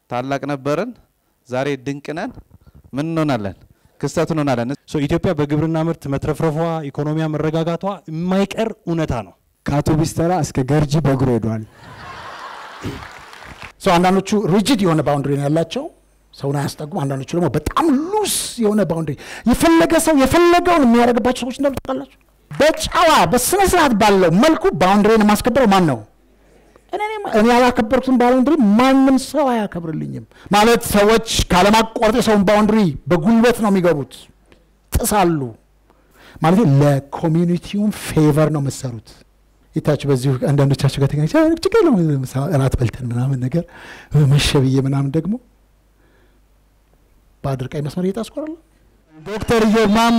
ታላቅ ነበርን፣ ዛሬ ድንቅ ነን። ምን እንሆናለን? ክስተት እንሆናለን። ሶ ኢትዮጵያ በግብርና ምርት መትረፍረፏ፣ ኢኮኖሚያ መረጋጋቷ የማይቀር እውነታ ነው። ከአውቶቡስ ተራ እስከ ገርጂ በእግሩ ሄዷል። ሰው አንዳንዶቹ ሪጅድ የሆነ ባውንድሪ ነው ያላቸው ሰውን አያስጠጉም። አንዳንዶቹ ደግሞ በጣም ሉስ የሆነ ባውንድሪ የፈለገ ሰው የፈለገውን የሚያደርግባቸው ሰዎች እንዳሉ ታውቃላችሁ። በጨዋ በስነ ስርዓት ባለው መልኩ ባውንድሪን የማስከበረው ማን ነው? እኔ እኔ ያላከበርኩትን ባውንድሪ ማንም ሰው አያከብርልኝም። ማለት ሰዎች ካለማቋረጥ የሰውን ባውንድሪ በጉልበት ነው የሚገቡት፣ ጥሳሉ። ማለት ለኮሚኒቲውም ፌቨር ነው የምትሰሩት። ይታችሁ በዚሁ አንዳንዶቻችሁ ጋር ተገናኝ ችግር የለውም እራት በልተን ምናምን ነገር መሸ ብዬ ምናምን ደግሞ በአድር ቀይ መስመር እየጣስኩ ዶክተር ኢዮብ ማሞ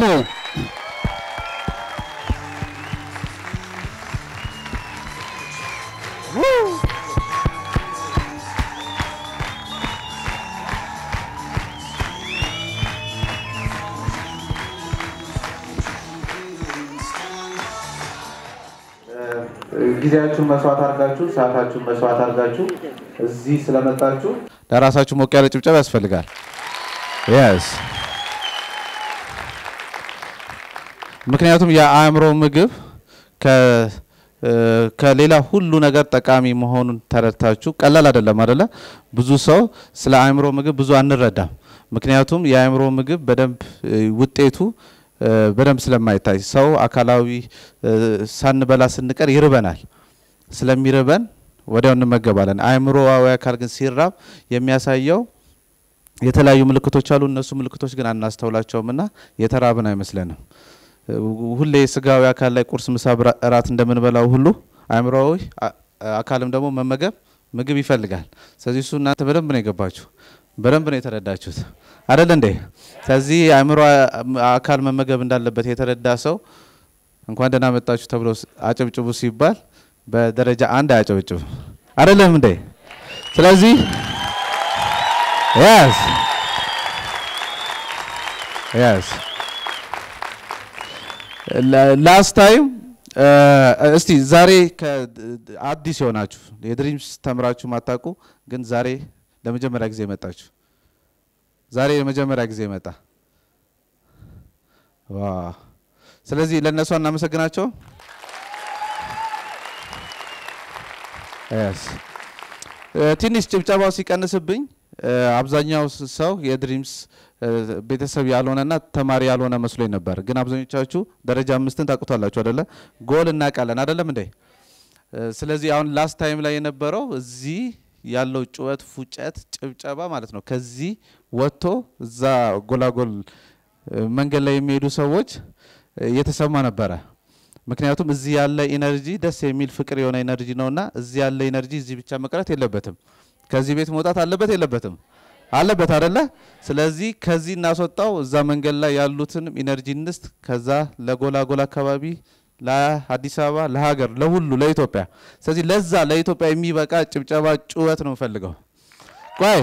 ጊዜያችሁን መስዋዕት አድርጋችሁ ሰዓታችሁን መስዋዕት አድርጋችሁ እዚህ ስለመጣችሁ ለራሳችሁ ሞቅ ያለ ጭብጨባ ያስፈልጋል። የስ ምክንያቱም የአእምሮ ምግብ ከሌላ ሁሉ ነገር ጠቃሚ መሆኑን ተረድታችሁ ቀላል አይደለም አደለ? ብዙ ሰው ስለ አእምሮ ምግብ ብዙ አንረዳም። ምክንያቱም የአእምሮ ምግብ በደንብ ውጤቱ በደንብ ስለማይታይ ሰው አካላዊ ሳንበላ ስንቀር ይርበናል። ስለሚርበን ወዲያው እንመገባለን። አእምሮዊ አካል ግን ሲራብ የሚያሳየው የተለያዩ ምልክቶች አሉ። እነሱ ምልክቶች ግን አናስተውላቸውም እና የተራብን አይመስለንም። ሁሌ ስጋዊ አካል ላይ ቁርስ፣ ምሳ፣ እራት እንደምንበላው ሁሉ አእምሮዊ አካልም ደግሞ መመገብ ምግብ ይፈልጋል። ስለዚህ እሱ እናንተ በደንብ ነው የገባችሁ፣ በደንብ ነው የተረዳችሁት አደለ እንዴ? ስለዚህ አእምሮ አካል መመገብ እንዳለበት የተረዳ ሰው እንኳን ደህና መጣችሁ ተብሎ አጨብጭቡ ሲባል በደረጃ አንድ አያጨበጭብም። አይደለም እንዴ? ስለዚህ ያስ ያስ ላስት ታይም እስቲ ዛሬ አዲስ የሆናችሁ የድሪምስ ተምራችሁ ማታውቁ ግን ዛሬ ለመጀመሪያ ጊዜ መጣችሁ ዛሬ የመጀመሪያ ጊዜ መጣ። ስለዚህ ለእነሱ እናመሰግናቸው። ትንሽ ጭብጨባው ሲቀንስብኝ አብዛኛው ሰው የድሪምስ ቤተሰብ ያልሆነና ተማሪ ያልሆነ መስሎኝ ነበር። ግን አብዛኞቻችሁ ደረጃ አምስትን ታውቁታላችሁ አደለ? ጎል እናውቃለን አደለም እንዴ? ስለዚህ አሁን ላስት ታይም ላይ የነበረው እዚህ ያለው ጩኸት፣ ፉጨት፣ ጭብጨባ ማለት ነው። ከዚህ ወጥቶ እዛ ጎላጎል መንገድ ላይ የሚሄዱ ሰዎች እየተሰማ ነበረ። ምክንያቱም እዚህ ያለ ኢነርጂ ደስ የሚል ፍቅር የሆነ ኢነርጂ ነውና እዚህ ያለ ኢነርጂ እዚህ ብቻ መቅረት የለበትም። ከዚህ ቤት መውጣት አለበት የለበትም? አለበት አደለ? ስለዚህ ከዚህ እናስወጣው፣ እዛ መንገድ ላይ ያሉትን ኢነርጂ እንስት፣ ከዛ ለጎላጎል አካባቢ ለአዲስ አበባ፣ ለሀገር፣ ለሁሉ ለኢትዮጵያ። ስለዚህ ለዛ ለኢትዮጵያ የሚበቃ ጭብጨባ፣ ጩኸት ነው የምፈልገው። ቆይ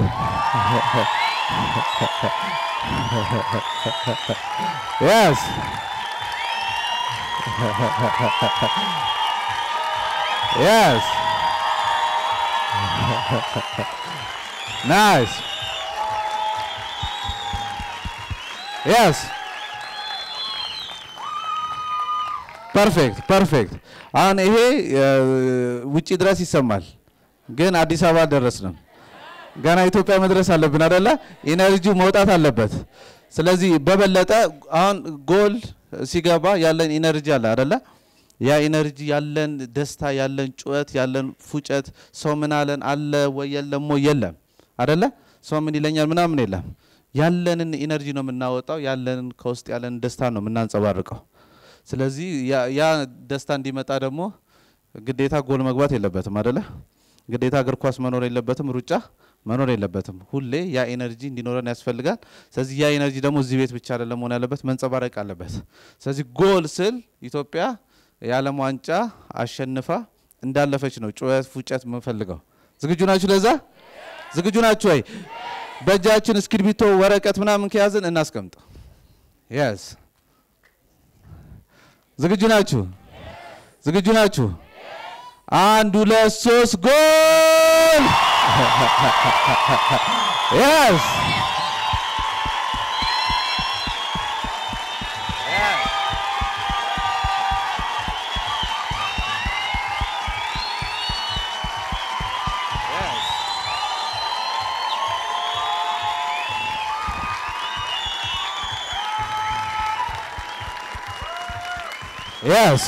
yes yes nice yes ፐርፌክት ፐርፌክት። አሁን ይሄ ውጪ ድረስ ይሰማል፣ ግን አዲስ አበባ አልደረስንም። ገና ኢትዮጵያ መድረስ አለብን አደለ? ኢነርጂው መውጣት አለበት። ስለዚህ በበለጠ አሁን ጎል ሲገባ ያለን ኢነርጂ አለ አደለ? ያ ኢነርጂ ያለን ደስታ፣ ያለን ጩኸት፣ ያለን ፉጨት፣ ሰው ምን አለን አለ ወይ የለም ወይ የለም አደለ? ሰው ምን ይለኛል ምናምን የለም። ያለንን ኢነርጂ ነው የምናወጣው። ያለንን ከውስጥ ያለንን ደስታ ነው የምናንጸባርቀው። ስለዚህ ያ ደስታ እንዲመጣ ደግሞ ግዴታ ጎል መግባት የለበትም አደለ? ግዴታ እግር ኳስ መኖር የለበትም፣ ሩጫ መኖር የለበትም። ሁሌ ያ ኤነርጂ እንዲኖረን ያስፈልጋል። ስለዚህ ያ ኤነርጂ ደግሞ እዚህ ቤት ብቻ አይደለም መሆን ያለበት፣ መንጸባረቅ አለበት። ስለዚህ ጎል ስል ኢትዮጵያ የዓለም ዋንጫ አሸንፋ እንዳለፈች ነው ጩኸት፣ ፉጨት የምንፈልገው። ዝግጁ ናችሁ? ለዛ ዝግጁ ናችሁ ወይ? በእጃችን እስክሪብቶ፣ ወረቀት ምናምን ከያዝን እናስቀምጥ። የስ ዝግጁ ናችሁ? ዝግጁ ናችሁ? አንድ ሁለት ሶስት ጎል yes. Yes.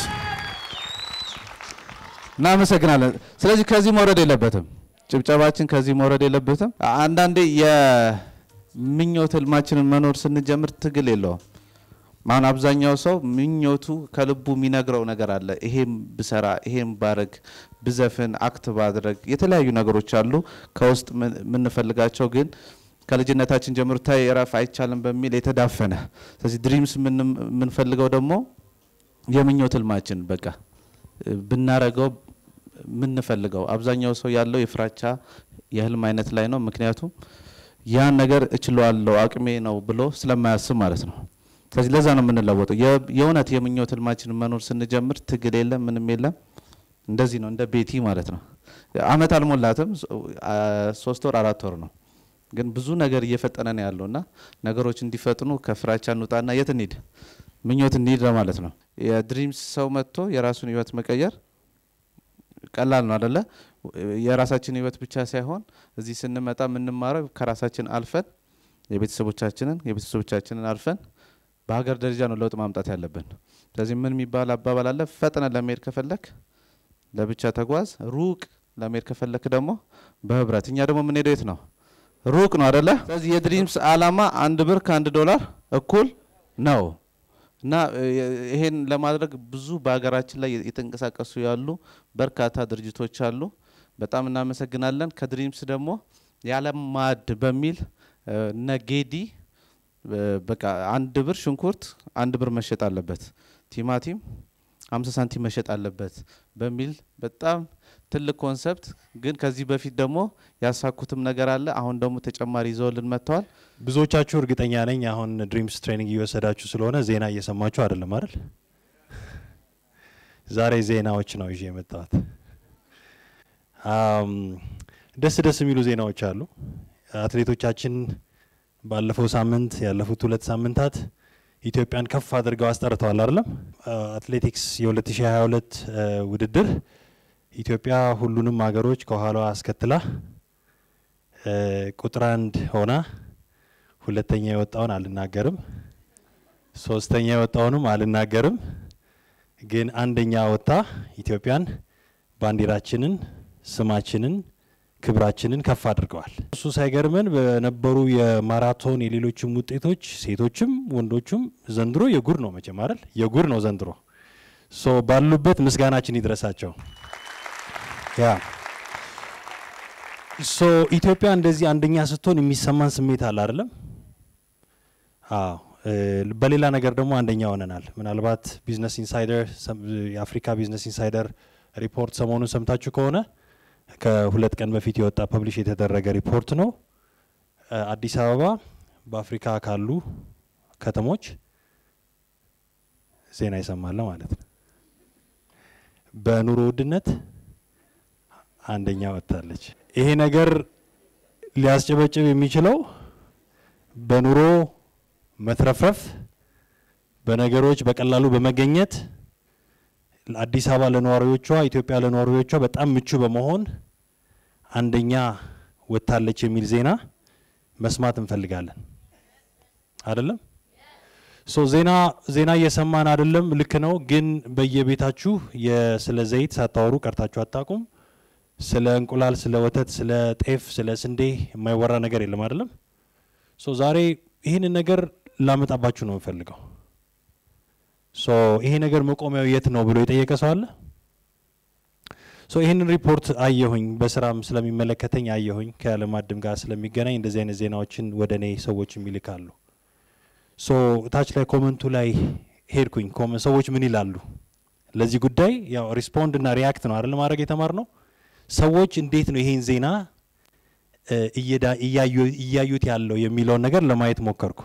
እናመሰግናለን። ስለዚህ ከዚህ መውረድ የለበትም። ጭብጨባችን ከዚህ መውረድ የለበትም። አንዳንዴ የምኞት ህልማችንን መኖር ስንጀምር ትግል የለውም። አሁን አብዛኛው ሰው ምኞቱ ከልቡ የሚነግረው ነገር አለ። ይሄም ብሰራ፣ ይሄም ባረግ፣ ብዘፍን፣ አክት ባድረግ የተለያዩ ነገሮች አሉ ከውስጥ የምንፈልጋቸው ግን ከልጅነታችን ጀምሮ ታይ እረፍ አይቻልም በሚል የተዳፈነ ስለዚህ ድሪምስ የምንፈልገው ደግሞ የምኞት ህልማችን በቃ ብናረገው የምንፈልገው አብዛኛው ሰው ያለው የፍራቻ የህልም አይነት ላይ ነው። ምክንያቱም ያን ነገር እችለዋለሁ አቅሜ ነው ብሎ ስለማያስብ ማለት ነው። ስለዚህ ለዛ ነው የምንለወጠው። የእውነት የምኞት ህልማችንን መኖር ስንጀምር ትግል የለም ምንም የለም። እንደዚህ ነው እንደ ቤቲ ማለት ነው። አመት አልሞላትም፣ ሶስት ወር አራት ወር ነው። ግን ብዙ ነገር እየፈጠነ ነው ያለው እና ነገሮች እንዲፈጥኑ ከፍራቻ እንውጣና የት እንሂድ ምኞት እንሂድ ለማለት ነው። የድሪምስ ሰው መጥቶ የራሱን ህይወት መቀየር ቀላል ነው አደለ? የራሳችን ህይወት ብቻ ሳይሆን እዚህ ስንመጣ የምንማረው ከራሳችን አልፈን የቤተሰቦቻችንን የቤተሰቦቻችንን አልፈን በሀገር ደረጃ ነው ለውጥ ማምጣት ያለብን። ስለዚህ ምን የሚባል አባባል አለ? ፈጥነ ለመሄድ ከፈለክ ለብቻ ተጓዝ፣ ሩቅ ለመሄድ ከፈለክ ደግሞ በህብረት። እኛ ደግሞ የምንሄደው የት ነው? ሩቅ ነው አደለ? ስለዚህ የድሪምስ አላማ አንድ ብር ከአንድ ዶላር እኩል ነው እና ይሄን ለማድረግ ብዙ በሀገራችን ላይ የተንቀሳቀሱ ያሉ በርካታ ድርጅቶች አሉ። በጣም እናመሰግናለን። ከድሪምስ ደግሞ የዓለም ማዕድ በሚል እነ ጌዲ በቃ አንድ ብር ሽንኩርት አንድ ብር መሸጥ አለበት፣ ቲማቲም አምሳ ሳንቲም መሸጥ አለበት በሚል በጣም ትልቅ ኮንሰፕት ግን ከዚህ በፊት ደግሞ ያሳኩትም ነገር አለ። አሁን ደግሞ ተጨማሪ ይዘውልን መጥተዋል። ብዙዎቻችሁ እርግጠኛ ነኝ አሁን ድሪምስ ትሬኒንግ እየወሰዳችሁ ስለሆነ ዜና እየሰማችሁ አይደለም አይደል? ዛሬ ዜናዎች ነው ይዤ የመጣሁት። ደስ ደስ የሚሉ ዜናዎች አሉ። አትሌቶቻችን ባለፈው ሳምንት ያለፉት ሁለት ሳምንታት ኢትዮጵያን ከፍ አድርገው አስጠርተዋል አይደለም? አትሌቲክስ የ2022 ውድድር ኢትዮጵያ ሁሉንም ሀገሮች ከኋላዋ አስከትላ ቁጥር አንድ ሆና ሁለተኛ የወጣውን አልናገርም፣ ሶስተኛ የወጣውንም አልናገርም፣ ግን አንደኛ ወጥታ ኢትዮጵያን ባንዲራችንን፣ ስማችንን፣ ክብራችንን ከፍ አድርገዋል። እሱ ሳይገርመን በነበሩ የማራቶን የሌሎችም ውጤቶች ሴቶችም ወንዶችም ዘንድሮ የጉድ ነው መቼም አይደል? የጉድ ነው ዘንድሮ። ሶ ባሉበት ምስጋናችን ይድረሳቸው። ያ ሶ ኢትዮጵያ እንደዚህ አንደኛ ስትሆን የሚሰማን ስሜት አለ አይደለም? አዎ። በሌላ ነገር ደግሞ አንደኛ ሆነናል። ምናልባት ቢዝነስ ኢንሳይደር የአፍሪካ ቢዝነስ ኢንሳይደር ሪፖርት ሰሞኑን ሰምታችሁ ከሆነ ከሁለት ቀን በፊት የወጣ ፐብሊሽ የተደረገ ሪፖርት ነው። አዲስ አበባ በአፍሪካ ካሉ ከተሞች ዜና ይሰማለ ማለት ነው። በኑሮ ውድነት አንደኛ ወጥታለች። ይሄ ነገር ሊያስጨበጭብ የሚችለው በኑሮ መትረፍረፍ፣ በነገሮች በቀላሉ በመገኘት አዲስ አበባ ለነዋሪዎቿ፣ ኢትዮጵያ ለነዋሪዎቿ በጣም ምቹ በመሆን አንደኛ ወጥታለች የሚል ዜና መስማት እንፈልጋለን። አይደለም ሶ ዜና ዜና እየሰማን አይደለም። ልክ ነው። ግን በየቤታችሁ ስለ ዘይት ሳታወሩ ቀርታችሁ አታውቁም። ስለ እንቁላል፣ ስለ ወተት፣ ስለ ጤፍ፣ ስለ ስንዴ የማይወራ ነገር የለም አይደለም። ሶ ዛሬ ይህንን ነገር ላመጣባችሁ ነው የምፈልገው። ሶ ይሄ ነገር መቆሚያው የት ነው ብሎ የጠየቀ ሰው አለ? ሶ ይህንን ሪፖርት አየሁኝ፣ በስራም ስለሚመለከተኝ አየሁኝ። ከዓለም አድም ጋር ስለሚገናኝ እንደዚህ አይነት ዜናዎችን ወደ እኔ ሰዎች ይልካሉ። ሶ ታች ላይ ኮመንቱ ላይ ሄድኩኝ። ሰዎች ምን ይላሉ ለዚህ ጉዳይ? ያው ሪስፖንድ እና ሪያክት ነው አይደል ማድረግ የተማር ነው። ሰዎች እንዴት ነው ይሄን ዜና እያዩት ያለው የሚለውን ነገር ለማየት ሞከርኩ።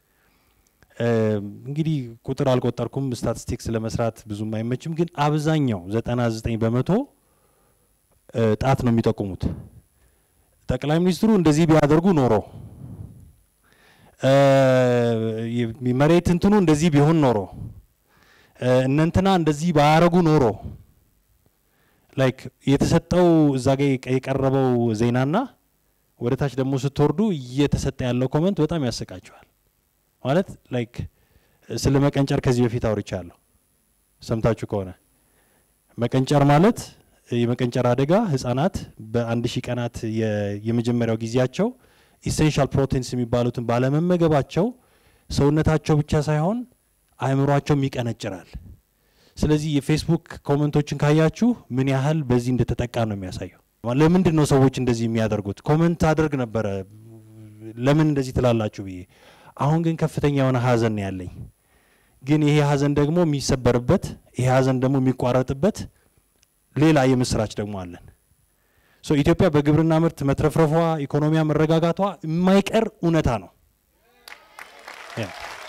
እንግዲህ ቁጥር አልቆጠርኩም፣ ስታቲስቲክስ ለመስራት ብዙም አይመችም። ግን አብዛኛው 99 በመቶ ጣት ነው የሚጠቁሙት። ጠቅላይ ሚኒስትሩ እንደዚህ ቢያደርጉ ኖሮ እ፣ የ- መሬት እንትኑ እንደዚህ ቢሆን ኖሮ እ፣ እነንትና እንደዚህ ባያረጉ ኖሮ ላይክ የተሰጠው እዛ ጋ የቀ- የቀረበው ዜናና ወደ ታች ደግሞ ስትወርዱ እየተሰጠ ያለው ኮመንት በጣም ያሰቃቸዋል። ማለት ላይክ ስለ መቀንጨር ከዚህ በፊት አውርቻለሁ ሰምታችሁ ከሆነ መቀንጨር ማለት የመቀንጨር አደጋ ህጻናት በአንድ ሺህ ቀናት የ- የመጀመሪያው ጊዜያቸው ኢሴንሻል ፕሮቲንስ የሚባሉትን ባለመመገባቸው ሰውነታቸው ብቻ ሳይሆን አእምሯቸውም ይቀነጭራል። ስለዚህ የፌስቡክ ኮመንቶችን ካያችሁ ምን ያህል በዚህ እንደተጠቃ ነው የሚያሳየው። ለምንድን ነው ሰዎች እንደዚህ የሚያደርጉት? ኮመንት አድርግ ነበረ ለምን እንደዚህ ትላላችሁ ብዬ። አሁን ግን ከፍተኛ የሆነ ሀዘን ነው ያለኝ። ግን ይሄ ሀዘን ደግሞ የሚሰበርበት ይሄ ሀዘን ደግሞ የሚቋረጥበት ሌላ የምስራች ደግሞ አለን። ሶ ኢትዮጵያ በግብርና ምርት መትረፍረፏ፣ ኢኮኖሚያ መረጋጋቷ የማይቀር እውነታ ነው። ያ።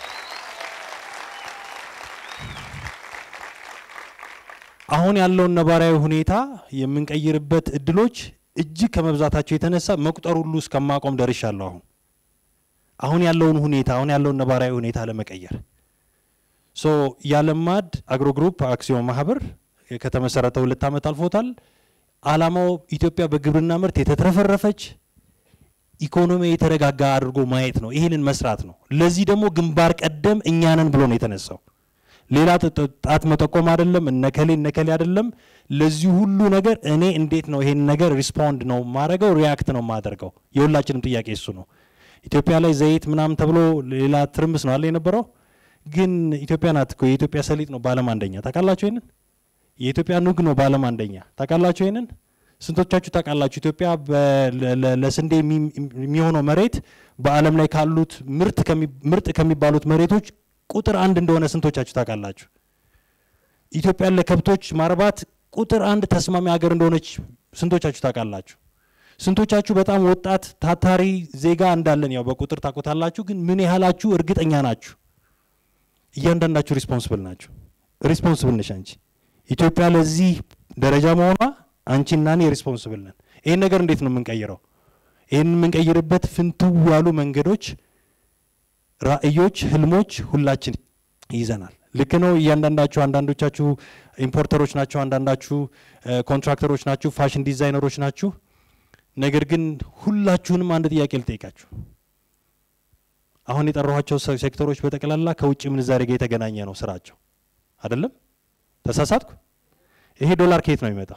አሁን ያለውን ነባራዊ ሁኔታ የምንቀይርበት እድሎች እጅግ ከመብዛታቸው የተነሳ መቁጠር ሁሉ እስከማቆም ደርሻለሁ። አሁን አሁን ያለውን ሁኔታ አሁን ያለውን ነባራዊ ሁኔታ ለመቀየር ሶ የአለማድ አግሮ ግሩፕ አክሲዮን ማህበር ከተመሰረተ ሁለት ዓመት አልፎታል። አላማው ኢትዮጵያ በግብርና ምርት የተትረፈረፈች ኢኮኖሚ የተረጋጋ አድርጎ ማየት ነው። ይህንን መስራት ነው። ለዚህ ደግሞ ግንባር ቀደም እኛንን ብሎ ነው የተነሳው። ሌላ ጥ- ጥ- ጣት መጠቆም አይደለም፣ እነከሌ እነከሌ አይደለም። ለዚህ ሁሉ ነገር እኔ እንዴት ነው ይሄን ነገር ሪስፖንድ ነው ማድረገው፣ ሪያክት ነው ማደርገው። የሁላችንም ጥያቄ እሱ ነው። ኢትዮጵያ ላይ ዘይት ምናምን ተብሎ ሌላ ትርምስ ነው አለ የነበረው። ግን ኢትዮጵያ ናት እኮ የኢትዮጵያ ሰሊጥ ነው በዓለም አንደኛ። ታውቃላችሁ ይሄንን? የኢትዮጵያ ኑግ ነው በዓለም አንደኛ። ታውቃላችሁ ይሄንን? ስንቶቻችሁ ታውቃላችሁ? ኢትዮጵያ በ- ለ- ለ- ለስንዴ የሚ- የሚሆነው መሬት በዓለም ላይ ካሉት ምርት ከሚ- ምርጥ ከሚባሉት መሬቶች ቁጥር አንድ እንደሆነ ስንቶቻችሁ ታውቃላችሁ? ኢትዮጵያን ለከብቶች ማርባት ቁጥር አንድ ተስማሚ ሀገር እንደሆነች ስንቶቻችሁ ታውቃላችሁ? ስንቶቻችሁ በጣም ወጣት ታታሪ ዜጋ እንዳለን ያው በቁጥር ታውቁታላችሁ። ግን ምን ያህላችሁ እርግጠኛ ናችሁ? እያንዳንዳችሁ ሪስፖንስብል ናችሁ። ሪስፖንስብል ነሽ አንቺ። ኢትዮጵያ ለዚህ ደረጃ መሆኗ አንቺና እኔ ሪስፖንስብል ነን። ይህን ነገር እንዴት ነው የምንቀይረው? ይህን የምንቀይርበት ፍንትው ያሉ መንገዶች፣ ራዕዮች፣ ህልሞች ሁላችን ይዘናል። ልክ ነው። እያንዳንዳችሁ አንዳንዶቻችሁ ኢምፖርተሮች ናቸው፣ አንዳንዳችሁ እ፣ ኮንትራክተሮች ናችሁ፣ ፋሽን ዲዛይነሮች ናችሁ። ነገር ግን ሁላችሁንም አንድ ጥያቄ ልጠይቃችሁ። አሁን የጠራኋቸው ሴ- ሴክተሮች በጠቅላላ ከውጭ ምንዛሬ ጋር የተገናኘ ነው ስራቸው አይደለም? ተሳሳትኩ? ይሄ ዶላር ከየት ነው የሚመጣው?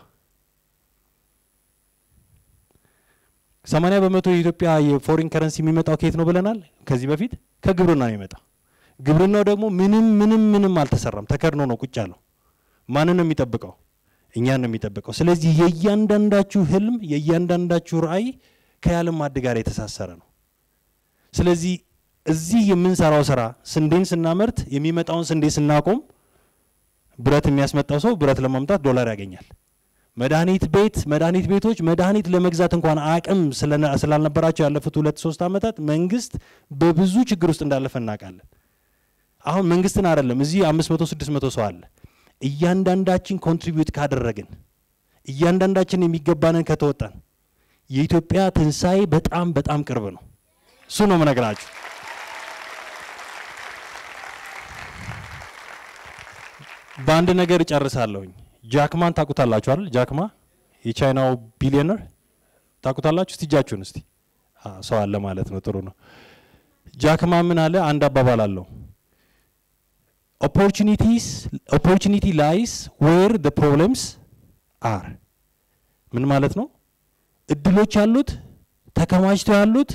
ሰማንያ በመቶ የኢትዮጵያ የፎሪን ከረንሲ የሚመጣው ከየት ነው ብለናል? ከዚህ በፊት ከግብርና ነው የሚመጣው። ግብርናው ደግሞ ምንም ምንም ምንም አልተሰራም፣ ተከድኖ ነው ቁጭ ያለው። ማንን ነው የሚጠብቀው? እኛን ነው የሚጠብቀው። ስለዚህ የእያንዳንዳችሁ ህልም የእያንዳንዳችሁ ራዕይ ከዓለም ማዕድ ጋር የተሳሰረ ነው። ስለዚህ እዚህ የምንሰራው ስራ ስንዴን ስናመርት የሚመጣውን ስንዴ ስናቆም ብረት የሚያስመጣው ሰው ብረት ለማምጣት ዶላር ያገኛል። መድኃኒት ቤት መድኃኒት ቤቶች መድኃኒት ለመግዛት እንኳን አቅም ስለነ- ስላልነበራቸው ያለፉት ሁለት ሶስት ዓመታት መንግስት በብዙ ችግር ውስጥ እንዳለፈ እናውቃለን። አሁን መንግስትን አይደለም እዚህ አምስት መቶ ስድስት መቶ ሰው አለ። እያንዳንዳችን ኮንትሪቢዩት ካደረግን እያንዳንዳችን የሚገባንን ከተወጣን የኢትዮጵያ ትንሣኤ በጣም በጣም ቅርብ ነው። እሱ ነው የምነግራችሁ። በአንድ ነገር እጨርሳለሁኝ። ጃክማን ታውቁታላችሁ አይደል? ጃክማ የቻይናው ቢሊዮነር ታውቁታላችሁ? እስቲ እጃችሁን እስቲ አ፣ ሰው አለ ማለት ነው። ጥሩ ነው። ጃክማ ምን አለ? አንድ አባባል አለው ኦፖርቹኒቲስ ኦፖርቹኒቲ ላይስ ዌር ዘ ፕሮብለምስ አር። ምን ማለት ነው? እድሎች ያሉት ተከማችተው ያሉት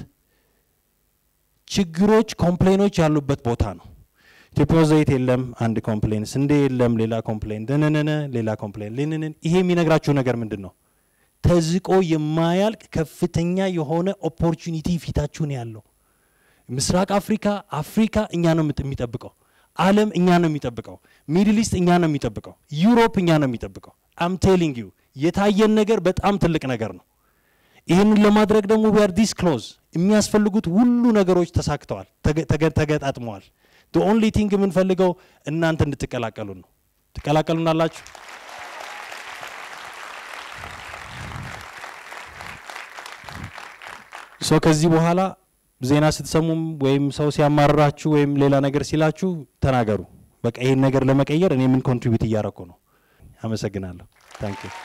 ችግሮች፣ ኮምፕሌኖች ያሉበት ቦታ ነው። ኢትዮጵያ ውስጥ ዘይት የለም፣ አንድ ኮምፕሌን፣ ስንዴ የለም፣ ሌላ ኮምፕሌን፣ ደነነነ ሌላ ኮምፕሌን፣ ልንንን። ይሄ የሚነግራችሁ ነገር ምንድን ነው? ተዝቆ የማያልቅ ከፍተኛ የሆነ ኦፖርቹኒቲ ፊታችሁን ያለው ምስራቅ አፍሪካ፣ አፍሪካ እኛ ነው የምት- የሚጠብቀው። ዓለም እኛ ነው የሚጠብቀው። ሚድል ኢስት እኛ ነው የሚጠብቀው። ዩሮፕ እኛ ነው የሚጠብቀው። አም ቴሊንግ ዩ የታየን ነገር በጣም ትልቅ ነገር ነው። ይህንን ለማድረግ ደግሞ ዊአር ዲስ ክሎዝ የሚያስፈልጉት ሁሉ ነገሮች ተሳክተዋል፣ ተገ- ተገ- ተገጣጥመዋል። ኦንሊ ቲንግ የምንፈልገው እናንተ እንድትቀላቀሉን ነው። ትቀላቀሉናላችሁ? ሶ ከዚህ በኋላ ዜና ስትሰሙም ወይም ሰው ሲያማርራችሁ ወይም ሌላ ነገር ሲላችሁ ተናገሩ። በቃ ይሄን ነገር ለመቀየር እኔ ምን ኮንትሪቢዩት እያረኩ ነው። አመሰግናለሁ። ታንክ ዩ።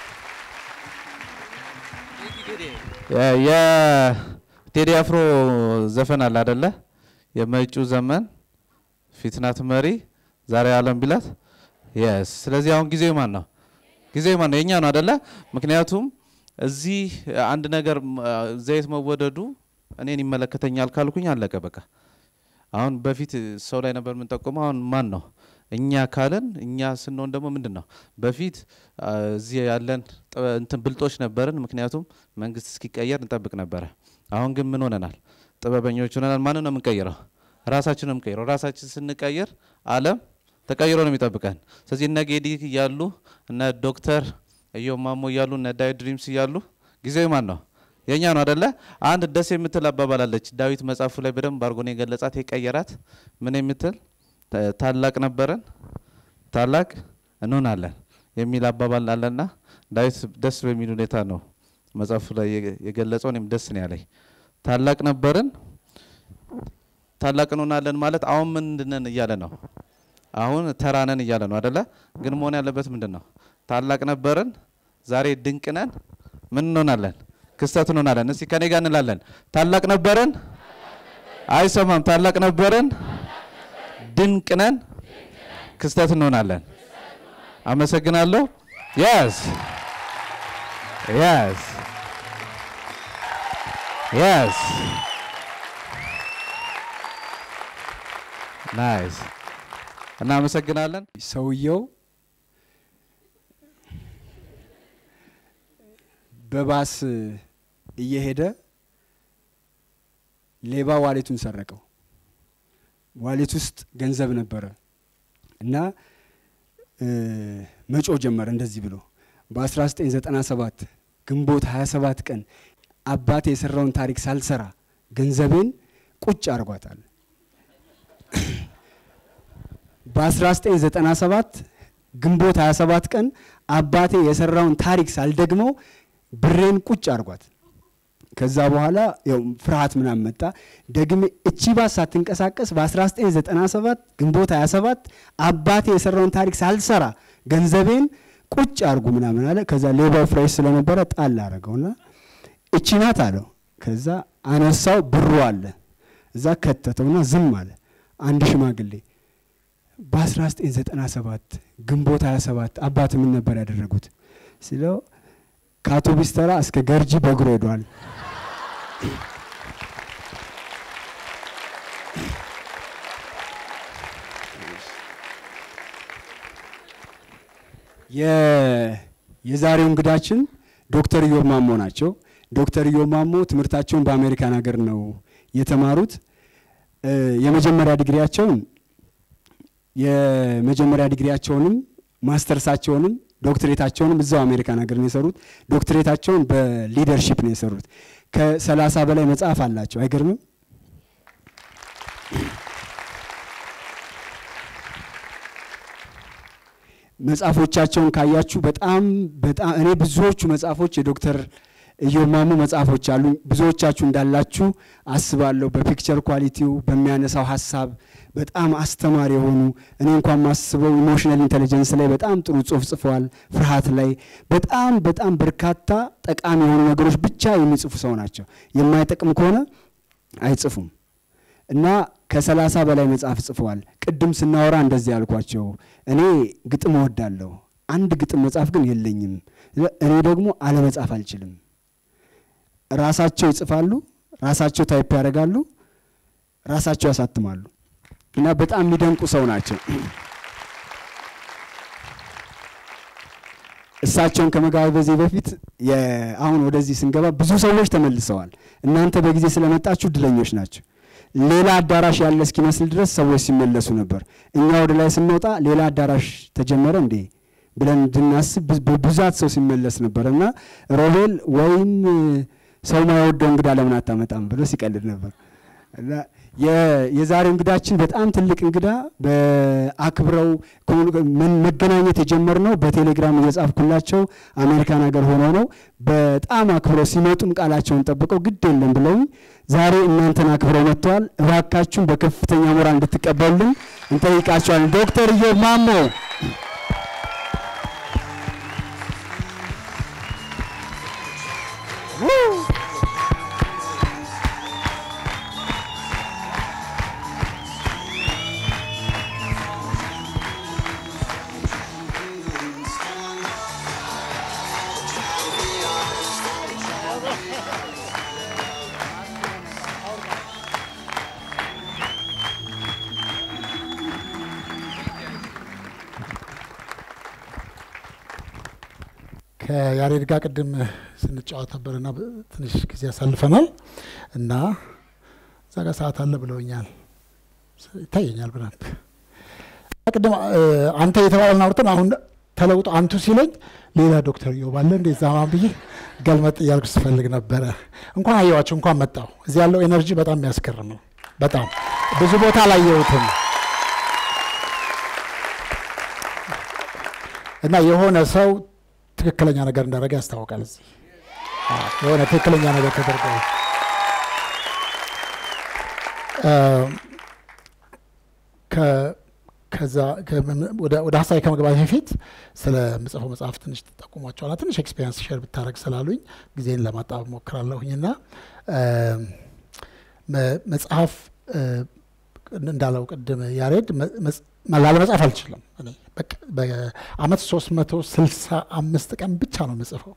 የቴዲ አፍሮ ዘፈን አለ አደለ? የመጪው ዘመን ፊትናት መሪ ዛሬ አለም ቢላት የስ ስለዚህ አሁን ጊዜው ማን ነው? ጊዜው ማን ነው? የኛ ነው አደለ? ምክንያቱም እዚህ አንድ ነገር አ፣ ዘይት መወደዱ እኔን ይመለከተኛል ካልኩኝ አለቀ በቃ። አሁን በፊት ሰው ላይ ነበር የምንጠቁመው። አሁን ማን ነው? እኛ ካለን እኛ ስንሆን ደግሞ ምንድን ነው በፊት አ፣ እዚህ ያለን ጥበ- እንትን ብልጦች ነበርን። ምክንያቱም መንግስት እስኪቀየር እንጠብቅ ነበረ። አሁን ግን ምን ሆነናል? ጥበበኞች ሆነናል። ማንን ነው የምንቀይረው? ራሳችን ነው የምንቀይረው። ራሳችን ስንቀይር ዓለም ተቀይሮ ነው የሚጠብቀን። ስለዚህ እነ ጌዲ እያሉ እነ ዶክተር እዮ ማሞ እያሉ እነ ዳዊት ድሪምስ እያሉ ጊዜው ማን ነው? የእኛ ነው አደለ? አንድ ደስ የምትል አባባል አለች። ዳዊት መጽሐፉ ላይ በደንብ አድርጎ ነው የገለጻት የቀየራት ምን የምትል ታ- ታላቅ ነበረን ታላቅ እንሆናለን የሚል አባባል አለና ዳዊት ደስ በሚል ሁኔታ ነው መጽሐፉ ላይ የገ- የገለጸው። እኔም ደስ ነው ያለኝ። ታላቅ ነበርን ታላቅ እንሆናለን ማለት አሁን ምንድነን እያለ ነው? አሁን ተራነን እያለ ነው አደለ? ግን መሆን ያለበት ምንድን ነው? ታላቅ ነበርን፣ ዛሬ ድንቅ ነን፣ ምን እንሆናለን? ክስተት እንሆናለን። እስቲ ከኔ ጋር እንላለን። ታላቅ ነበርን፣ አይሰማም። ታላቅ ነበርን፣ ድንቅ ነን፣ ክስተት እንሆናለን። አመሰግናለሁ። የስ የስ የስ ናይስ እናመሰግናለን። ሰውየው በባስ እየሄደ ሌባ ዋሌቱን ሰረቀው። ዋሌት ውስጥ ገንዘብ ነበረ እና እ፣ መጮህ ጀመረ እንደዚህ ብሎ በ1997 ግንቦት 27 ቀን አባቴ የሰራውን ታሪክ ሳልሰራ ገንዘቤን ቁጭ አድርጓታል። በ1997 ግንቦት 27 ቀን አባቴ የሰራውን ታሪክ ሳልደግመው ብሬን ቁጭ አድርጓት። ከዛ በኋላ ያው ፍርሃት ምናምን መጣ። ደግሜ እቺ ባስ ሳትንቀሳቀስ በ1997 ግንቦት 27 አባቴ የሰራውን ታሪክ ሳልሰራ ገንዘቤን ቁጭ አድርጉ ምናምን አለ። ከዛ ሌባው ፍሬሽ ስለነበረ ጣል አደረገውና እቺ ናት አለው። ከዛ አነሳው፣ ብሩ አለ እዛ ከተተውና ዝም አለ። አንድ ሽማግሌ በ1997 ግንቦት 27 አባት ምን ነበር ያደረጉት ሲለው ከአውቶቡስ ተራ እስከ ገርጂ በእግሩ ሄዷል። የ- የዛሬው እንግዳችን ዶክተር ኢዮብ ማሞ ናቸው። ዶክተር ኢዮብ ማሞ ትምህርታቸውን በአሜሪካን ሀገር ነው የተማሩት። እ፣ የመጀመሪያ ዲግሪያቸውን የመጀመሪያ ዲግሪያቸውንም ማስተርሳቸውንም ዶክትሬታቸውንም እዛው አሜሪካን ሀገር ነው የሰሩት። ዶክትሬታቸውን በሊደርሺፕ ነው የሰሩት። ከሰላሳ በላይ መጽሐፍ አላቸው። አይገርምም? መጽሐፎቻቸውን ካያችሁ በጣም በጣም እኔ ብዙዎቹ መጽሐፎች የዶክተር ኢዮብ ማሞ መጽሐፎች አሉ። ብዙዎቻችሁ እንዳላችሁ አስባለሁ። በፒክቸር ኳሊቲው በሚያነሳው ሀሳብ በጣም አስተማሪ የሆኑ እኔ እንኳን ማስበው ኢሞሽናል ኢንቴሊጀንስ ላይ በጣም ጥሩ ጽሁፍ ጽፈዋል። ፍርሃት ላይ በጣም በጣም በርካታ ጠቃሚ የሆኑ ነገሮች ብቻ የሚጽፉ ሰው ናቸው። የማይጠቅም ከሆነ አይጽፉም። እና ከሰላሳ በላይ መጽሐፍ ጽፈዋል። ቅድም ስናወራ እንደዚህ ያልኳቸው እኔ ግጥም እወዳለሁ፣ አንድ ግጥም መጽሐፍ ግን የለኝም። እኔ ደግሞ አለመጻፍ አልችልም። ራሳቸው ይጽፋሉ፣ ራሳቸው ታይፕ ያደርጋሉ፣ ራሳቸው ያሳትማሉ። እና በጣም የሚደንቁ ሰው ናቸው። እሳቸውን ከመጋበዜ በፊት የ- አሁን ወደዚህ ስንገባ ብዙ ሰዎች ተመልሰዋል። እናንተ በጊዜ ስለመጣችሁ እድለኞች ናቸው። ሌላ አዳራሽ ያለ እስኪመስል ድረስ ሰዎች ሲመለሱ ነበር። እኛ ወደ ላይ ስንወጣ ሌላ አዳራሽ ተጀመረ እንዴ ብለን እንድናስብ ብዙ- በብዛት ሰው ሲመለስ ነበር እና ሮቤል ወይም ሰው ማይወደው እንግዳ ለምን አታመጣም ብሎ ሲቀልድ ነበር እና የ- የዛሬው እንግዳችን በጣም ትልቅ እንግዳ በአክብረው ኮሙኒ- መን- መገናኘት የጀመርነው በቴሌግራም እየጻፍኩላቸው አሜሪካን ሀገር ሆነው ነው። በጣም አክብረው ሲመጡም ቃላቸውን ጠብቀው ግድ የለም ብለውኝ ዛሬ እናንተን አክብረው መጥተዋል። እባካችሁን በከፍተኛ ሞራል እንድትቀበሉልን እንጠይቃቸዋለን። ዶክተር ኢዮብ ማሞ ከያሬድ ጋር ቅድም ስንጫወት ነበርና ትንሽ ጊዜ ያሳልፈናል እና እዛ ጋር ሰዓት አለ ብለውኛል። ይታየኛል በደንብ ቅድም እ፣ አንተ የተባለን አውርተን አሁን ተለውጦ አንቱ ሲለኝ ሌላ ዶክተር ኢዮብ አለ እንዴ ዛማን ብዬ ገልመጥ እያልኩ ስፈልግ ነበረ። እንኳን አየዋቸው፣ እንኳን መጣው። እዚህ ያለው ኤነርጂ በጣም የሚያስገርም ነው። በጣም ብዙ ቦታ አላየሁትም እና የሆነ ሰው ትክክለኛ ነገር እንዳደረገ ያስታውቃል። እዚህ አዎ፣ የሆነ ትክክለኛ ነገር ተደርጓል። እ፣ ከ- ከዛ ከምን- ወደ ወደ ሀሳቤ ከመግባት በፊት ስለ ምጽፈው መጽሐፍ ትንሽ ትጠቁሟቸዋል። ትንሽ ኤክስፔሪንስ ሼር ብታደረግ ስላሉኝ ጊዜን ለማጣበብ ሞክራለሁኝ እና መጽሐፍ እ፣ እንዳለው ቅድም ያሬድ መ- መጽ- ላለመጻፍ አልችልም። እኔ በቃ በአመት ሶስት መቶ ስልሳ አምስት ቀን ብቻ ነው የምጽፈው።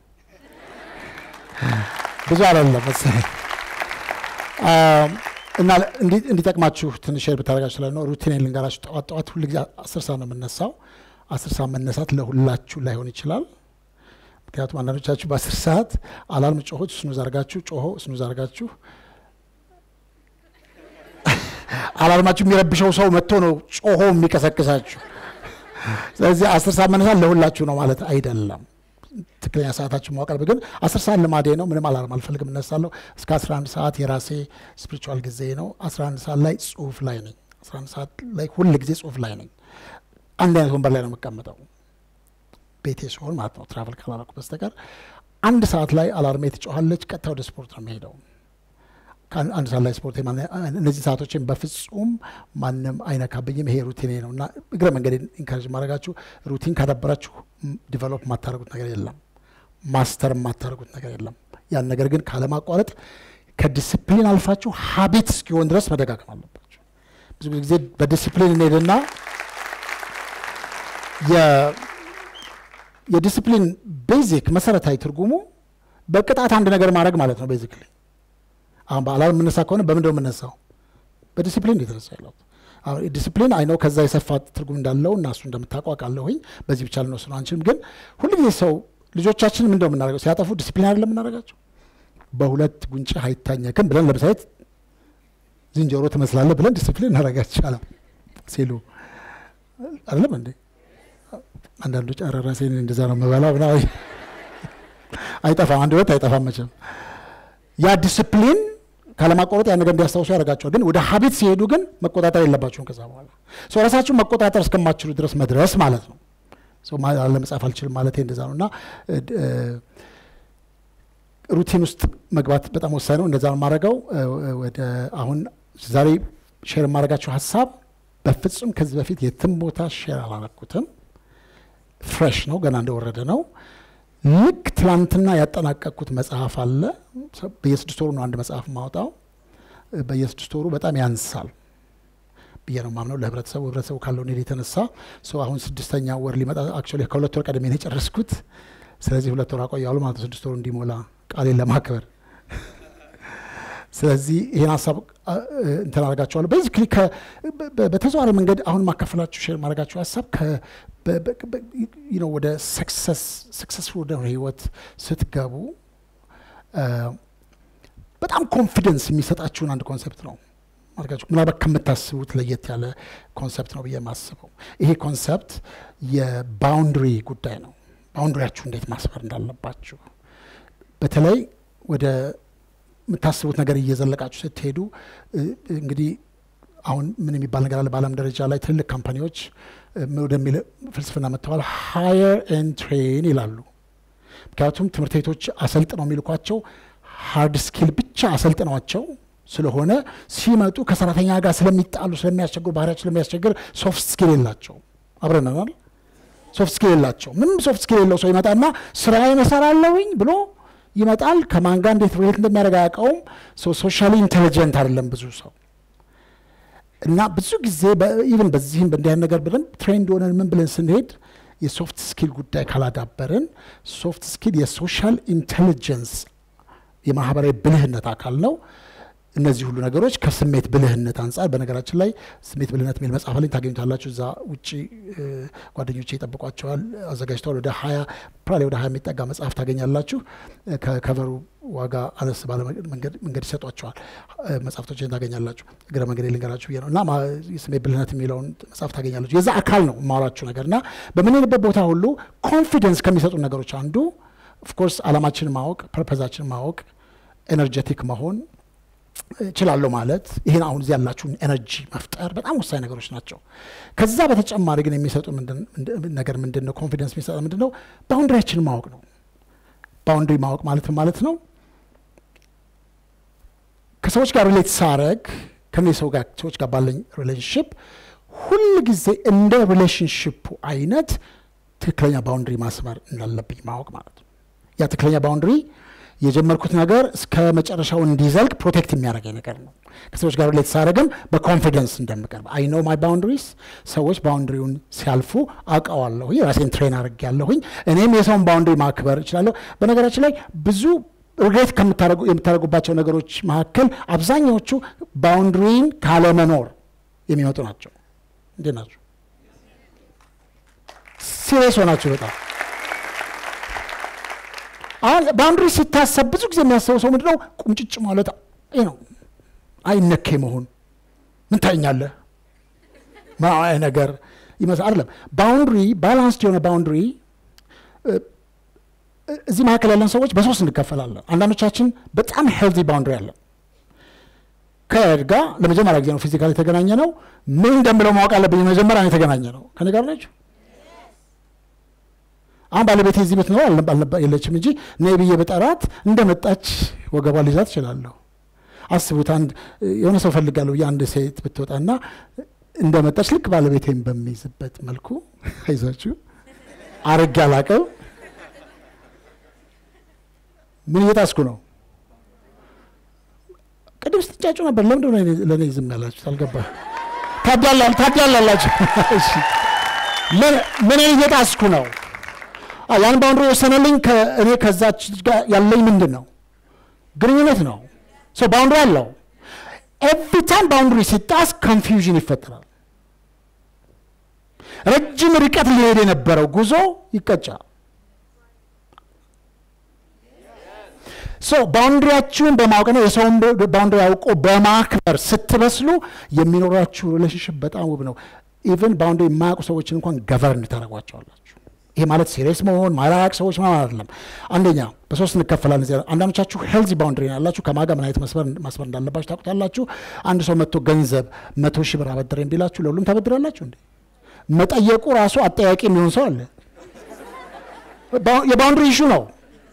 ብዙ አይደለም መሰለኝ። አም፣ እና እንዲ- እንዲጠቅማችሁ ትንሽ ሼር ብታደርጋችሁ ስለ ነው ሩቲኔን ልንገራችሁ። ጠዋት ጠዋት ሁል ጊዜ አስር ሰዓት ነው የምነሳው። አስር ሰዓት መነሳት ለሁላችሁ ላይሆን ይችላል። ምክንያቱም አንዳንዶቻችሁ በአስር ሰዓት አላርም ጮሆች ስኑዝ አርጋችሁ ጮሆ ስኑዝ አርጋችሁ አላርማችሁ የሚረብሸው ሰው መጥቶ ነው ጮሆ የሚቀሰቅሳችሁ። ስለዚህ አስር ሰዓት መነሳት ለሁላችሁ ነው ማለት አይደለም። ትክክለኛ ሰዓታችሁ ማወቅ አለብን። ግን አስር ሰዓት ልማዴ ነው። ምንም አላርም አልፈልግም፣ እነሳለሁ። እስከ 11 ሰዓት የራሴ ስፒሪቹዋል ጊዜ ነው። 11 ሰዓት ላይ ጽሁፍ ላይ ነኝ። 11 ሰዓት ላይ ሁል ጊዜ ጽሁፍ ላይ ነኝ። አንድ አይነት ወንበር ላይ ነው የምቀመጠው ቤቴ ሲሆን ማለት ነው፣ ትራቨል ካላረኩ በስተቀር። አንድ ሰዓት ላይ አላርሜ ትጮኋለች። ቀጥታ ወደ ስፖርት ነው የሚሄደው። ከአንድ አንድ ሰዓት ላይ ስፖርት የማነ- እነዚህ ሰዓቶችን በፍጹም ማንም አይነካብኝም። ይሄ ሩቲኔ ነው እና እግረ መንገድ ኢንካሬጅ ማድረጋችሁ ሩቲን ካዳበራችሁ ዲቨሎፕ የማታደርጉት ነገር የለም፣ ማስተር የማታደርጉት ነገር የለም። ያን ነገር ግን ካለማቋረጥ ከዲስፕሊን አልፋችሁ ሀቢት እስኪሆን ድረስ መደጋገም አለባችሁ። ብዙ ጊዜ በዲስፕሊን እንሄድና የ- የዲስፕሊን ቤዚክ መሰረታዊ ትርጉሙ በቅጣት አንድ ነገር ማድረግ ማለት ነው ቤዚክሊ አሁን በአላርም የምነሳ ከሆነ በምንድን ነው የምነሳው? በዲሲፕሊን የተነሳ ያለሁት አሁን ዲሲፕሊን አይነው ከዛ የሰፋ ትርጉም እንዳለው እና እሱ እንደምታውቀው አውቃለሁኝ። በዚህ ብቻ ልንወስነው አንችልም። ግን ሁልጊዜ ሰው ልጆቻችን ምንድነው የምናደርገው? ሲያጠፉ ዲሲፕሊን አይደለም የምናደርጋቸው። በሁለት ጉንጭህ አይታኘክም ብለን ለምሳሌ ዝንጀሮ ትመስላለህ ብለን ዲሲፕሊን እናደርጋቸዋለን ሲሉ አይደለም እንዴ? አንዳንዶች ኧረ ራሴን እንደዛ ነው የምበላው ምናምን አይጠፋም፣ አንድ ሁለት አይጠፋም መቼም ያ ዲስፕሊን ካለማቋረጥ ያ ነገር እንዲያስታውሱ ያደርጋቸዋል። ግን ወደ ሀቢት ሲሄዱ ግን መቆጣጠር የለባቸውም። ከዛ በኋላ ሰው ራሳችሁን መቆጣጠር እስከማትችሉ ድረስ መድረስ ማለት ነው። ሰው ማ- ለመጻፍ አልችልም ማለት እንደዛ ነው እና እ፣ ድ- እ፣ ሩቲን ውስጥ መግባት በጣም ወሳኝ ነው። እንደዛ ነው የማደርገው። እ፣ ወደ አሁን ዛሬ ሼር የማደርጋቸው ሀሳብ በፍጹም ከዚህ በፊት የትም ቦታ ሼር አላረኩትም። ፍሬሽ ነው፣ ገና እንደወረደ ነው። ልክ ትላንትና ያጠናቀቅኩት መጽሐፍ አለ። በየስድስት ወሩ ነው አንድ መጽሐፍ ማውጣው። በየስድስት ወሩ በጣም ያንሳል ብዬ ነው ማምነው ለህብረተሰቡ ህብረተሰቡ ካለው ኔድ የተነሳ ሰው አሁን ስድስተኛ ወር ሊመጣ አክቹዋሊ ከሁለት ወር ቀደሜ ነው የጨረስኩት። ስለዚህ ሁለት ወር አቆያሉ ማለት ነው ስድስት ወሩ እንዲሞላ ቃሌን ለማክበር ስለዚህ ይህን ሀሳብ አ- እ- እንትን አደርጋቸዋለሁ። ቤዚክሊ በተዘዋዋሪ መንገድ አሁን ማካፈላችሁ ሼር ማድረጋችሁ ሀሳብ ከ- በ- በ- በ- you know ወደ ሰክሰስፉል ወደ ህይወት ስትገቡ አ፣ በጣም ኮንፊደንስ የሚሰጣችሁን አንድ ኮንሰፕት ነው ማድረጋችሁ ምናልባት ከምታስቡት ለየት ያለ ኮንሰፕት ነው ብዬ የማስበው ይሄ ኮንሰፕት የባውንድሪ ጉዳይ ነው። ባውንድሪያችሁ እንዴት ማስፈር እንዳለባችሁ በተለይ ወደ የምታስቡት ነገር እየዘለቃችሁ ስትሄዱ እ፣ እንግዲህ አሁን ምን የሚባል ነገር አለ በዓለም ደረጃ ላይ ትልልቅ ካምፓኒዎች እ፣ ወደሚል ፍልስፍና መጥተዋል። ሃየር ኤንድ ትሬን ይላሉ። ምክንያቱም ትምህርት ቤቶች አሰልጥነው የሚልኳቸው ሃርድ ስኪል ብቻ አሰልጥነዋቸው ስለሆነ ሲመጡ ከሰራተኛ ጋር ስለሚጣሉ ስለሚያስቸግሩ ባህሪያቸው ስለሚያስቸግር ሶፍት ስኪል የላቸው አብረናል ሶፍት ስኪል የላቸው ምንም ሶፍት ስኪል የለው ሰው ይመጣና ስራዬን እሰራለሁኝ ብሎ ይመጣል ከማን ጋር እንዴት ሪሌት እንደሚያደርግ አያውቀውም ሶሻሊ ኢንቴሊጀንት አይደለም ብዙ ሰው እና ብዙ ጊዜ ኢቨን በዚህም በእንዲህ አይነት ነገር በደንብ ትሬንድ ሆነን ምን ብለን ስንሄድ የሶፍት ስኪል ጉዳይ ካላዳበርን ሶፍት ስኪል የሶሻል ኢንቴሊጀንስ የማህበራዊ ብልህነት አካል ነው። እነዚህ ሁሉ ነገሮች ከስሜት ብልህነት አንጻር በነገራችን ላይ ስሜት ብልህነት የሚል መጽሐፍ ላይ ታገኙታላችሁ። እዛ ውጭ እ፣ ጓደኞቼ ይጠብቋቸዋል አዘጋጅተዋል። ወደ ሀያ ፕራሌ ወደ ሀያ የሚጠጋ መጽሐፍ ታገኛላችሁ። እ፣ ከከቨሩ ዋጋ አነስ ባለ መንገድ መንገድ ይሰጧቸዋል። እ፣ መጽሐፍቶችን ታገኛላችሁ። እግረ መንገድ ልንገራችሁ ብዬ ነው እና ማ- የስሜት ብልህነት የሚለውን መጽሐፍ ታገኛላችሁ። የዛ አካል ነው የማወራችሁ ነገር እና በምንሄድበት ቦታ ሁሉ ኮንፊደንስ ከሚሰጡ ነገሮች አንዱ ኦፍኮርስ አላማችንን ማወቅ ፐርፐዛችንን ማወቅ ኤነርጀቲክ መሆን እችላለሁ ማለት ይህን አሁን እዚህ ያላችሁን ኤነርጂ መፍጠር በጣም ወሳኝ ነገሮች ናቸው። ከዛ በተጨማሪ ግን የሚሰጡ ምንድን- ምንድን- ነገር ምንድን ነው? ኮንፊደንስ የሚሰጠ ምንድን ነው? ባውንድሪያችንን ማወቅ ነው። ባውንድሪ ማወቅ ማለት ምን ማለት ነው? ከሰዎች ጋር ሪሌት ሳረግ ከነዚህ ሰው ጋር ሰዎች ጋር ባለኝ ሪሌሽንሽፕ ሁል ጊዜ እንደ ሪሌሽንሽፑ አይነት ትክክለኛ ባውንድሪ ማስመር እንዳለብኝ ማወቅ ማለት ነው። ያ ትክክለኛ ባውንድሪ የጀመርኩት ነገር እስከ መጨረሻው እንዲዘልቅ ፕሮቴክት የሚያደርገኝ ነገር ነው። ከሰዎች ጋር ሪሌት ሳደርግም በኮንፊደንስ እንደምቀርብ አይ ኖ ማይ ባውንድሪስ። ሰዎች ባውንድሪውን ሲያልፉ አውቀዋለሁኝ፣ ራሴን ትሬን አድርግ ያለሁኝ፣ እኔም የሰውን ባውንድሪ ማክበር እችላለሁ። በነገራችን ላይ ብዙ ሪግሬት የምታደርጉባቸው ነገሮች መካከል አብዛኛዎቹ ባውንድሪን ካለመኖር የሚመጡ ናቸው። እንዴት ናቸው? ሲሪየስ ሆናችሁ በጣም አሁን ባውንድሪ ሲታሰብ ብዙ ጊዜ የሚያስበው ሰው ምንድነው? ቁምጭጭ ማለት ይህ ነው። አይነኬ መሆን ምን ታኛለህ ማይ ነገር ይመስል አይደለም። ባውንድሪ ባላንስድ የሆነ ባውንድሪ እዚህ መካከል ያለን ሰዎች በሶስት እንከፈላለን። አንዳንዶቻችን በጣም ሄልዚ ባውንድሪ አለን። ከያድ ጋር ለመጀመሪያ ጊዜ ነው ፊዚካል የተገናኘ ነው። ምን እንደምለው ማወቅ አለብኝ። መጀመሪያ ነው የተገናኘ ነው። ከኔ ጋር ናቸው። አሁን ባለቤቴ እዚህ ቤት ነው የለችም እንጂ ነይ ብዬ በጠራት እንደመጣች ወገቧ ልይዛት እችላለሁ። አስቡት፣ አንድ የሆነ ሰው ፈልጋለሁ ብዬ አንድ ሴት ብትወጣና እንደመጣች ልክ ባለቤቴን በሚይዝበት መልኩ አይዛችሁ አርግ አላቀው ምን እየጣስኩ ነው? ቅድም ስትጫጩ ነበር። ለምንድን ነው ለእኔ ዝም ያላችሁ? አልገባ ታዳላላችሁ። ምን እየጣስኩ ነው? ያን ባውንድሪ የወሰነልኝ እኔ ከዛች ጋር ያለኝ ምንድን ነው ግንኙነት ነው። ሰው ባውንድሪ አለው። ኤቭሪ ታይም ባውንድሪ ሲጣስ ኮንፊውዥን ይፈጠራል። ረጅም ርቀት ሊሄድ የነበረው ጉዞ ይቀጫል። ሶ ባውንድሪያችሁን በማወቅና የሰውን ባውንድሪ አውቆ በማክበር ስትበስሉ የሚኖራችሁ ሪሌሽንሽፕ በጣም ውብ ነው። ኢቨን ባውንድሪ የማያውቁ ሰዎችን እንኳን ገቨርን ታደርጓቸዋላችሁ። ይሄ ማለት ሲሪየስ መሆን ማላቅ ሰዎች ማለት አይደለም። አንደኛ በሶስት እንከፈላለን። እዚህ አንዳንዶቻችሁ ሄልዚ ባውንድሪ ያላችሁ ከማጋ ምን አይነት ማስበር እንዳለባችሁ ታውቁታላችሁ። አንድ ሰው መጥቶ ገንዘብ መቶ ሺህ ብር አበድረኝ ቢላችሁ ለሁሉም ታበድራላችሁ እንዴ? መጠየቁ ራሱ አጠያቂ የሚሆን ሰው አለ። የባውንድሪ ኢሹ ነው።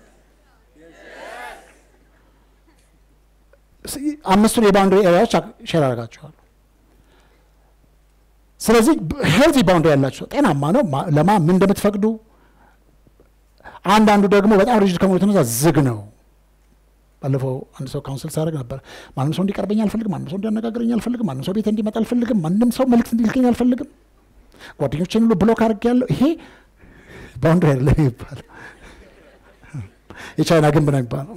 አምስቱን የባውንድሪ ኤሪያዎች ሼር አደርጋችኋል። ስለዚህ ሄልዚ ባውንድሪ ያላቸው ጤናማ ነው። ለማ ምን እንደምትፈቅዱ አንዳንዱ ደግሞ በጣም ሪጅድ ከመሆኑ የተነሳ ዝግ ነው። ባለፈው አንድ ሰው ካውንስል ሳደርግ ነበር። ማንም ሰው እንዲቀርበኝ አልፈልግም፣ ማንም ሰው እንዲያነጋግረኝ አልፈልግም፣ ማንም ሰው ቤት እንዲመጣ አልፈልግም፣ ማንም ሰው መልዕክት እንዲልከኝ አልፈልግም፣ ጓደኞችን ሁሉ ብሎክ አድርጌያለሁ። ይሄ ባውንድሪ አይደለም ይባላል። የቻይና ግንብ ነው የሚባለው።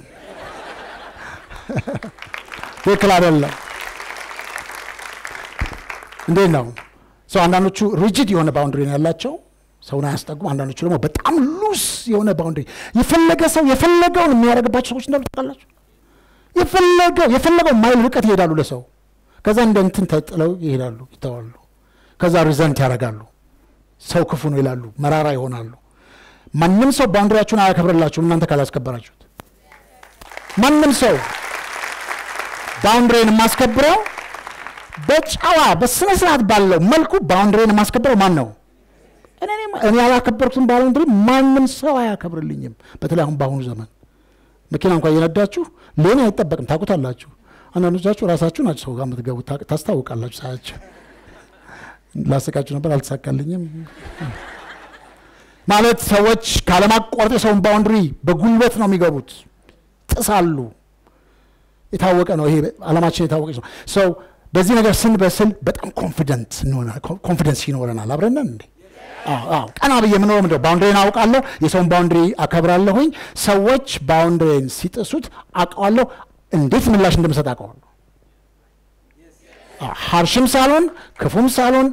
ትክክል አይደለም። እንዴት ነው ሰው? አንዳንዶቹ ሪጅድ የሆነ ባውንድሪ ነው ያላቸው፣ ሰውን አያስጠጉም። አንዳንዶቹ ደግሞ በጣም ሉስ የሆነ ባውንድሪ፣ የፈለገ ሰው የፈለገውን የሚያደርግባቸው ሰዎች እንዳሉ ታውቃላችሁ። የፈለገው የፈለገው ማይል ርቀት ይሄዳሉ ለሰው፣ ከዛ እንደ እንትን ተጥለው ይሄዳሉ፣ ይተዋሉ። ከዛ ሪዘንት ያደርጋሉ። ሰው ክፉ ነው ይላሉ፣ መራራ ይሆናሉ። ማንም ሰው ባውንድሪያችሁን አያከብርላችሁም እናንተ ካላስከበራችሁት። ማንም ሰው ባውንድሬን የማስከብረው በጨዋ በስነ ስርዓት ባለው መልኩ ባውንድሬን የማስከብረው ማን ነው? እኔ ነኝ። እኔ ያላከበርኩትን ባውንድሪ ማንም ሰው አያከብርልኝም። በተለይ አሁን በአሁኑ ዘመን መኪና እንኳን እየነዳችሁ ለእኔ አይጠበቅም። ታውቁታላችሁ። አንዳንዶቻችሁ ራሳችሁ ናችሁ ሰው ጋር የምትገቡት ታቅ- ታስታውቃላችሁ። ሳያችሁ ላስቃችሁ ነበር፣ አልተሳካልኝም። ማለት ሰዎች ካለማቋረጥ የሰውን ባውንድሪ በጉልበት ነው የሚገቡት፣ ጥሳሉ። የታወቀ ነው ይሄ አለማችን የታወቀች ነው። ሰው በዚህ ነገር ስንበስል በጣም ኮንፊደንት ኮንፊደንስ ይኖረናል። አብረነን እንዴ አዎ፣ አዎ። ቀና ብዬ የምኖረው ምንድነው? ባውንድሪን አውቃለሁ፣ የሰውን ባውንድሪ አከብራለሁኝ። ሰዎች ባውንድሪን ሲጥሱት አውቀዋለሁ፣ እንዴት ምላሽ እንደምሰጥ አውቀዋለሁ። አዎ፣ ሀርሽም ሳልሆን ክፉም ሳልሆን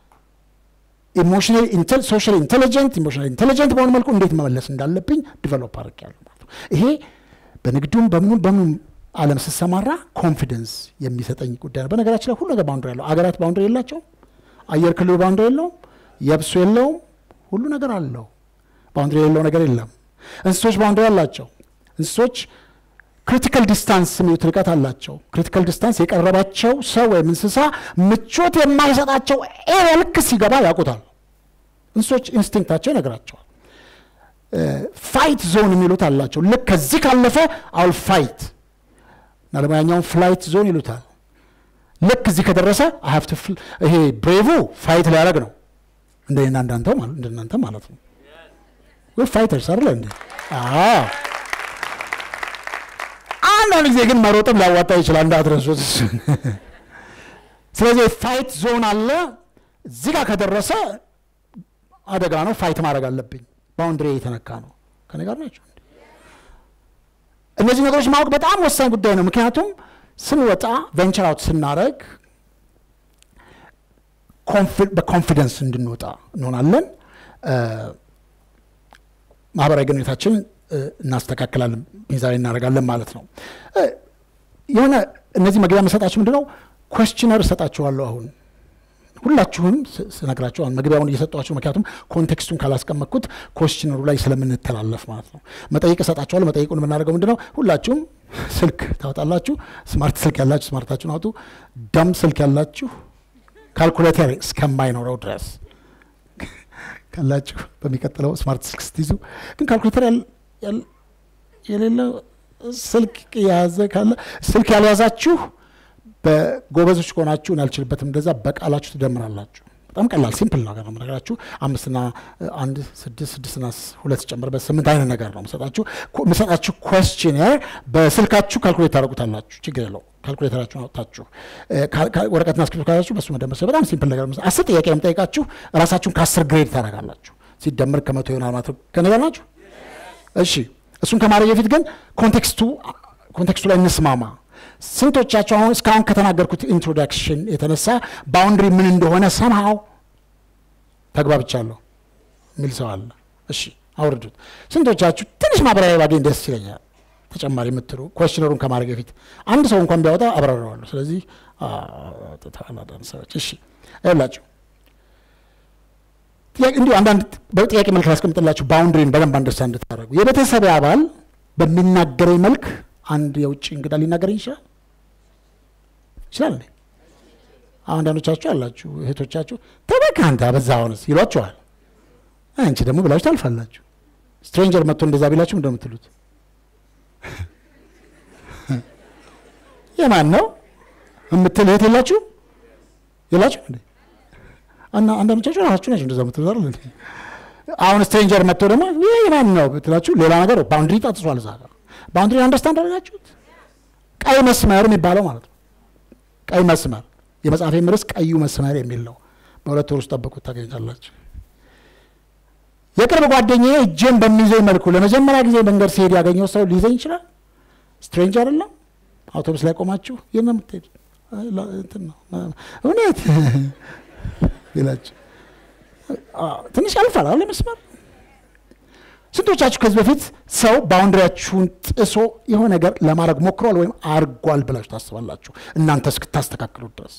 ኢሞሽናል ሶሻል ኢንቴሊጀንት ኢሞሽናል ኢንቴሊጀንት በሆነ መልኩ እንዴት መመለስ እንዳለብኝ ዲቨሎፕ አድርጌያለሁ ማለት ነው። ይሄ በንግዱም በምኑም በምኑም ዓለም ስሰማራ ኮንፊደንስ የሚሰጠኝ ጉዳይ ነው። በነገራችን ላይ ሁሉ ነገር ባውንድሪ ያለው አገራት ባውንድሪ የላቸውም። አየር ክልሉ ባውንድሪ የለውም። የብሱ የለውም። ሁሉ ነገር አለው። ባውንድሪ የሌለው ነገር የለም። እንስሶች ባውንድሪ አላቸው። እንስሶች ክሪቲካል ዲስታንስ የሚሉት ርቀት አላቸው። ክሪቲካል ዲስታንስ የቀረባቸው ሰው ወይም እንስሳ ምቾት የማይሰጣቸው ኤሪያ ልክ ሲገባ ያውቁታል። እንስሶች ኢንስቲንክታቸው ይነግራቸዋል። ፋይት ዞን የሚሉት አላቸው። ልክ ከዚህ ካለፈ አውል ፋይት እና ለሙያኛውን ፍላይት ዞን ይሉታል። ልክ እዚህ ከደረሰ ሀፍት ይሄ ብሬቭ ፋይት ሊያደርግ ነው እንደና እንዳንተው ማለት እንደናንተ ማለት ነው። ወይ ፋይተርስ አይደለ እንዴ? አዎ። አንዳንድ ጊዜ ግን መሮጥም ሊያዋጣ ይችላል እንዳትረሱት። ስለዚህ ፋይት ዞን አለ። እዚህ ጋር ከደረሰ አደጋ ነው። ፋይት ማድረግ አለብኝ። ባውንድሪ የተነካ ነው። ከኔ ጋር ናቸው። እነዚህ ነገሮች ማወቅ በጣም ወሳኝ ጉዳይ ነው። ምክንያቱም ስንወጣ ቬንቸር አውት ስናደረግ በኮንፊደንስ እንድንወጣ እንሆናለን። ማህበራዊ ግንኙነታችን እናስተካክላለን፣ ሚዛን እናደርጋለን ማለት ነው። የሆነ እነዚህ መግቢያ መሰጣችሁ ምንድነው ኮስችነር እሰጣችኋለሁ አሁን ሁላችሁም ስነግራችሁ አሁን መግቢያውን እየሰጧችሁ ምክንያቱም ኮንቴክስቱን ካላስቀመጥኩት ኮስችነሩ ላይ ስለምንተላለፍ ማለት ነው። መጠይቅ እሰጣችኋለሁ። መጠይቁን የምናደርገው ምንድነው ሁላችሁም ስልክ ታወጣላችሁ። ስማርት ስልክ ያላችሁ ስማርታችሁን አውጡ። ደም ስልክ ያላችሁ ካልኩሌተር እስከማይኖረው ድረስ ካላችሁ በሚቀጥለው ስማርት ስልክ ስትይዙ ግን ካልኩሌተር የሌለው ስልክ የያዘ ካለ ስልክ ያልያዛችሁ በጎበዞች ከሆናችሁ አልችልበትም፣ እንደዛ በቃላችሁ ትደምራላችሁ። በጣም ቀላል ሲምፕል ነገር ነው የምነግራችሁ። አምስትና አንድ ስድስት ስድስትና ሁለት ጨምርበት ስምንት አይነት ነገር ነው የምሰጣችሁ። የምሰጣችሁ ኮስችነር በስልካችሁ ካልኩሌት ታደርጉታላችሁ። ችግር የለው። ካልኩሌተራችሁን አውጥታችሁ ወረቀትና እስክሪብቶ ካላችሁ በሱ መደመር በጣም ሲምፕል ነገር ነው። አስር ጥያቄ ነው የምጠይቃችሁ። ራሳችሁን ከአስር ግሬድ ታደርጋላችሁ። ሲደመር ከመቶ ይሆናል ማለት ነው። ከነገር ናችሁ። እሺ፣ እሱን ከማድረግ በፊት ግን ኮንቴክስቱ ኮንቴክስቱ ላይ እንስማማ። ስንቶቻቸው አሁን እስካሁን ከተናገርኩት ኢንትሮዳክሽን የተነሳ ባውንድሪ ምን እንደሆነ ሰምሃው ተግባብቻለሁ የሚል ሰው አለ? እሺ አውርዱት። ስንቶቻችሁ ትንሽ ማብራሪያ ባገኝ ደስ ይለኛል፣ ተጨማሪ የምትሉ ኮስችነሩን ከማድረግ በፊት አንድ ሰው እንኳን ቢያወጣ አብራረዋለሁ። ስለዚህ ተላዳን ሰዎች እሺ ይላችሁ እንዲሁ አንዳንድ በጥያቄ መልክ ላስቀምጥላችሁ ባውንድሪን በደንብ አንደርስታንድ እንድታደርጉ የቤተሰብ አባል በሚናገረኝ መልክ አንድ የውጭ እንግዳ ሊናገረኝ ይችላል ይችላል እንዴ? አንዳንዶቻችሁ አላችሁ እህቶቻችሁ ተበቃ አንተ አበዛ ሆነስ ይሏችኋል። አንቺ ደግሞ ብላችሁ ታልፋላችሁ። ስትሬንጀር መጥቶ እንደዛ ቢላችሁ እንደምትሉት የማን ነው የምትል እህት የላችሁ የላችሁ እንዴ? እና አንዳንዶቻችሁ ራሳችሁ ናቸው እንደዛ የምትሉት አይደል እንዴ? አሁን ስትሬንጀር መጥቶ ደግሞ ይህ የማን ነው ብትላችሁ ሌላ ነገር ባውንድሪ ጣጥሷል እዛ ጋር ባውንድሪ አንደርስታንድ አደረጋችሁት? ቀይ መስመር የሚባለው ማለት ነው። ቀይ መስመር የመጽሐፌ ርዕስ ቀዩ መስመር የሚል ነው። በሁለት ወር ውስጥ ጠብቁት ታገኛላችሁ። የቅርብ ጓደኛዬ እጄን በሚይዘኝ መልኩ ለመጀመሪያ ጊዜ መንገድ ሲሄድ ያገኘው ሰው ሊይዘኝ ይችላል። ስትሬንጅ አይደለም። አውቶቡስ ላይ ቆማችሁ የት ነው የምትሄድ? እንትን ነው እውነት ይላችሁ። ትንሽ ያልፋል አለ መስመር ስንቶቻችሁ ከዚህ በፊት ሰው ባውንድሪያችሁን ጥሶ የሆነ ነገር ለማድረግ ሞክሯል ወይም አርጓል ብላችሁ ታስባላችሁ እናንተ እስክታስተካክሉት ድረስ?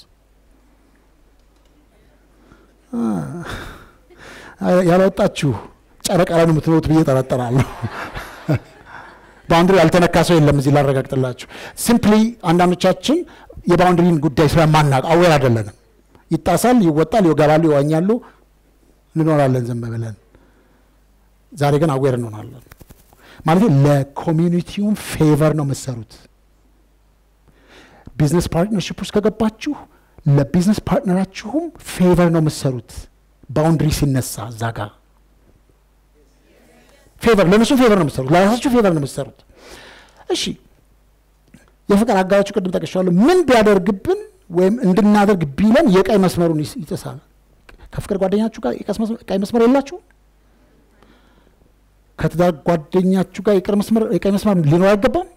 ያላወጣችሁ ጨረቃ ላይ ነው የምትኖሩት ብዬ ጠረጠራለሁ። ባውንድሪ ያልተነካ ሰው የለም እዚህ ላረጋግጥላችሁ። ሲምፕሊ አንዳንዶቻችን የባውንድሪን ጉዳይ ስለማናውቅ አዌር አይደለንም። ይጣሳል፣ ይወጣል፣ ይገባሉ፣ ይዋኛሉ፣ እንኖራለን ዝም ብለን። ዛሬ ግን አዌር እንሆናለን። ማለት ለኮሚዩኒቲውም ፌቨር ነው የምትሰሩት። ቢዝነስ ፓርትነርሽፕ ውስጥ ከገባችሁ ለቢዝነስ ፓርትነራችሁም ፌቨር ነው የምትሰሩት። ባውንድሪ ሲነሳ እዛ ጋር ፌቨር ለእነሱ ፌቨር ነው የምትሰሩት፣ ለራሳችሁ ፌቨር ነው የምትሰሩት። እሺ የፍቅር አጋራችሁ ቅድም ጠቅሻለሁ። ምን ቢያደርግብን ወይም እንድናደርግ ቢለን የቀይ መስመሩን ይስ- ይጥሳል። ከፍቅር ጓደኛችሁ ጋር የቀስ መስመር- ቀይ መስመር የላችሁ? ከትዳር ጓደኛችሁ ጋር የቀይ መስመር የቀይ መስመር ሊኖር አይገባም?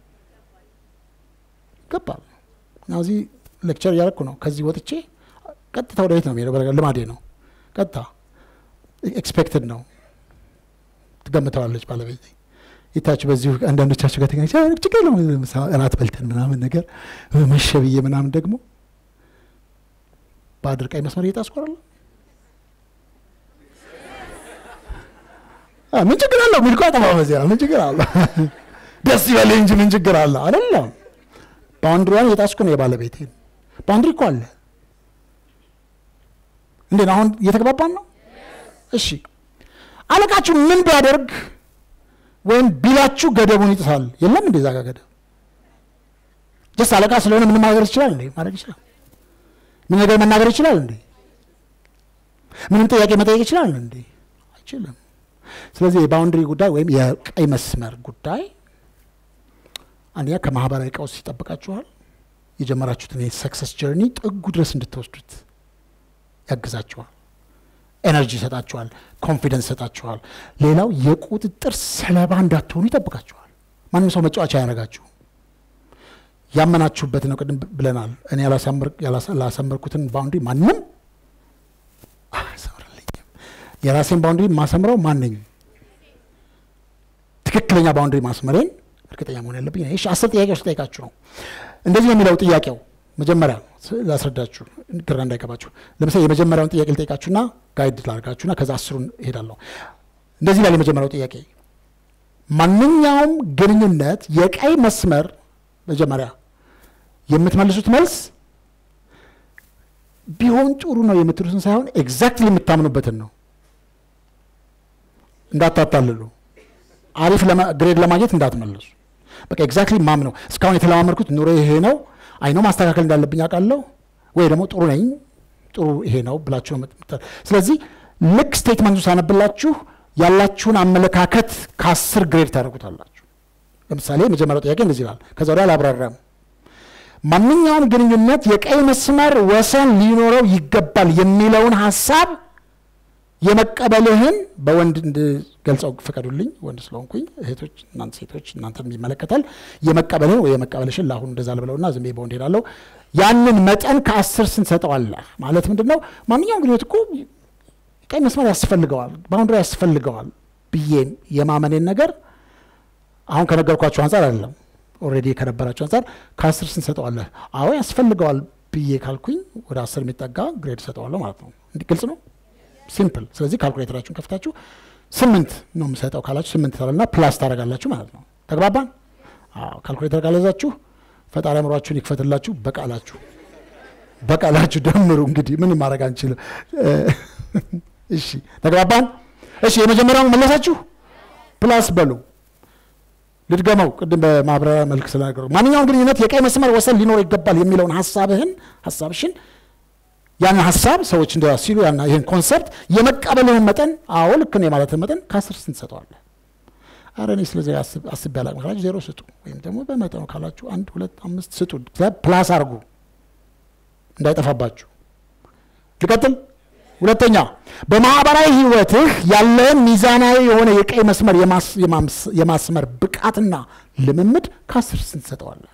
ይገባል። እና እዚህ ሌክቸር እያደረኩ ነው። ከዚህ ወጥቼ ቀጥታ ወደ ቤት ነው የሚሄደው። በነገር ልማዴ ነው። ቀጥታ ኤክስፔክትድ ነው። ትገምተዋለች ባለቤት ይታችሁ በዚሁ አንዳንዶቻችሁ ጋር ተገናኝ ችግር ነው እራት በልተን ምናምን ነገር መሸ ብዬ ምናምን ደግሞ በአድር ቀይ መስመር እየጣስቆራለ ምን ችግር አለው? ሚልኮ ጠፋ በዚያ ምን ችግር አለ? ደስ ይበል እንጂ ምን ችግር አለ? አይደለም ባውንድሪዋን እየጣስኩ ነው የባለቤቴን ባውንድሪ እኮ አለ። እንዴት ነው አሁን እየተግባባን ነው? እሺ አለቃችሁ ምን ቢያደርግ ወይም ቢላችሁ ገደቡን ይጥሳል። የለም እንዴ እዛ ጋ ገደብ ጀስት አለቃ ስለሆነ ምንም ማድረግ ይችላል እንዴ? ማድረግ ይችላል። ምን ነገር መናገር ይችላል እንዴ? ምንም ጥያቄ መጠየቅ ይችላል እንዴ? አይችልም። ስለዚህ የባውንድሪ ጉዳይ ወይም የቀይ መስመር ጉዳይ አንደኛ ከማህበራዊ ቀውስ ይጠብቃችኋል። የጀመራችሁትን የሰክሰስ ጀርኒ ጥጉ ድረስ እንድትወስዱት ያግዛችኋል። ኤነርጂ ይሰጣችኋል። ኮንፊደንስ ይሰጣችኋል። ሌላው የቁጥጥር ሰለባ እንዳትሆኑ ይጠብቃችኋል። ማንም ሰው መጫወቻ አያደርጋችሁ። ያመናችሁበት ነው። ቅድም ብለናል። እኔ ያላሳመር- ያላሳ- ያላሳመርኩትን ባውንድሪ ማንም አያሰምርልኝም። የራሴን ባውንድሪ ማሰምረው ማንኝ ትክክለኛ ባውንድሪ ማስመሬን እርግጠኛ መሆን ያለብኝ እኔ። እሺ አስር ጥያቄዎች ልጠይቃችሁ ነው። እንደዚህ ነው የሚለው ጥያቄው። መጀመሪያ ስ- ላስረዳችሁ ግራ እንዳይገባችሁ። ለምሳሌ የመጀመሪያውን ጥያቄ ልጠይቃችሁና ጋይድ ላድርጋችሁና ከዛ አስሩን እሄዳለሁ። እንደዚህ ይላል የመጀመሪያው ጥያቄ ማንኛውም ግንኙነት የቀይ መስመር መጀመሪያ የምትመልሱት መልስ ቢሆን ጥሩ ነው የምትሉትን ሳይሆን ኤግዛክትሊ የምታምኑበትን ነው። እንዳታታልሉ። አሪፍ ለማ- ግሬድ ለማግኘት እንዳትመልሱ። በቃ ኤግዛክትሊ ማም ነው። እስካሁን የተለማመድኩት ኑሮ ይሄ ነው፣ አይነው ማስተካከል እንዳለብኝ አውቃለሁ፣ ወይ ደግሞ ጥሩ ነኝ፣ ጥሩ ይሄ ነው ብላችሁ ነው የምት- ስለዚህ ልክ ስቴትመንቱ ሳነብላችሁ ያላችሁን አመለካከት ከአስር ግሬድ ታደርጉታላችሁ። ለምሳሌ የመጀመሪያው ጥያቄ እንደዚህ ይላል። ከዛ ወዲያ አላብራራም። ማንኛውም ግንኙነት የቀይ መስመር ወሰን ሊኖረው ይገባል የሚለውን ሀሳብ የመቀበልህን በወንድ እንድገልጸው ፍቀዱልኝ። ወንድ ስለሆንኩኝ እህቶች፣ እናንተ ሴቶች እናንተን ይመለከታል። የመቀበልህን ወይ የመቀበልሽን ለአሁኑ እንደዛ ልበለውና ዝም ብዬ በወንድ ሄዳለሁ። ያንን መጠን ከአስር ስንት ሰጠዋለህ ማለት ምንድን ነው? ማንኛውም ግንኙነት እኮ ቀይ መስመር ያስፈልገዋል፣ ባውንድሪ ያስፈልገዋል ብዬ የማመኔን ነገር አሁን ከነገርኳቸው አንጻር አይደለም ኦልሬዲ ከነበራቸው አንጻር ከአስር ስንት ሰጠዋለህ? አዎ ያስፈልገዋል ብዬ ካልኩኝ ወደ አስር የሚጠጋ ግሬድ ሰጠዋለሁ ማለት ነው። እንዲህ ግልጽ ነው፣ ሲምፕል። ስለዚህ ካልኩሌተራችሁን ከፍታችሁ ስምንት ነው የምሰጠው ካላችሁ ስምንት ታላልና ፕላስ ታደርጋላችሁ ማለት ነው። ተግባባን? አዎ ካልኩሌተር ካለዛችሁ ፈጣሪ አእምሯችሁን ይክፈትላችሁ። በቃላችሁ በቃላችሁ ደምሩ። እንግዲህ ምንም ማድረግ አንችልም። እሺ ተግባባን? እሺ የመጀመሪያውን መለሳችሁ፣ ፕላስ በሉ ልድገመው ቅድም በማብራሪያ መልክ ስለነገሩ ማንኛውም ግንኙነት የቀይ መስመር ወሰን ሊኖር ይገባል የሚለውን ሀሳብህን ሀሳብሽን ያን ሀሳብ ሰዎች እንደ ሲሉ ያን ይህን ኮንሰፕት የመቀበልህን መጠን አዎ ልክ ነው የማለትን መጠን ከአስር ስንት ትሰጠዋለህ? ኧረ እኔ ስለዚህ አስብ- አስቤ አላቅም ካላችሁ ዜሮ ስጡ፣ ወይም ደግሞ በመጠኑ ካላችሁ አንድ ሁለት አምስት ስጡ። ፕላስ አድርጉ እንዳይጠፋባችሁ። ልቀጥል። ሁለተኛ በማህበራዊ ህይወትህ ያለህን ሚዛናዊ የሆነ የቀይ መስመር የማስ- የማምስ- የማስመር ብቃትና ልምምድ ከአስር ስንት ትሰጠዋለህ?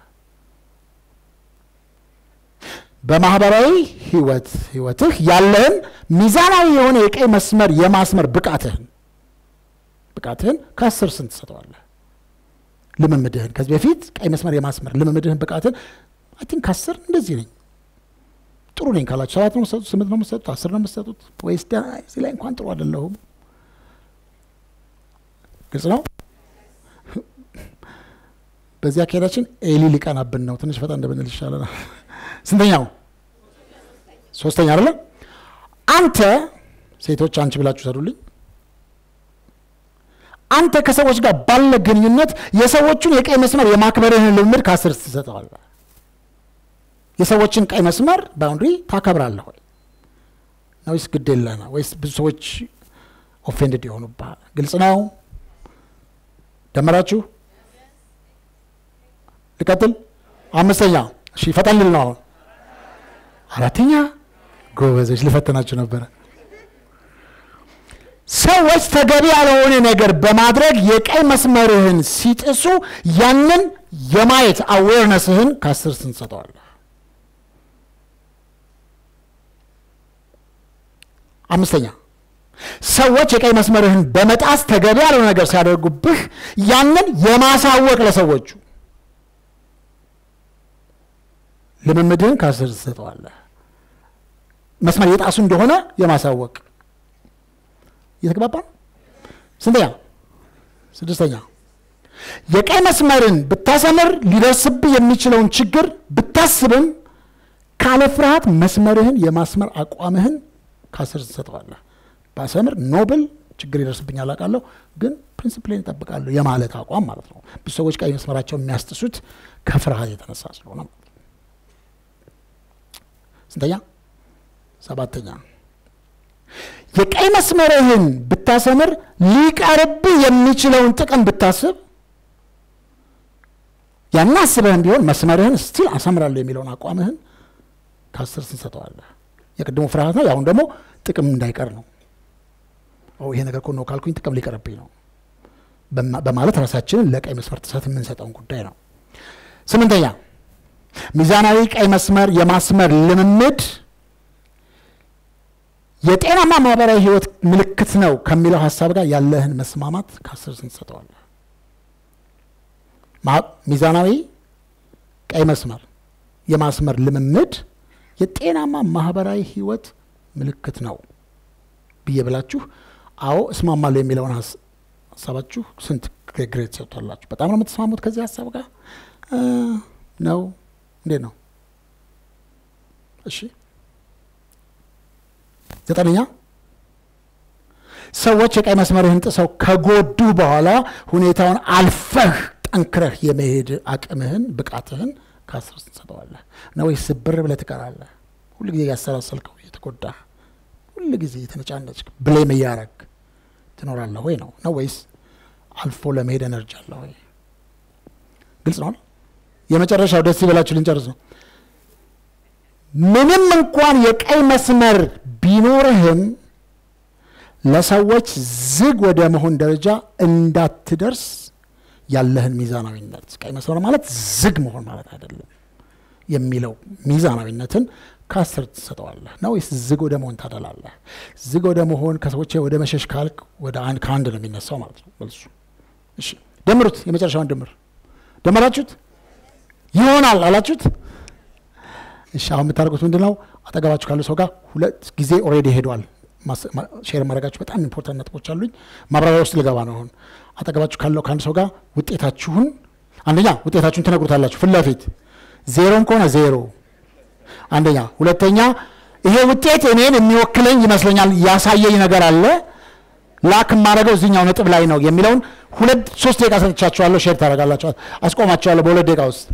በማህበራዊ ህይወት ህይወትህ ያለህን ሚዛናዊ የሆነ የቀይ መስመር የማስመር ብቃትህን ብቃትህን ከአስር ስንት ትሰጠዋለህ? ልምምድህን ከዚህ በፊት ቀይ መስመር የማስመር ልምምድህን ብቃትህን አይ ቲንክ ከአስር እንደዚህ ነኝ ጥሩ ነኝ ካላችሁ ሰባት ነው የምትሰጡት? ስምንት ነው የምትሰጡት? አስር ነው የምትሰጡት? ወይስ ደህና እዚህ ላይ እንኳን ጥሩ አይደለሁም? ግልጽ ነው። በዚህ አካሄዳችን ኤሊ ሊቀናብን ነው። ትንሽ ፈጣን እንደብንል ይሻለናል። ስንተኛው? ሶስተኛ አይደለም። አንተ ሴቶች አንቺ ብላችሁ ሰዱልኝ። አንተ ከሰዎች ጋር ባለ ግንኙነት የሰዎቹን የቀይ መስመር የማክበርህን ልምምድ ከአስር ትሰጠዋለህ። የሰዎችን ቀይ መስመር ባውንድሪ ታከብራለህ ወይ ነው ወይስ ግድ የለህም? ወይስ ብዙ ሰዎች ኦፌንድድ የሆኑብሃል? ግልጽ ነው። ደመራችሁ? ልቀጥል። አምስተኛ እሺ፣ ፈጠን ልል ነው አሁን። አራተኛ ጎበዞች፣ ልፈተናችሁ ነበረ። ሰዎች ተገቢ ያልሆነ ነገር በማድረግ የቀይ መስመርህን ሲጥሱ ያንን የማየት አዌርነስህን ከአስር ስንሰጠዋለህ። አምስተኛ ሰዎች የቀይ መስመርህን በመጣስ ተገቢ ያልሆነ ነገር ሲያደርጉብህ ያንን የማሳወቅ ለሰዎቹ ልምምድህን ከአስር ትሰጠዋለህ። መስመር የጣሱ እንደሆነ የማሳወቅ እየተግባባ ነው። ስንተኛ? ስድስተኛ የቀይ መስመርን ብታሰምር ሊደርስብህ የሚችለውን ችግር ብታስብም ካለ ፍርሃት መስመርህን የማስመር አቋምህን ከአስር ትሰጠዋለህ። ባሰምር ኖብል ችግር ይደርስብኛል አውቃለሁ፣ ግን ፕሪንስፕሌን እጠብቃለሁ የማለት አቋም ማለት ነው። ብዙ ሰዎች ቀይ መስመራቸውን የሚያስጥሱት ከፍርሃት የተነሳ ስለሆነ ማለት ነው። ስንተኛ? ሰባተኛ የቀይ መስመርህን ብታሰምር ሊቀርብህ የሚችለውን ጥቅም ብታስብ ያን አስበህም ቢሆን መስመርህን ስቲል አሰምራለሁ የሚለውን አቋምህን ከአስር ስንሰጠዋለህ። የቅድሙ ፍርሃት ነው። ያሁን ደግሞ ጥቅም እንዳይቀር ነው። ይሄ ነገር እኮ ነው ካልኩኝ ጥቅም ሊቀርብኝ ነው በማለት ራሳችንን ለቀይ መስመር ጥሰት የምንሰጠውን ጉዳይ ነው። ስምንተኛ ሚዛናዊ ቀይ መስመር የማስመር ልምምድ የጤናማ ማህበራዊ ህይወት ምልክት ነው ከሚለው ሀሳብ ጋር ያለህን መስማማት ከአስር ስንሰጠዋለህ። ሚዛናዊ ቀይ መስመር የማስመር ልምምድ የጤናማ ማህበራዊ ህይወት ምልክት ነው ብዬ ብላችሁ አዎ እስማማለሁ የሚለውን ሀሳባችሁ ስንት ግሬድ ሰጥቷላችሁ? በጣም ነው የምትስማሙት ከዚህ ሀሳብ ጋር ነው? እንዴት ነው? እሺ ዘጠነኛ ሰዎች የቀይ መስመርህን ጥሰው ከጎዱ በኋላ ሁኔታውን አልፈህ ጠንክረህ የመሄድ አቅምህን ብቃትህን ከአስር ትሰጠዋለህ ነው ወይስ ስብር ብለህ ትቀራለህ? ሁል ጊዜ እያሰላሰልከው እየተጎዳህ ሁል ጊዜ የተነጫነጭ ብሌም እያረግ ትኖራለህ ወይ ነው ነው ወይስ አልፎ ለመሄድ ኤነርጂ አለ ወይ? ግልጽ ነው። የመጨረሻው ደስ ይበላችሁ ልንጨርስ ነው። ምንም እንኳን የቀይ መስመር ቢኖርህም ለሰዎች ዝግ ወደ መሆን ደረጃ እንዳትደርስ ያለህን ሚዛናዊነት ቀይ መስመር ማለት ዝግ መሆን ማለት አይደለም የሚለው ሚዛናዊነትን ከአስር ትሰጠዋለህ ነው ወይስ ዝግ ወደ መሆን ታደላለህ? ዝግ ወደ መሆን ከሰዎች ወደ መሸሽ ካልክ ወደ አንድ ከአንድ ነው የሚነሳው ማለት ነው መልሱ። እሺ ደምሩት። የመጨረሻውን ድምር ደመራችሁት? ይሆናል አላችሁት? እሺ አሁን የምታደርጉት ምንድን ነው? አጠገባችሁ ካለ ሰው ጋር ሁለት ጊዜ ኦልሬዲ ሄዷል። ሼር ማድረጋችሁ በጣም ኢምፖርታንት ነጥቦች አሉኝ። ማብራሪያ ውስጥ ልገባ ነው አሁን። አጠገባችሁ ካለው ከአንድ ሰው ጋር ውጤታችሁን አንደኛ ውጤታችሁን ትነግሩታላችሁ ፊት ለፊት ዜሮም ከሆነ ዜሮ አንደኛ፣ ሁለተኛ ይሄ ውጤት እኔን የሚወክለኝ ይመስለኛል ያሳየኝ ነገር አለ ላክ የማደርገው እዚኛው ነጥብ ላይ ነው የሚለውን ሁለት ሶስት ደቂቃ ሰጥቻችኋለሁ። ሼር ታደርጋላችሁ። አስቆማችኋለሁ በሁለት ደቂቃ ውስጥ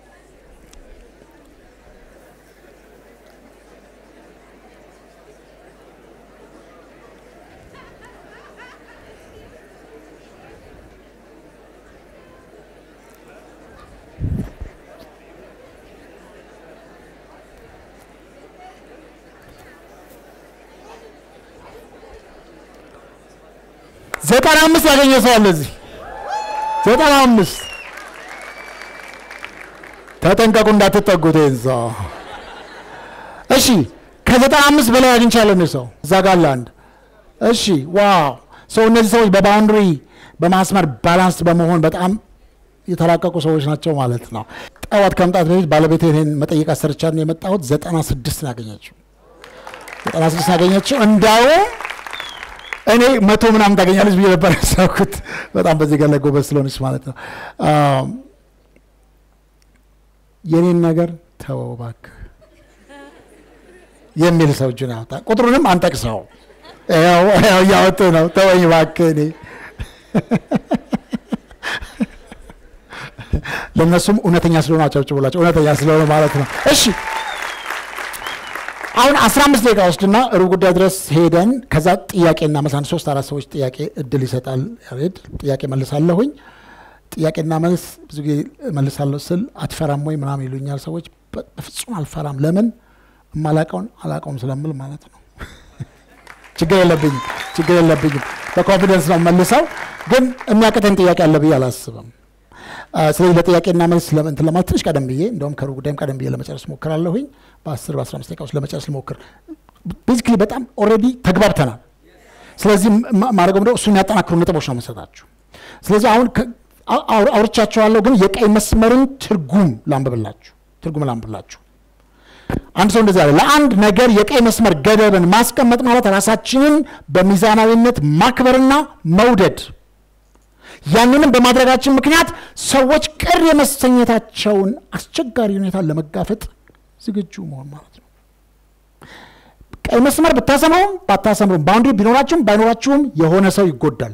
ዘጠና አምስት ያገኘ ሰው አለ እዚህ ዘጠና አምስት ተጠንቀቁ እንዳትጠጉት ይህን ሰው እሺ ከዘጠና አምስት በላይ አግኝቻለሁ የሚል ሰው እዛ ጋር አለ አንድ እሺ ዋው ሰው እነዚህ ሰዎች በባውንድሪ በማስመር ባላንስ በመሆን በጣም የተራቀቁ ሰዎች ናቸው ማለት ነው ጠዋት ከመምጣት በፊት ባለቤት ይህን መጠየቅ አሰርቻ ነው የመጣሁት ዘጠና ስድስት ነው ያገኘችው ዘጠና ስድስት ነው ያገኘችው እንዳውም እኔ መቶ ምናምን ታገኛለች ብዬ ነበር ያሰብኩት። በጣም በዚህ ጋር ላይ ጎበዝ ስለሆነች ማለት ነው። የኔን ነገር ተወው እባክህ የሚል ሰው እጁን ያወጣ። ቁጥሩንም አንጠቅሰው። ያው ያው እያወጡ ነው። ተወኝ እባክህ እኔ ለእነሱም እውነተኛ ስለሆነ አጨብጭቡላቸው። እውነተኛ ስለሆነ ማለት ነው። እሺ አሁን አስራ አምስት ደቂቃ ወስድና ሩብ ጉዳይ ድረስ ሄደን ከዛ ጥያቄና መልስ አንድ ሶስት አራት ሰዎች ጥያቄ እድል ይሰጣል። ያሬድ ጥያቄ መልሳለሁኝ። ጥያቄና መልስ ብዙ ጊዜ መልሳለሁ ስል አትፈራም ወይ ምናምን ይሉኛል ሰዎች። በ- በፍጹም አልፈራም። ለምን እማላቀውን አላቀውም ስለምል ማለት ነው። ችግር የለብኝም፣ ችግር የለብኝም። በኮንፊደንስ ነው መልሰው፣ ግን የሚያቅተን ጥያቄ አለ ብዬ አላስብም። አ፣ ስለዚህ ለጥያቄና መልስ ለምን እንትን ለማለት ትንሽ ቀደም ብዬ እንደውም ከሩብ ጉዳይም ቀደም ብዬ ለመጨረስ ሞክራለሁኝ። በ10 በ15 ደቂቃ ውስጥ ለመጨረስ ልሞክር። ቤዚክሊ በጣም ኦልሬዲ ተግባብተናል። ስለዚህ ማ- ማድረገው ምንድነው እሱን ያጠናክሩ ነጥቦች ነው መሰጣችሁ። ስለዚህ አሁን ከ- አው- አው- አውርቻቸዋለሁ፣ ግን የቀይ መስመርን ትርጉም ላንብብላችሁ። ትርጉም ላንብብላችሁ። አንድ ሰው እንደዚህ አለ። ለአንድ ነገር የቀይ መስመር ገደብን ማስቀመጥ ማለት ራሳችንን በሚዛናዊነት ማክበርና መውደድ ያንንም በማድረጋችን ምክንያት ሰዎች ቅር የመሰኘታቸውን አስቸጋሪ ሁኔታ ለመጋፈጥ ዝግጁ መሆን ማለት ነው። ቀይ መስመር ብታሰምሩም ባታሰምሩም ባውንድሪ ቢኖራችሁም ባይኖራችሁም የሆነ ሰው ይጎዳል።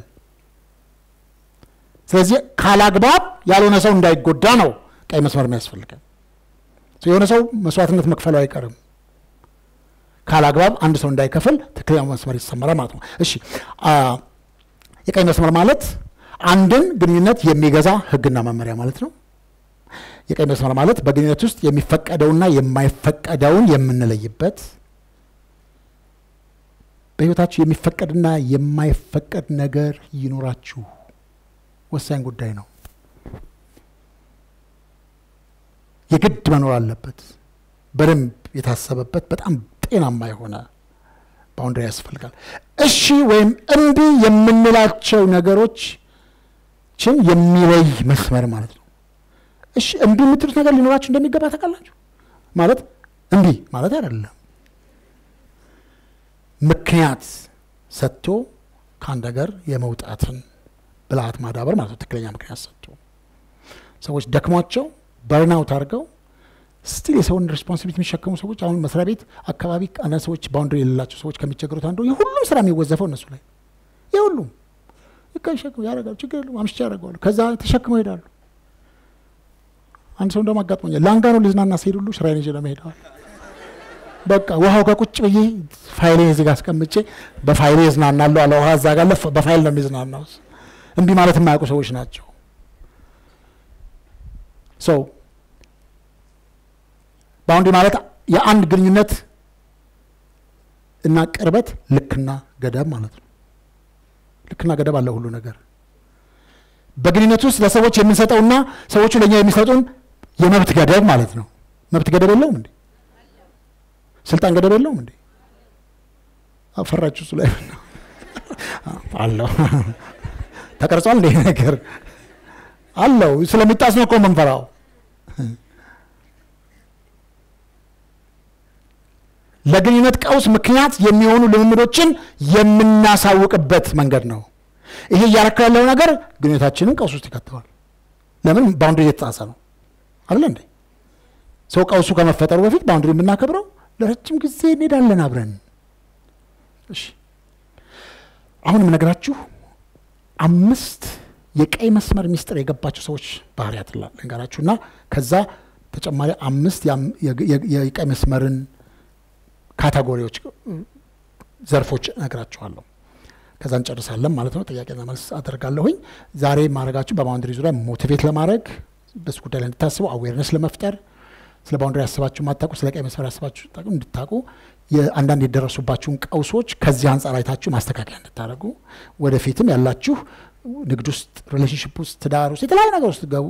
ስለዚህ ካላግባብ ያልሆነ ሰው እንዳይጎዳ ነው ቀይ መስመር የሚያስፈልገን። የሆነ ሰው መስዋዕትነት መክፈሉ አይቀርም። ካላግባብ አንድ ሰው እንዳይከፍል ትክክለኛው መስመር ይሰመራል ማለት ነው። እሺ አ፣ የቀይ መስመር ማለት አንድን ግንኙነት የሚገዛ ሕግና መመሪያ ማለት ነው። የቀይ መስመር ማለት በግንኙነት ውስጥ የሚፈቀደውና የማይፈቀደውን የምንለይበት በሕይወታችሁ የሚፈቀድና የማይፈቀድ ነገር ይኖራችሁ ወሳኝ ጉዳይ ነው። የግድ መኖር አለበት። በደንብ የታሰበበት በጣም ጤናማ የሆነ ባውንደሪ ያስፈልጋል። እሺ ወይም እምቢ የምንላቸው ነገሮችን የሚለይ መስመር ማለት ነው። እሺ እምቢ የምትሉት ነገር ሊኖራችሁ እንደሚገባ ታውቃላችሁ። ማለት እምቢ ማለት አይደለም፣ ምክንያት ሰጥቶ ከአንድ ነገር የመውጣትን ብልሃት ማዳበር ማለት ነው። ትክክለኛ ምክንያት ሰጥቶ ሰዎች ደክሟቸው በርናውት አድርገው ስቲል የሰውን ሬስፖንሲቢሊቲ የሚሸከሙ ሰዎች አሁን መስሪያ ቤት አካባቢ አንዳንድ ሰዎች ባውንደሪ የሌላቸው ሰዎች ከሚቸገሩት አንዱ የሁሉም ስራ የሚወዘፈው እነሱ ላይ የሁሉም ይሸክሙ ያደርጋሉ። ችግር የለውም አምሽቼ ያደርገዋሉ። ከዛ ተሸክመው ይሄዳሉ። አንድ ሰው እንደውም አጋጥሞኛል። ላንጋኖ ልዝናና ሲሄድ ሁሉ ስራዬን ይዤ ነው ሄደዋል። በቃ ውሃው ጋር ቁጭ ብዬ ፋይሌን እዚህ ጋር አስቀምጬ በፋይሌ እዝናናለሁ አለ። ውሃ እዛ ጋር ለፍ በፋይል ነው የሚዝናናው። እምቢ ማለት የማያውቁ ሰዎች ናቸው። ሰው ባውንድሪ ማለት የአንድ ግንኙነት እና ቅርበት ልክና ገደብ ማለት ነው። ልክና ገደብ አለ ሁሉ ነገር በግንኙነት ውስጥ ለሰዎች የምንሰጠውና ሰዎቹ ለእኛ የሚሰጡን የመብት ገደብ ማለት ነው። መብት ገደብ የለውም እንዴ? ስልጣን ገደብ የለውም እንዴ? አፈራችሁ እሱ ላይ ነው አለው። ተቀርጿል እንደ ነገር አለው። ስለሚጣስ ነው እኮ የምንፈራው። ለግንኙነት ቀውስ ምክንያት የሚሆኑ ልምምዶችን የምናሳውቅበት መንገድ ነው። ይሄ እያረካ ያለው ነገር ግንኙነታችንን ቀውስ ውስጥ ይከተዋል። ለምን? ባውንድሪ እየተጣሰ ነው አለ እንዴ? ሰው ቀውሱ ከመፈጠሩ በፊት ባውንድሪ የምናከብረው ለረጅም ጊዜ እንሄዳለን አብረን። እሺ አሁን የምነግራችሁ አምስት የቀይ መስመር ሚስጥር የገባቸው ሰዎች ባህሪያት ልንገራችሁ እና ከዛ ተጨማሪ አምስት የቀይ መስመርን ካታጎሪዎች ዘርፎች እነግራችኋለሁ። ከዛ እንጨርሳለን ማለት ነው። ጥያቄና መልስ አደርጋለሁኝ። ዛሬ ማድረጋችሁ በባውንደሪ ዙሪያ ሞቲቬት ለማድረግ በሱ ጉዳይ ላይ እንድታስቡ አዌርነስ ለመፍጠር ስለ ባውንደሪ ያስባችሁ ማታውቁ ስለ ቀይ መስመር ያስባችሁ እንድታውቁ አንዳንድ የደረሱባችሁን ቀውሶች ከዚህ አንጻር አይታችሁ ማስተካከያ እንድታደርጉ ወደፊትም ያላችሁ ንግድ ውስጥ፣ ሪሌሽንሽፕ ውስጥ፣ ትዳር ውስጥ የተለያዩ ነገር ውስጥ ገቡ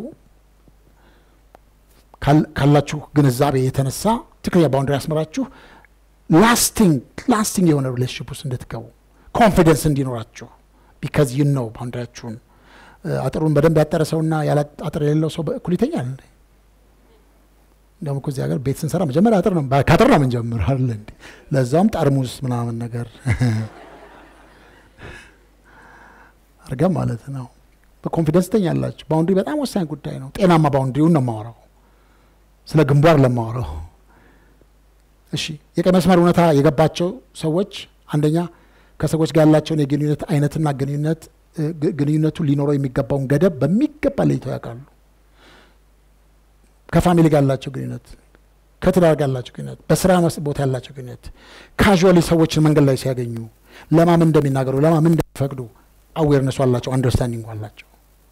ካላችሁ ግንዛቤ የተነሳ ትክክለኛ ባውንደሪ ያስመራችሁ ላስቲንግ ላስቲንግ የሆነ ሪሌሽንሽፕ ውስጥ እንድትገቡ ኮንፊደንስ እንዲኖራችሁ ቢካዝ ዩ ነው ባውንደሪያችሁን። አጥሩን በደንብ ያጠረ ሰውና ያለ አጥር የሌለው ሰው በእኩል ይተኛል። እንደውም እኮ እዚህ ሀገር ቤት ስንሰራ መጀመሪያ አጥር ነው ከአጥር ነው የምንጀምር አለ እንዴ። ለዛውም ጠርሙስ ምናምን ነገር አርገም ማለት ነው። በኮንፊደንስ ትተኛላችሁ። ባውንድሪ በጣም ወሳኝ ጉዳይ ነው። ጤናማ ባውንድሪውን ነው የማወራው። ስለ ግንባር ለማወራው እሺ የቀይ መስመር እውነታ የገባቸው ሰዎች አንደኛ ከሰዎች ጋር ያላቸውን የግንኙነት አይነትና ግንኙነት እ፣ ግ- ግንኙነቱ ሊኖረው የሚገባውን ገደብ በሚገባ ለይተው ያውቃሉ። ከፋሚሊ ጋር ያላቸው ግንኙነት፣ ከትዳር ጋር ያላቸው ግንኙነት፣ በስራ መስ- ቦታ ያላቸው ግንኙነት፣ ካዥዋሊ ሰዎችን መንገድ ላይ ሲያገኙ ለማምን እንደሚናገሩ ለማምን እንደሚፈቅዱ አዌርነሱ አላቸው፣ አንደርስታንዲንግ አላቸው።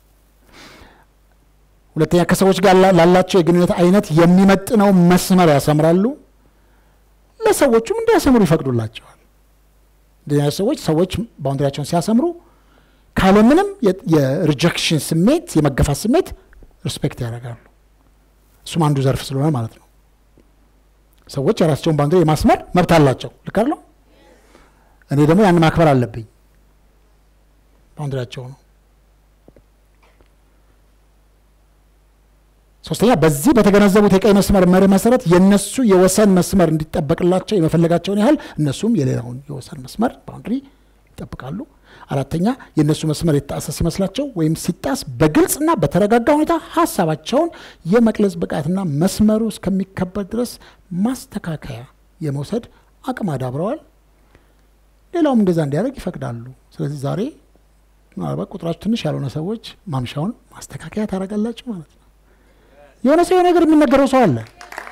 ሁለተኛ ከሰዎች ጋር ላ- ላላቸው የግንኙነት አይነት የሚመጥነው መስመር ያሰምራሉ። ለሰዎቹም እንዲያሰምሩ ይፈቅዱላቸዋል። እንደዚህ አይነት ሰዎች ሰዎች ባውንደሪያቸውን ሲያሰምሩ ካለምንም የ- የሪጀክሽን ስሜት የመገፋት ስሜት ሪስፔክት ያደርጋሉ። እሱም አንዱ ዘርፍ ስለሆነ ማለት ነው። ሰዎች የራሳቸውን ባውንደሪ የማስመር መብት አላቸው። ልክ አይደለም? እኔ ደግሞ ያን ማክበር አለብኝ። ባውንደሪያቸው ነው። ሶስተኛ በዚህ በተገነዘቡት የቀይ መስመር መርህ መሰረት የነሱ የወሰን መስመር እንዲጠበቅላቸው የመፈለጋቸውን ያህል እነሱም የሌላውን የወሰን መስመር ባውንድሪ ይጠብቃሉ። አራተኛ የእነሱ መስመር የተጣሰ ሲመስላቸው ወይም ሲጣስ በግልጽና በተረጋጋ ሁኔታ ሀሳባቸውን የመግለጽ ብቃትና መስመሩ እስከሚከበር ድረስ ማስተካከያ የመውሰድ አቅም አዳብረዋል። ሌላውም እንደዛ እንዲያደርግ ይፈቅዳሉ። ስለዚህ ዛሬ ምናልባት ቁጥራችሁ ትንሽ ያልሆነ ሰዎች ማምሻውን ማስተካከያ ታደርጋላችሁ ማለት ነው። የሆነ ሰው የሆነ ነገር የሚነገረው ሰው አለ።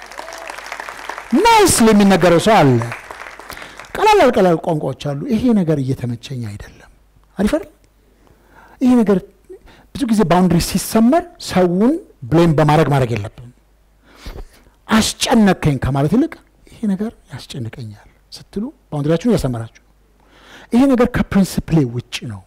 ናይስሊ የሚነገረው ሰው አለ። ቀላል ቀላል ቋንቋዎች አሉ። ይሄ ነገር እየተመቸኝ አይደለም። አሪፍ አይደል? ይሄ ነገር ብዙ ጊዜ ባውንድሪ ሲሰመር ሰውን ብሌም በማድረግ ማድረግ የለብንም። አስጨነቀኝ ከማለት ይልቅ ይሄ ነገር ያስጨንቀኛል ስትሉ ባውንድሪያችሁን እያሰመራችሁ ነው። ይሄ ነገር ከፕሪንስፕሌ ውጭ ነው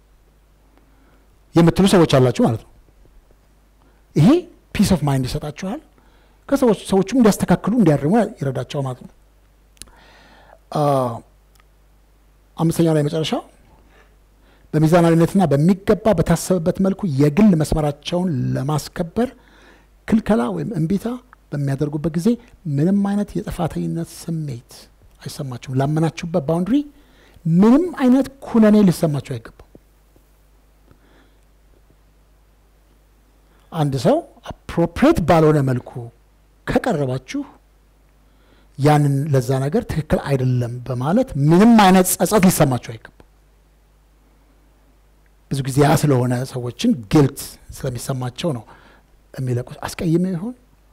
የምትሉ ሰዎች አላችሁ ማለት ነው። ይሄ ፒስ ኦፍ ማይንድ ይሰጣችኋል። ከሰዎች ሰዎቹም እንዲያስተካክሉ እንዲያርሙ ይረዳቸዋል ማለት ነው። አ፣ አምስተኛው ላይ መጨረሻው በሚዛናዊነትና በሚገባ በታሰበበት መልኩ የግል መስመራቸውን ለማስከበር ክልከላ ወይም እምቢታ በሚያደርጉበት ጊዜ ምንም አይነት የጥፋተኝነት ስሜት አይሰማችሁም። ላመናችሁበት ባውንድሪ ምንም አይነት ኩነኔ ሊሰማችሁ አይገባም። አንድ ሰው አፕሮፕሬት ባልሆነ መልኩ ከቀረባችሁ ያንን ለዛ ነገር ትክክል አይደለም በማለት ምንም አይነት ጸጸት ሊሰማችሁ አይገባም። ብዙ ጊዜ ያ ስለሆነ ሰዎችን ግልት ስለሚሰማቸው ነው የሚለቁት። አስቀይሜ ይሆን?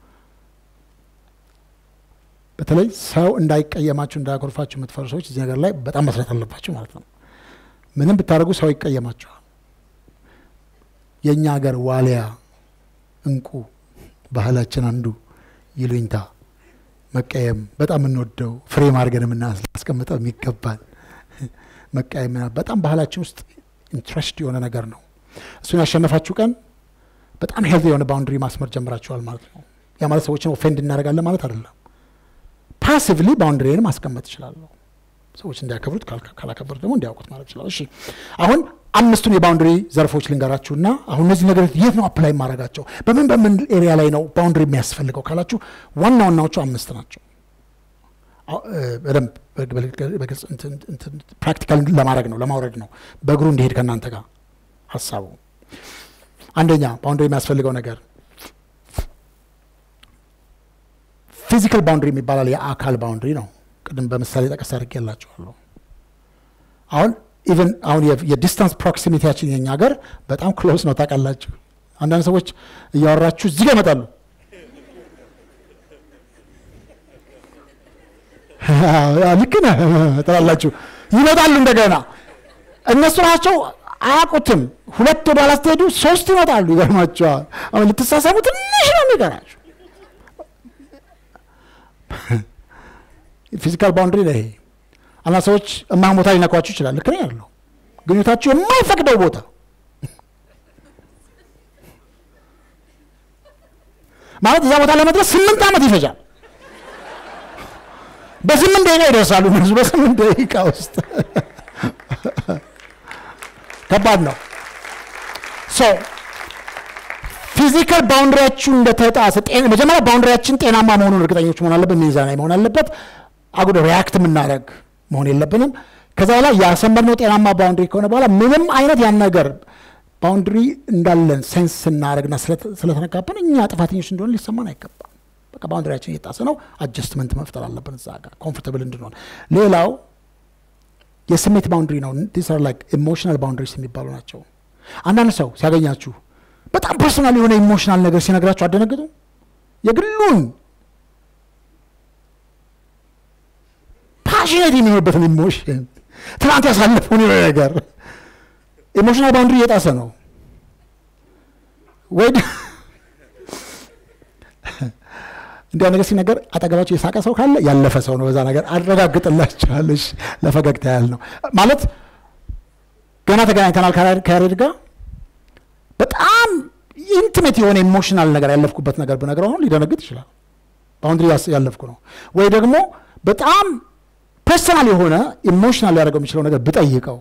በተለይ ሰው እንዳይቀየማችሁ እንዳያኮርፋችሁ የምትፈሩ ሰዎች እዚህ ነገር ላይ በጣም መስራት አለባችሁ ማለት ነው። ምንም ብታደርጉ ሰው ይቀየማችኋል። የእኛ ሀገር ዋሊያ እንቁ ባህላችን አንዱ ይሉኝታ መቀየም በጣም የምንወደው ፍሬም አድርገን የምናስቀምጠው የሚገባል መቀየም ምናምን በጣም ባህላችን ውስጥ ኢንትረስት የሆነ ነገር ነው። እሱን ያሸነፋችሁ ቀን በጣም ሄልዚ የሆነ ባውንድሪ ማስመር ጀምራችኋል ማለት ነው። ያ ማለት ሰዎችን ኦፌንድ እናደርጋለን ማለት አይደለም። ፓሲቭሊ ባውንድሪን ማስቀመጥ እችላለሁ። ሰዎች እንዲያከብሩት ካልካ- ካላከበሩት ደግሞ እንዲያውቁት ማለት ይችላል። እሺ አሁን አምስቱን የባውንድሪ ዘርፎች ልንገራችሁና አሁን እነዚህ ነገሮች የት ነው አፕላይ ማድረጋቸው? በምን በምን ኤሪያ ላይ ነው ባውንድሪ የሚያስፈልገው ካላችሁ ዋና ዋናዎቹ አምስት ናቸው። አዎ፣ እ፣ በደንብ በግ- በግልጽ እንትን- እንትን ፕራክቲካል ለማድረግ ነው ለማውረድ ነው በእግሩ እንዲሄድ ከእናንተ ጋር ሀሳቡ። አንደኛ ባውንድሪ የሚያስፈልገው ነገር ፊዚካል ባውንድሪ የሚባላል የአካል ባውንድሪ ነው። ቅድም በምሳሌ ጠቀስ አድርጌላችኋለሁ። አሁን ኢቨን አሁን የ- የዲስታንስ ፕሮክሲሚቲያችን የኛ ሀገር በጣም ክሎስ ነው ታውቃላችሁ። አንዳንድ ሰዎች እያወራችሁ እዚህ ጋር ይመጣሉ። ልክ ነህ ትላላችሁ፣ ይመጣሉ እንደገና እነሱ ናቸው አያውቁትም። ሁለት ወደ ኋላ ስትሄዱ ሶስት ይመጣሉ። ይገርማቸዋል። አሁን ልትሳሳሙ ትንሽ ነው የሚቀራችሁ። ፊዚካል ባውንድሪ ነው ይሄ። አንዳንድ ሰዎች እማን ቦታ ሊነኳችሁ ይችላል። ልክ ነው ያለው ግንኙነታችሁ የማይፈቅደው ቦታ ማለት እዛ ቦታ ለመድረስ ስምንት ዓመት ይፈጃል። በስምንት ደቂቃ ይደርሳሉ እነሱ በስምንት ደቂቃ ውስጥ ከባድ ነው። ሶ ፊዚካል ባውንድሪያችሁ እንደተጣሰ ጤና- መጀመሪያ ባውንድሪያችን ጤናማ መሆኑን እርግጠኞች መሆን አለበት። ሚዛናዊ መሆን አለበት። አጉደ ሪያክት የምናደርግ መሆን የለብንም። ከዛ በኋላ ያሰመርነው ጤናማ ባውንድሪ ከሆነ በኋላ ምንም አይነት ያን ነገር ባውንድሪ እንዳለን ሴንስ ስናደርግና ስለተ- ስለተነካብን እኛ ጥፋተኞች እንደሆነ ሊሰማን አይገባም። በቃ ባውንደሪያችን እየጣሰ ነው። አጀስትመንት መፍጠር አለብን እዛ ጋር ኮምፎርታብል እንድንሆን። ሌላው የስሜት ባውንድሪ ነው። ዲስ አር ላይክ ኢሞሽናል ባውንድሪስ የሚባሉ ናቸው። አንዳንድ ሰው ሲያገኛችሁ በጣም ፐርሰናል የሆነ ኢሞሽናል ነገር ሲነግራችሁ አደነግጡ። የግሉን ፓሽኔት የሚሆንበትን ኢሞሽን ትናንት ያሳለፈውን የሆነ ነገር ኢሞሽናል ባውንድሪ እየጣሰ ነው ወይ ደ- እንዲያ ነገር ሲነገር አጠገባቸው የሳቀ ሰው ካለ ያለፈ ሰው ነው። በዛ ነገር አረጋግጥላችኋለሽ። ለፈገግታ ያህል ነው ማለት ገና ተገናኝተናል ከያሬድ- ከያሬድ ጋር በጣም ኢንቲሜት የሆነ ኢሞሽናል ነገር ያለፍኩበት ነገር ብነግረው አሁን ሊደነግጥ ይችላል። ባውንድሪ ያስ- ያለፍኩ ነው ወይ ደግሞ በጣም ፐርሰናል የሆነ ኢሞሽናል ሊያደርገው የሚችለው ነገር ብጠይቀው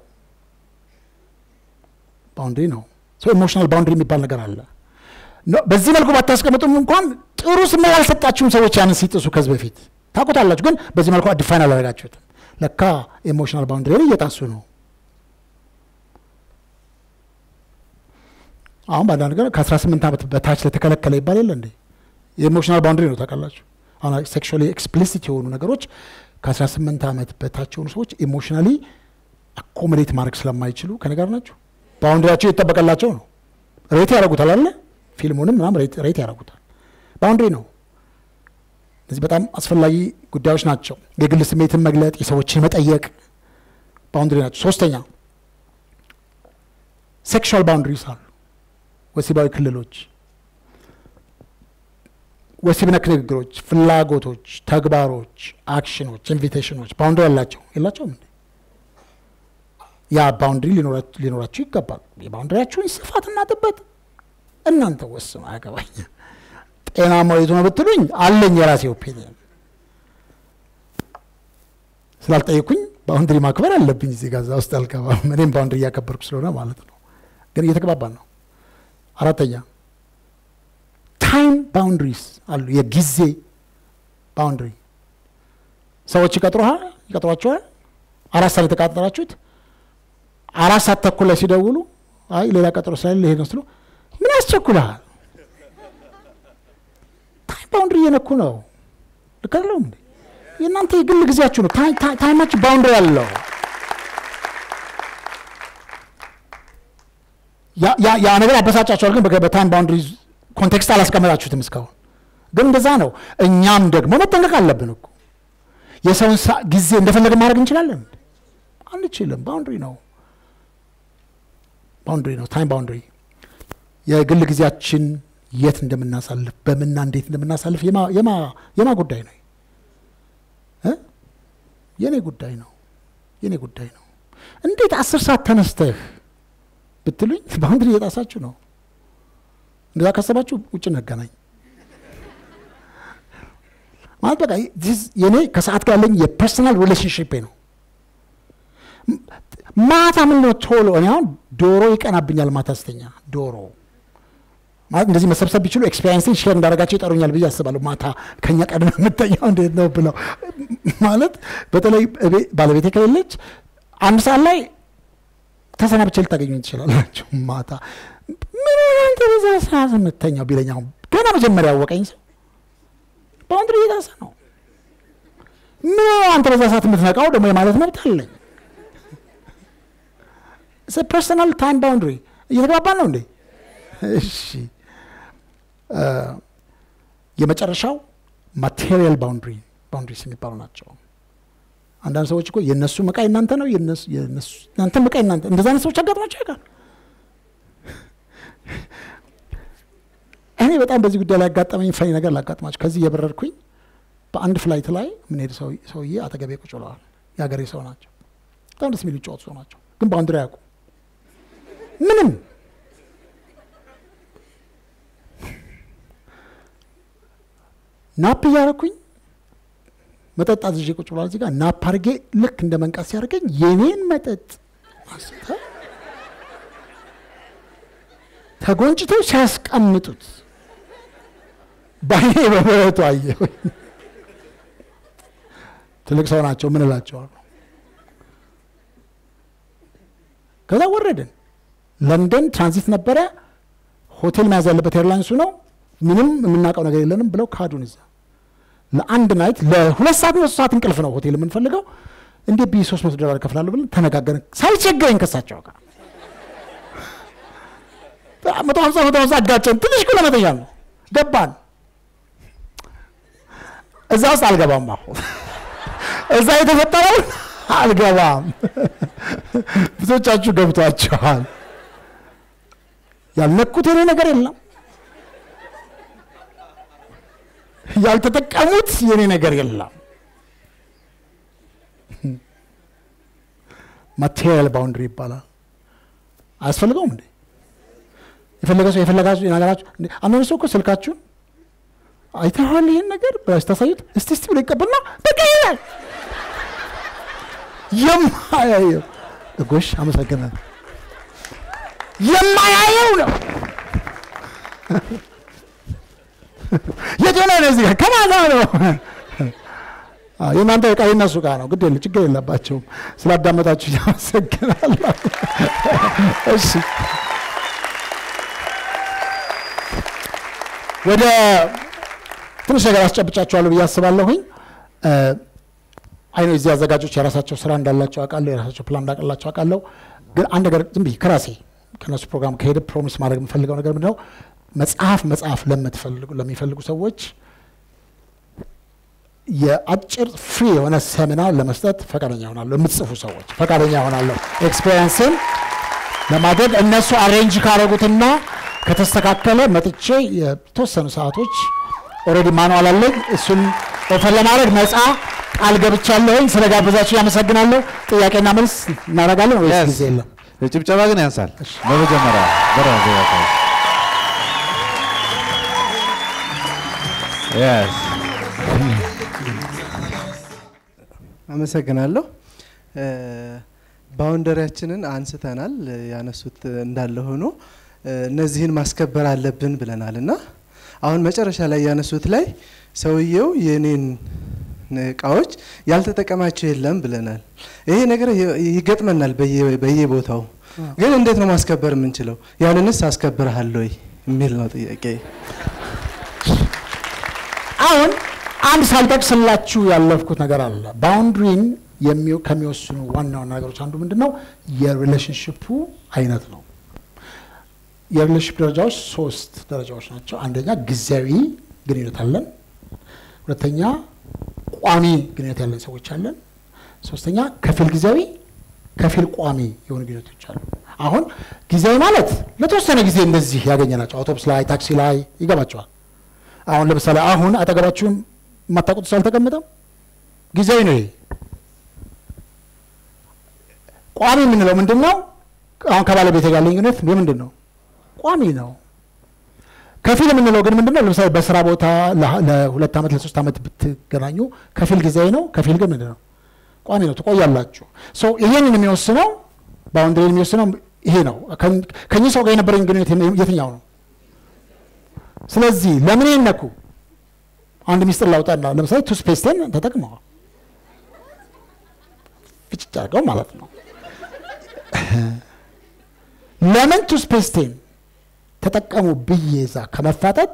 ባውንድሪ ነው። ሰው ኢሞሽናል ባውንድሪ የሚባል ነገር አለ። ኖ፣ በዚህ መልኩ ባታስቀምጡም እንኳን ጥሩ ስሜት ያልሰጣችሁም ሰዎች ያንን ሲጥሱ ከዚህ በፊት ታውቁታላችሁ፣ ግን በዚህ መልኩ ዲፋይን አላደረጋችሁትም። ለካ ኢሞሽናል ባውንድሪ እየጣሱ ነው። አሁን በአንዳንድ ነገር ከ18 ዓመት በታች ለተከለከለ ይባል የለ እንዴ? የኢሞሽናል ባውንድሪ ነው ታውቃላችሁ። አሁን ሴክሹዋሊ ኤክስፕሊሲት የሆኑ ነገሮች ከ18 ዓመት በታች የሆኑ ሰዎች ኢሞሽናሊ አኮሞዴት ማድረግ ስለማይችሉ ከነገር ናቸው። ባውንድሪያቸው የተጠበቀላቸው ነው። ሬት ያደርጉታል አለ ፊልሙንም ምናምን ሬት ሬት ያደርጉታል። ባውንድሪ ነው። እነዚህ በጣም አስፈላጊ ጉዳዮች ናቸው። የግል ስሜትን መግለጥ፣ የሰዎችን መጠየቅ ባውንድሪ ናቸው። ሶስተኛ ሴክሹዋል ባውንድሪስ አሉ። ወሲባዊ ክልሎች፣ ወሲብ ነክ ንግግሮች፣ ፍላጎቶች፣ ተግባሮች፣ አክሽኖች፣ ኢንቪቴሽኖች ባውንድሪ ያላቸው የላቸውም እንዴ? ያ ባውንድሪ ሊኖራ- ሊኖራችሁ ይገባል። የባውንድሪያችሁን ስፋትና ጥበት እናንተ ወስኑ፣ አያገባኝ። ጤናማው የቱ ነው ብትሉኝ አለኝ የራሴ ኦፒኒየን። ስላልጠየኩኝ ባውንድሪ ማክበር አለብኝ። እዚህ ጋር እዛ ውስጥ አልገባም። እኔም ባውንድሪ እያከበርኩ ስለሆነ ማለት ነው። ግን እየተግባባን ነው። አራተኛ ታይም ባውንድሪስ አሉ። የጊዜ ባውንድሪ ሰዎች ይቀጥሩሃል ይቀጥሯቸዋል። አራት ሰዓት የተቃጠራችሁት አራት ሰዓት ተኩል ላይ ሲደውሉ አይ ሌላ ቀጠሮ ስላለ ይሄድ ነው ስሉ ምን ያስቸኩልሃል? ታይም ባውንድሪ እየነኩ ነው። ልክ አይደለሁም እንዴ? የእናንተ የግል ጊዜያችሁ ነው። ታይ- ታይ- ታይማችሁ ባውንድሪ አለው። ያ- ያ- ያ ነገር ያበሳጫቸዋል፣ ግን በገ- በታይም ባውንድሪ ኮንቴክስት አላስቀመጣችሁትም እስካሁን። ግን እንደዛ ነው። እኛም ደግሞ መጠንቀቅ አለብን እኮ የሰውን ሳ- ጊዜ እንደፈለገ ማድረግ እንችላለን? አንችልም። ባውንድሪ ነው ባውንድሪ ነው ታይም ባውንድሪ። የግል ጊዜያችን የት እንደምናሳልፍ በምና እንዴት እንደምናሳልፍ የማ- የማ- የማ ጉዳይ ነው እ? የኔ ጉዳይ ነው የኔ ጉዳይ ነው። እንዴት አስር ሰዓት ተነስተህ ብትሉኝ ባውንድሪ እየጣሳችሁ ነው። እንደዛ ካሰባችሁ ውጭ እንገናኝ ማለት በቃ this የኔ ከሰዓት ጋር ያለኝ የፐርሰናል ሪሌሽንሽፕ ነው። ማታ ምን ነው ቶሎ እኔ አሁን ዶሮ ይቀናብኛል ማታ ስተኛ ዶሮ ማለት እንደዚህ መሰብሰብ ቢችሉ ኤክስፔሪንስን ሼር እንዳደረጋቸው ይጠሩኛል ብዬ አስባለሁ። ማታ ከኛ ቀድመ የምተኛው እንዴት ነው ብለው ማለት በተለይ እቤ- ባለቤቴ ከሌለች አንድ ሰዓት ላይ ተሰናብቼ ልታገኙኝ ትችላላችሁ። ማታ ምን ሆነህ አንተ በዛ ሰዓት የምተኛው ቢለኝ አሁን ገና መጀመሪያ ያወቀኝ ሰው ባውንድሪ እየጣሰ ነው። ምን ሆነህ አንተ በዛ ሰዓት የምትነቃው ደግሞ የማለት መብት አለኝ። ፐርሰናል ታይም ባውንድሪ እየተግባባን ነው እንዴ? እሺ እ የመጨረሻው ማቴሪያል ባውንድሪ ባውንድሪስ የሚባሉ ናቸው። አንዳንድ ሰዎች እኮ የእነሱ እቃ የእናንተ ነው፣ የእነሱ- የእነሱ- የእናንተም እቃ የእናንተ እንደዛ አይነት ሰዎች አጋጥሟቸው ያውቃል። እኔ በጣም በዚህ ጉዳይ ላይ ያጋጠመኝ ፈኒ ነገር ላጋጥማቸው። ከዚህ እየበረርኩኝ በአንድ ፍላይት ላይ የምንሄድ ሰው- ሰውዬ አጠገቤ ቁጭ ብለዋል። የሀገሬ ሰው ናቸው። በጣም ደስ የሚሉ ጨዋታ ሰው ናቸው፣ ግን ባውንድሪ አያውቁም ምንም ናፕ እያደረኩኝ መጠጥ አዝዤ ቁጭ ብሏል። እዚህ ጋር ናፕ አድርጌ ልክ እንደ መንቃት ሲያደርገኝ የኔን መጠጥ አንስተው ተጎንጭተው ሲያስቀምጡት በአይኔ በብረቱ አየሁኝ። ትልቅ ሰው ናቸው። ምን እላቸዋለሁ? ከዛ ወረድን። ለንደን ትራንዚት ነበረ። ሆቴል መያዝ ያለበት ኤርላይንሱ ነው። ምንም የምናውቀው ነገር የለንም ብለው ካዱን። እዛ ለአንድ ናይት ለሁለት ሰዓት ነው ሰዓት እንቅልፍ ነው ሆቴል የምንፈልገው። እንዴት ብዬ ሶስት መቶ ዶላር እከፍላለሁ ብለን ተነጋገርን። ሳይቸገረኝ ከሳቸው ጋር መቶ ሀምሳ መቶ ሀምሳ አጋጨን። ትንሽ እኮ ለመተኛት ነው ገባን። እዛ ውስጥ አልገባም። አሁን እዛ የተፈጠረው አልገባም። ብዙዎቻችሁ ገብቷችኋል። ያልነኩት የኔ ነገር የለም። ያልተጠቀሙት የኔ ነገር የለም። ማቴሪያል ባውንድሪ ይባላል። አያስፈልገውም እንዴ? የፈለገ ሰው የፈለጋችሁ ነገራችሁ። አንዳንድ ሰው እኮ ስልካችሁን አይተኸዋል ይህን ነገር ብላችሁ ታሳዩት፣ እስቲ እስቲ ብሎ ይቀበልና በቃ ይላል። የማያየው ጎሽ፣ አመሰግናለሁ። የማያየው ነው። የት ሆነ ነው? እዚህ ጋር ከማን ጋር ነው? የእናንተ ዕቃ የእነሱ ዕቃ ነው። ግድ የለ ችግር የለባቸውም። ስላዳመጣችሁ ያመሰግናለሁ። እሺ ወደ ትንሽ ነገር አስጨብጫችኋለሁ ብዬ አስባለሁኝ። አይ ነው እዚህ አዘጋጆች የራሳቸው ስራ እንዳላቸው አውቃለሁ፣ የራሳቸው ፕላን እንዳቀላቸው አውቃለሁ። ግን አንድ ነገር ዝም ብዬ ከራሴ ከነሱ ፕሮግራም ከሄደ ፕሮሚስ ማድረግ የምፈልገው ነገር ምንድነው? መጽሐፍ መጽሐፍ ለምትፈልጉ ለሚፈልጉ ሰዎች የአጭር ፍሪ የሆነ ሰሚናር ለመስጠት ፈቃደኛ ሆናለሁ። የምትጽፉ ሰዎች ፈቃደኛ ሆናለሁ ኤክስፔሪንስን ለማድረግ እነሱ አሬንጅ ካደረጉትና ከተስተካከለ መጥቼ የተወሰኑ ሰዓቶች ኦልሬዲ ማኑዋል አለኝ። እሱን ኦፈር ለማድረግ ነፃ ቃል ገብቻለሁኝ። ስለ ጋበዛችሁ ያመሰግናለሁ። ጥያቄና መልስ እናደርጋለን ወይስ ጊዜ የለም? ጭብጨባ ግን ያንሳል። በመጀመሪያ በራሱ ያሳይ Yes. አመሰግናለሁ። ባውንደሪያችንን አንስተናል። ያነሱት እንዳለ ሆኖ እነዚህን ማስከበር አለብን ብለናል እና አሁን መጨረሻ ላይ ያነሱት ላይ ሰውየው የኔን እቃዎች ያልተጠቀማቸው የለም ብለናል። ይሄ ነገር ይገጥመናል በየ- በየቦታው ግን እንዴት ነው ማስከበር የምንችለው? ያንንስ አስከብረሃል ወይ የሚል ነው ጥያቄ። አሁን አንድ ሳልጠቅስላችሁ ያለፍኩት ነገር አለ። ባውንድሪን የሚው- ከሚወስኑ ዋና ዋና ነገሮች አንዱ ምንድን ነው? የሪሌሽንሽፑ አይነት ነው። የሪሌሽንሽፕ ደረጃዎች ሶስት ደረጃዎች ናቸው። አንደኛ ጊዜያዊ ግንኙነት አለን። ሁለተኛ ቋሚ ግንኙነት ያለን ሰዎች አለን። ሶስተኛ ከፊል ጊዜያዊ፣ ከፊል ቋሚ የሆኑ ግንኙነቶች አሉ። አሁን ጊዜያዊ ማለት ለተወሰነ ጊዜ እንደዚህ ያገኘናቸው አውቶቡስ ላይ፣ ታክሲ ላይ ይገባቸዋል። አሁን ለምሳሌ አሁን አጠገባችሁም የማታውቁት ሰው አልተቀመጠም፣ ጊዜያዊ ነው ይሄ። ቋሚ የምንለው ምንድን ነው? አሁን ከባለቤት ጋር ያለኝ ግንኙነት የምንድን ነው? ቋሚ ነው። ከፊል የምንለው ግን ምንድን ነው? ለምሳሌ በስራ ቦታ ለ- ለሁለት ዓመት ለሶስት ዓመት ብትገናኙ ከፊል ጊዜያዊ ነው። ከፊል ግን ምንድን ነው? ቋሚ ነው። ትቆያላችሁ። ሰው ይሄንን የሚወስነው ባውንድሪን የሚወስነው ይሄ ነው። ከኝ- ከእኚህ ሰው ጋር የነበረኝ ግንኙነት የትኛው ነው? ስለዚህ ለምን ይነኩ? አንድ ሚስጥር ላውጣና ለምሳሌ ቱስፔስትን ተጠቅመዋል ፍጭጭ አድርገው ማለት ነው። ለምን ቱስፔስቴን ተጠቀሙ ብዬ እዛ ከመፋጠጥ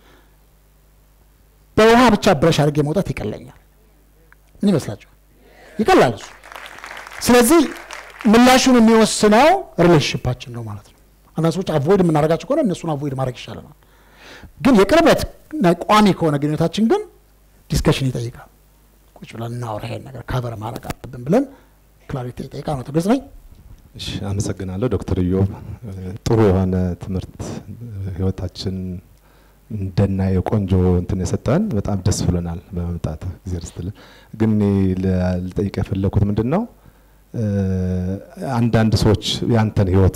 በውሃ ብቻ ብረሽ አድርጌ መውጣት ይቀለኛል። ምን ይመስላችኋል? ይቀላል እሱ። ስለዚህ ምላሹን የሚወስነው ሪሌሽንሽፓችን ነው ማለት ነው። አንዳንድ ሰዎች አቮይድ የምናደርጋቸው ከሆነ እነሱን አቮይድ ማድረግ ይሻለናል። ግን የቅርበት እና ቋሚ ከሆነ ግንኙነታችን ግን ዲስከሽን ይጠይቃል። ቁጭ ብለን እናወራ፣ ይሄን ነገር ካቨር ማድረግ አለብን ብለን ክላሪቲ ይጠይቃል ነው። ግልጽ ነኝ? እሺ አመሰግናለሁ ዶክተር ኢዮብ ጥሩ የሆነ ትምህርት ህይወታችን እንደናየው ቆንጆ እንትን የሰጠን በጣም ደስ ብሎናል በመምጣት ጊዜ ስትልን ግን እኔ ለ- ልጠይቅ የፈለኩት ምንድን ነው እ፣ አንዳንድ ሰዎች ያንተን ህይወት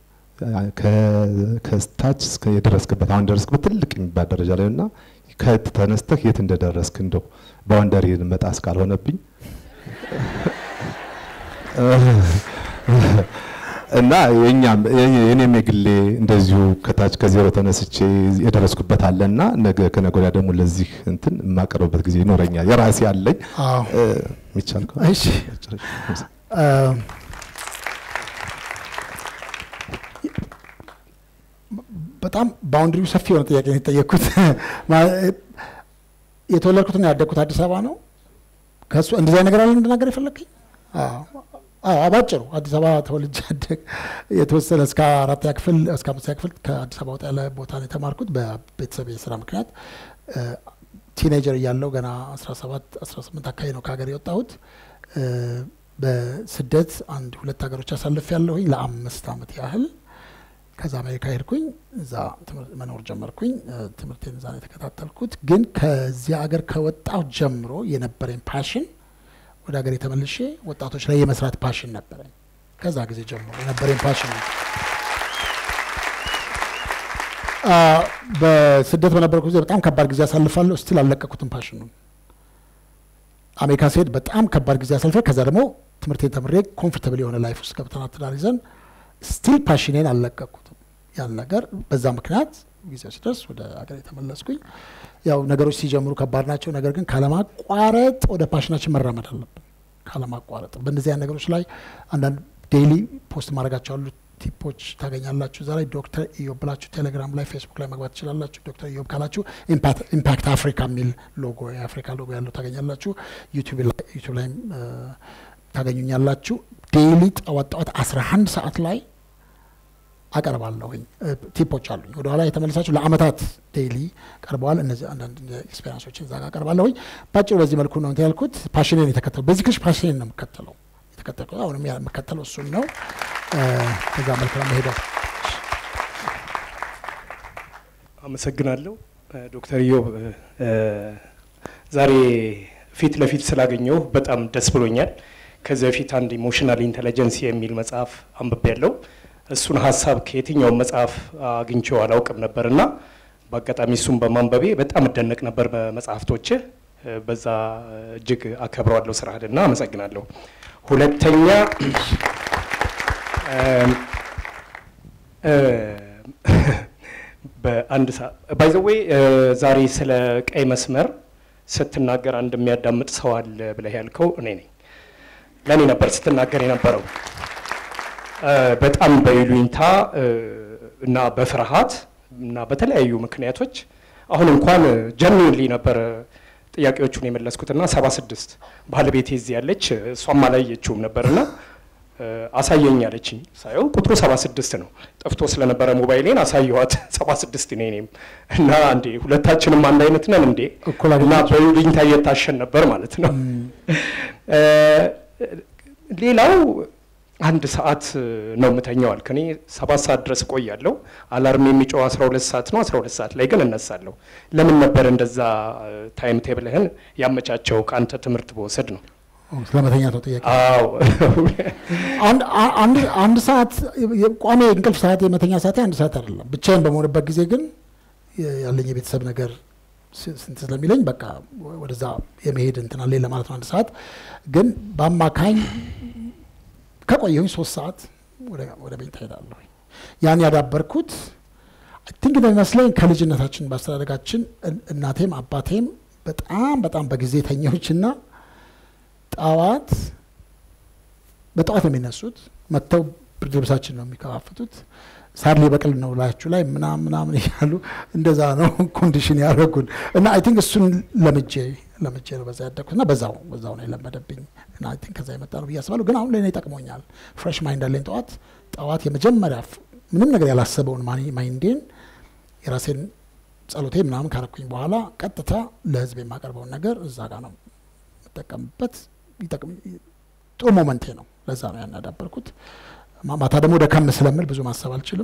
ከ- ከስታች እስከ የደረስክበት አሁን ደረስክበት ትልቅ የሚባል ደረጃ ላይ እና ከየት ተነስተህ የት እንደደረስክ እንደው ባውንደሪን መጣስ ካልሆነብኝ እና የኛም የኔም የግሌ እንደዚሁ ከታች ከዜሮ ተነስቼ የደረስኩበት አለ እና ነገ ከነገ ወዲያ ደግሞ ለዚህ እንትን የማቀርብበት ጊዜ ይኖረኛል። የራሴ አለኝ አዎ። እ፣ የሚቻል ከሆነ እሺ። መጨረሻ። እ፣ በጣም ባውንድሪው ሰፊ የሆነ ጥያቄ ነው የተጠየቅኩት። ማ- የተወለድኩትና ያደግኩት አዲስ አበባ ነው። ከሱ እንደዚያ ነገር አለ እንድናገር የፈለግኝ ባጭሩ አዲስ አበባ ተወልጄ ያደግ የተወሰነ እስከ አራተኛ ክፍል እስከ አምስተኛ ክፍል ከአዲስ አበባ ወጣ ያለ ቦታ ነው የተማርኩት በቤተሰብ የስራ ምክንያት። ቲኔጀር እያለው ገና 17 18 አካባቢ ነው ከሀገር የወጣሁት። በስደት አንድ ሁለት ሀገሮች አሳልፍ ያለሁኝ ለአምስት አመት ያህል ከዛ አሜሪካ ሄድኩኝ። እዛ መኖር ጀመርኩኝ። ትምህርቴን እዛ ነው የተከታተልኩት። ግን ከዚያ ሀገር ከወጣሁ ጀምሮ የነበረኝ ፓሽን ወደ ሀገር የተመልሼ ወጣቶች ላይ የመስራት ፓሽን ነበረኝ። ከዛ ጊዜ ጀምሮ የነበረኝ ፓሽን ነው። በስደት በነበርኩ ጊዜ በጣም ከባድ ጊዜ አሳልፋለሁ። ስቲል አልለቀኩትም ፓሽኑን። አሜሪካ ስሄድ በጣም ከባድ ጊዜ አሳልፈ ከዛ ደግሞ ትምህርቴን ተምሬ ኮምፎርታብል የሆነ ላይፍ ውስጥ ገብተናል ትዳር ይዘን ስቲል ፓሽኔን አልለቀኩትም። ያን ነገር በዛ ምክንያት ጊዜው ሲደርስ ወደ ሀገር የተመለስኩኝ። ያው ነገሮች ሲጀምሩ ከባድ ናቸው። ነገር ግን ካለማቋረጥ ወደ ፓሽናችን መራመድ አለብን። ካለማቋረጥ በእነዚህ አይነት ነገሮች ላይ አንዳንድ ዴይሊ ፖስት ማድረጋቸው አሉ ቲፖች ታገኛላችሁ። እዛ ላይ ዶክተር ኢዮብ ብላችሁ ቴሌግራም ላይ ፌስቡክ ላይ መግባት ትችላላችሁ። ዶክተር ኢዮብ ካላችሁ ኢምፓክት አፍሪካ የሚል ሎጎ የአፍሪካ ሎጎ ያለው ታገኛላችሁ። ዩቲዩብ ላይም ታገኙኛላችሁ። ዴይሊ ጠዋት ጠዋት 11 ሰዓት ላይ አቀርባለሁኝ። ቲፖች አሉኝ። ወደ ኋላ የተመለሳችሁ ለአመታት ዴይሊ ቀርበዋል። እነዚህ አንዳንድ ኤክስፔሪንሶችን እዛ ጋር አቀርባለሁኝ። ባጭሩ በዚህ መልኩ ነው እንትን ያልኩት። ፓሽኔን የተከተሉ በዚህ ክሽ ፓሽኔን ነው የምከተለው የተከተልኩት አሁንም የምከተለው እሱን ነው። ከዛ መልክ ነው መሄደው። አመሰግናለሁ ዶክተር ኢዮብ ዛሬ ፊት ለፊት ስላገኘው በጣም ደስ ብሎኛል። ከዚህ በፊት አንድ ኢሞሽናል ኢንቴሊጀንስ የሚል መጽሐፍ አንብቤ ያለው እሱን ሀሳብ ከየትኛውም መጽሐፍ አግኝቼው አላውቅም ነበር እና በአጋጣሚ እሱን በማንበቤ በጣም እደነቅ ነበር በመጽሐፍቶችህ። በዛ እጅግ አከብረዋለሁ ስራህንና አመሰግናለሁ። ሁለተኛ በአንድ ባይዘዌ ዛሬ ስለ ቀይ መስመር ስትናገር አንድ የሚያዳምጥ ሰው አለ ብለህ ያልከው እኔ ነኝ። ለእኔ ነበር ስትናገር የነበረው በጣም በይሉኝታ እና በፍርሃት እና በተለያዩ ምክንያቶች አሁን እንኳን ጀኒንሊ ነበር ጥያቄዎቹን የመለስኩትና ሰባ ስድስት ባለቤቴ እዚህ ያለች እሷም አላየችውም ነበርና አሳየኝ አለችኝ። ሳየው ቁጥሩ ሰባ ስድስት ነው። ጠፍቶ ስለነበረ ሞባይሌን አሳየኋት። ሰባ ስድስት እኔ እኔም እና እንዴ ሁለታችንም አንድ አይነት ነን እንዴ እና በይሉኝታ እየታሸን ነበር ማለት ነው። ሌላው አንድ ሰዓት ነው የምተኛው አልክ። እኔ ሰባት ሰዓት ድረስ እቆያለሁ። አላርም የሚጮው አስራ ሁለት ሰዓት ነው። አስራ ሁለት ሰዓት ላይ ግን እነሳለሁ። ለምን ነበር እንደዛ ታይም ቴብልህን ያመቻቸው? ከአንተ ትምህርት በወሰድ ነው ስለመተኛት ነው ጥያቄ። አዎ አንድ ሰዓት ቋሚ እንቅልፍ ሰዓት የመተኛ ሰዓት አንድ ሰዓት አይደለም። ብቻዬን በመሆንበት ጊዜ ግን ያለኝ የቤተሰብ ነገር ስንት ስለሚለኝ በቃ ወደዛ የመሄድ እንትን አለኝ ለማለት ነው። አንድ ሰዓት ግን በአማካኝ ከቆየሁኝ ሶስት ሰዓት ወደ ቤት እሄዳለሁ። ያን ያዳበርኩት ቲንክ እንደሚመስለኝ ከልጅነታችን በአስተዳደጋችን እናቴም አባቴም በጣም በጣም በጊዜ ተኛዎችና ጠዋት በጠዋት ነው የሚነሱት። መጥተው ብርድ ልብሳችን ነው የሚከፋፍቱት። ሳር ሊበቅል ነው ላያችሁ ላይ ምናምን ምናምን እያሉ እንደዛ ነው ኮንዲሽን ያደረጉን እና አይ ቲንክ እሱን ለምጄ ለምጄ ነው በዛ ያደግኩት እና በዛው በዛው ነው የለመደብኝ እና አይ ቲንክ ከዛ የመጣ ነው ብዬ አስባለሁ። ግን አሁን ለእኔ ይጠቅሞኛል። ፍሬሽ ማይንድ አለኝ። ጠዋት ጠዋት የመጀመሪያ ምንም ነገር ያላሰበውን ማይንዴን የራሴን ጸሎቴ ምናምን ካረኩኝ በኋላ ቀጥታ ለህዝብ የማቀርበውን ነገር እዛ ጋር ነው የምጠቀምበት። ጥሩ ሞመንቴ ነው። ለዛ ነው ያን ያዳበርኩት። ማታ ደግሞ ደከም ስለምል ብዙ ማሰብ አልችልም።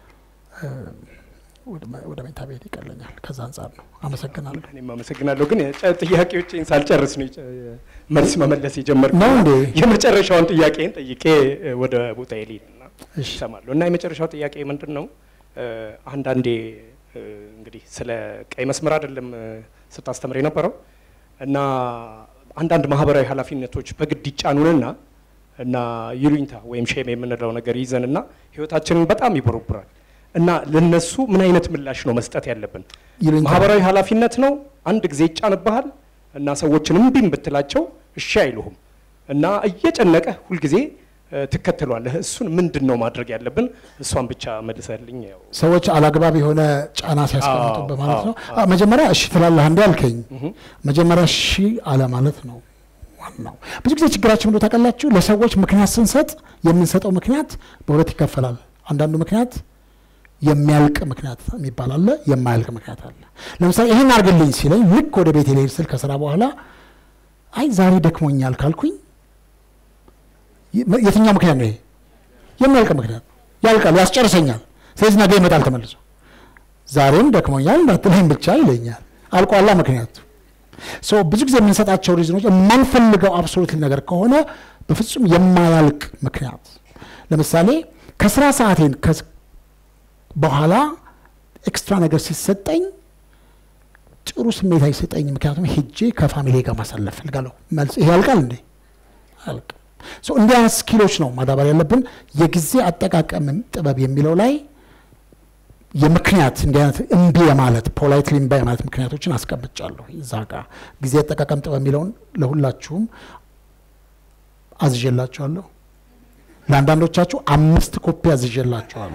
ወደ መኝታ ቤት ይቀለኛል። ከዛ አንጻር ነው። አመሰግናለሁ። እኔም አመሰግናለሁ። ግን ጥያቄዎችን ሳልጨርስ ነው መልስ መመለስ የጀመርኩት። ነው እንዴ? የመጨረሻውን ጥያቄን ጠይቄ ወደ ቦታ ልሂድና ይሰማሉ እና የመጨረሻው ጥያቄ ምንድን ነው? አንዳንዴ እንግዲህ ስለ ቀይ መስመር አይደለም ስታስተምር የነበረው እና አንዳንድ ማህበራዊ ኃላፊነቶች በግድ ይጫኑንና እና ይሉኝታ ወይም ሼም የምንለው ነገር ይዘንና ህይወታችንን በጣም ይቦረቡራል እና ለነሱ ምን አይነት ምላሽ ነው መስጠት ያለብን? ማህበራዊ ኃላፊነት ነው፣ አንድ ጊዜ ይጫንብሃል እና ሰዎችን እምቢም ብትላቸው እሺ አይሉህም እና እየጨነቀ ሁልጊዜ እ፣ ትከተሏለህ። እሱን ምንድን ነው ማድረግ ያለብን? እሷን ብቻ መልሰልኝ። ያው ሰዎች አላግባብ የሆነ ጫና ሲያስቀምጡብህ ማለት አዎ፣ ነው። አ- መጀመሪያ እሺ ትላለህ እንዲ አልከኝ። እህ፣ መጀመሪያ እሺ አለ ማለት ነው ዋናው። ብዙ ጊዜ ችግራችን ብሎ ታውቃላችሁ፣ ለሰዎች ምክንያት ስንሰጥ የምንሰጠው ምክንያት በሁለት ይከፈላል። አንዳንዱ ምክንያት የሚያልቅ ምክንያት የሚባል አለ፣ የማያልቅ ምክንያት አለ። ለምሳሌ ይህን አድርግልኝ ሲለኝ ልክ ወደ ቤት ልሄድ ስል ከስራ በኋላ አይ ዛሬ ደክሞኛል ካልኩኝ የ- የትኛው ምክንያት ነው ይሄ? የሚያልቅ ምክንያት ያልቃል፣ ያስጨርሰኛል። ስለዚህ ነገ ይመጣል ተመልሶ። ዛሬም ደክሞኛል እንዳትለኝ ብቻ ይለኛል። አልቋላ ምክንያቱ። ሶ ብዙ ጊዜ የምንሰጣቸው ሪዝኖች የማንፈልገው አብሶሉት ነገር ከሆነ በፍጹም የማያልቅ ምክንያት ለምሳሌ ከስራ ሰዓቴን ከስ- በኋላ ኤክስትራ ነገር ሲሰጠኝ ጥሩ ስሜት አይሰጠኝ። ምክንያቱም ሄጄ ከፋሚሊ ጋር ማሳለፍ ፈልጋለሁ። መልስ ይሄ ያልቃል እንዴ? አያልቅም። ሶ እንዲህ አይነት ስኪሎች ነው ማዳበር ያለብን። የጊዜ አጠቃቀም ጥበብ የሚለው ላይ የምክንያት እንዲህ አይነት እምቢ የማለት ፖላይትሊ እምቢ የማለት ምክንያቶችን አስቀምጫለሁ እዛ ጋር። ጊዜ አጠቃቀም ጥበብ የሚለውን ለሁላችሁም አዝዤላችኋለሁ። ለአንዳንዶቻችሁ አምስት ኮፒ አዝዤላችኋለሁ።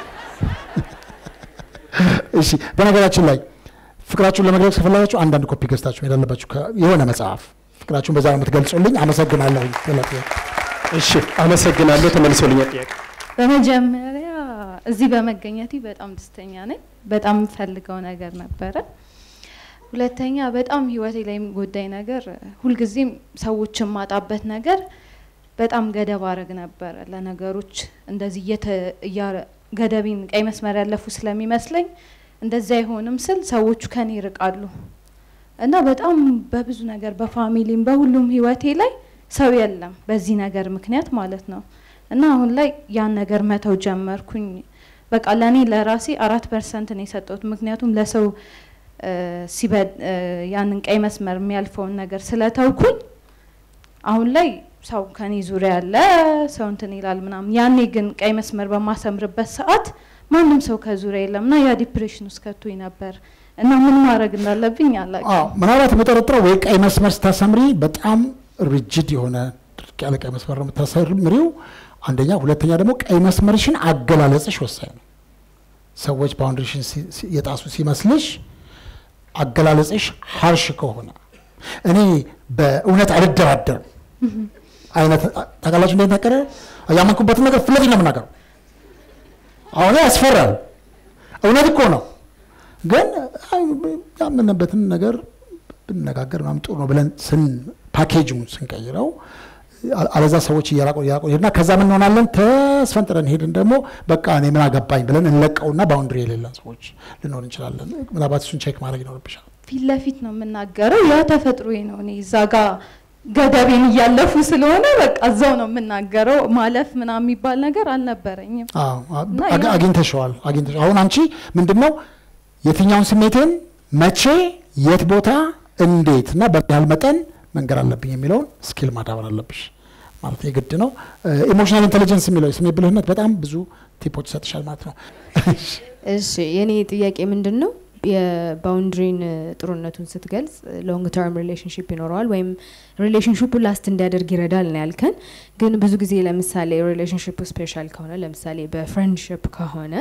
እሺ፣ በነገራችን ላይ ፍቅራችሁን ለመግለጽ ከፈለጋችሁ አንዳንድ ኮፒ ገዝታችሁ መሄድ አለባችሁ። ከ- የሆነ መጽሐፍ ፍቅራችሁን በዛ ነው የምትገልጹልኝ። አመሰግናለሁ። ገለጥ- እሺ፣ አመሰግናለሁ። ተመልሶልኛል ጥያቄ። በመጀመሪያ እዚህ በመገኘቴ በጣም ደስተኛ ነኝ። በጣም የምፈልገው ነገር ነበረ። ሁለተኛ በጣም ህይወቴ ላይ የሚጎዳኝ ነገር ሁልጊዜም ሰዎችን ማጣበት ነገር በጣም ገደብ አረግ ነበረ ለነገሮች እንደዚህ እየተ- እያ- ገደቤን ቀይ መስመር ያለፉ ስለሚመስለኝ እንደዚያ አይሆንም ስል ሰዎቹ ከኔ ይርቃሉ እና በጣም በብዙ ነገር በፋሚሊም በሁሉም ህይወቴ ላይ ሰው የለም በዚህ ነገር ምክንያት ማለት ነው። እና አሁን ላይ ያን ነገር መተው ጀመርኩኝ። በቃ ለእኔ ለራሴ አራት ፐርሰንት ነው የሰጠሁት። ምክንያቱም ለሰው እ፣ ሲበድ እ፣ ያንን ቀይ መስመር የሚያልፈውን ነገር ስለተውኩኝ አሁን ላይ ሰው ከኔ ዙሪያ ያለ ሰው እንትን ይላል ምናምን። ያኔ ግን ቀይ መስመር በማሰምርበት ሰዓት ማንም ሰው ከዙሪያ የለም እና ያ ዲፕሬሽን ውስጥ ከቶኝ ነበር እና ምን ማድረግ እንዳለብኝ አላውቅም። አዎ ምናልባት የምጠረጥረው ወይ ቀይ መስመር ስታሰምሪ በጣም ሪጅድ የሆነ ድርቅ ያለ ቀይ መስመር ነው የምታሰምሪው፣ አንደኛ። ሁለተኛ ደግሞ ቀይ መስመርሽን አገላለጽሽ ወሳኝ ነው። ሰዎች ባውንድሪሽን ሲ- ሲ- የጣሱ ሲመስልሽ አገላለጽሽ ሀርሽ ከሆነ እኔ በእውነት አልደራደርም አይነት ታውቃላችሁ፣ እንዴት ነቀረ ያመንኩበትን ነገር ፊት ለፊት ነው የምናገረው። አሁን ያስፈራል። እውነት እኮ ነው ግን አይ፣ ያመነበትን ነገር ብንነጋገር ምናምን ጥሩ ነው ብለን ስን ፓኬጁን ስንቀይረው አ- አለዛ ሰዎች እየራቁ እየራቁ ሄድና ከዛ ምን እንሆናለን? ተስፈንጥረን ሄድን ደግሞ በቃ እኔ ምን አገባኝ ብለን እንለቀውና ባውንድሪ የሌለን ሰዎች ልንሆን እንችላለን። ምናልባት እሱን ቼክ ማድረግ ይኖርብሻል። ፊት ለፊት ነው የምናገረው። ያ ተፈጥሮዬ ነው። እኔ እዛ ጋ ገደቤን እያለፉ ስለሆነ በቃ እዛው ነው የምናገረው። ማለፍ ምናምን የሚባል ነገር አልነበረኝም። አዎ፣ አ- እና አግ- ያ- አግኝተሸዋል አግኝተሸዋል። አሁን አንቺ ምንድን ነው የትኛውን ስሜትን መቼ፣ የት ቦታ፣ እንዴት እና በምን ያህል መጠን መንገር አለብኝ የሚለውን ስኪል ማዳበር አለብሽ ማለት የግድ ነው። ኢሞሽናል ኢንቴሊጀንስ የሚለው የስሜ ብልህነት በጣም ብዙ ቲፖች ይሰጥሻል ማለት ነው። እሺ የኔ ጥያቄ ምንድን ነው የባውንድሪን ጥሩነቱን ስትገልጽ ሎንግ ተርም ሪሌሽንሽፕ ይኖረዋል ወይም ሪሌሽንሽፑ ላስት እንዲያደርግ ይረዳል ነው ያልከን። ግን ብዙ ጊዜ ለምሳሌ ሪሌሽንሽፑ ስፔሻል ከሆነ ለምሳሌ በፍሬንድሽፕ ከሆነ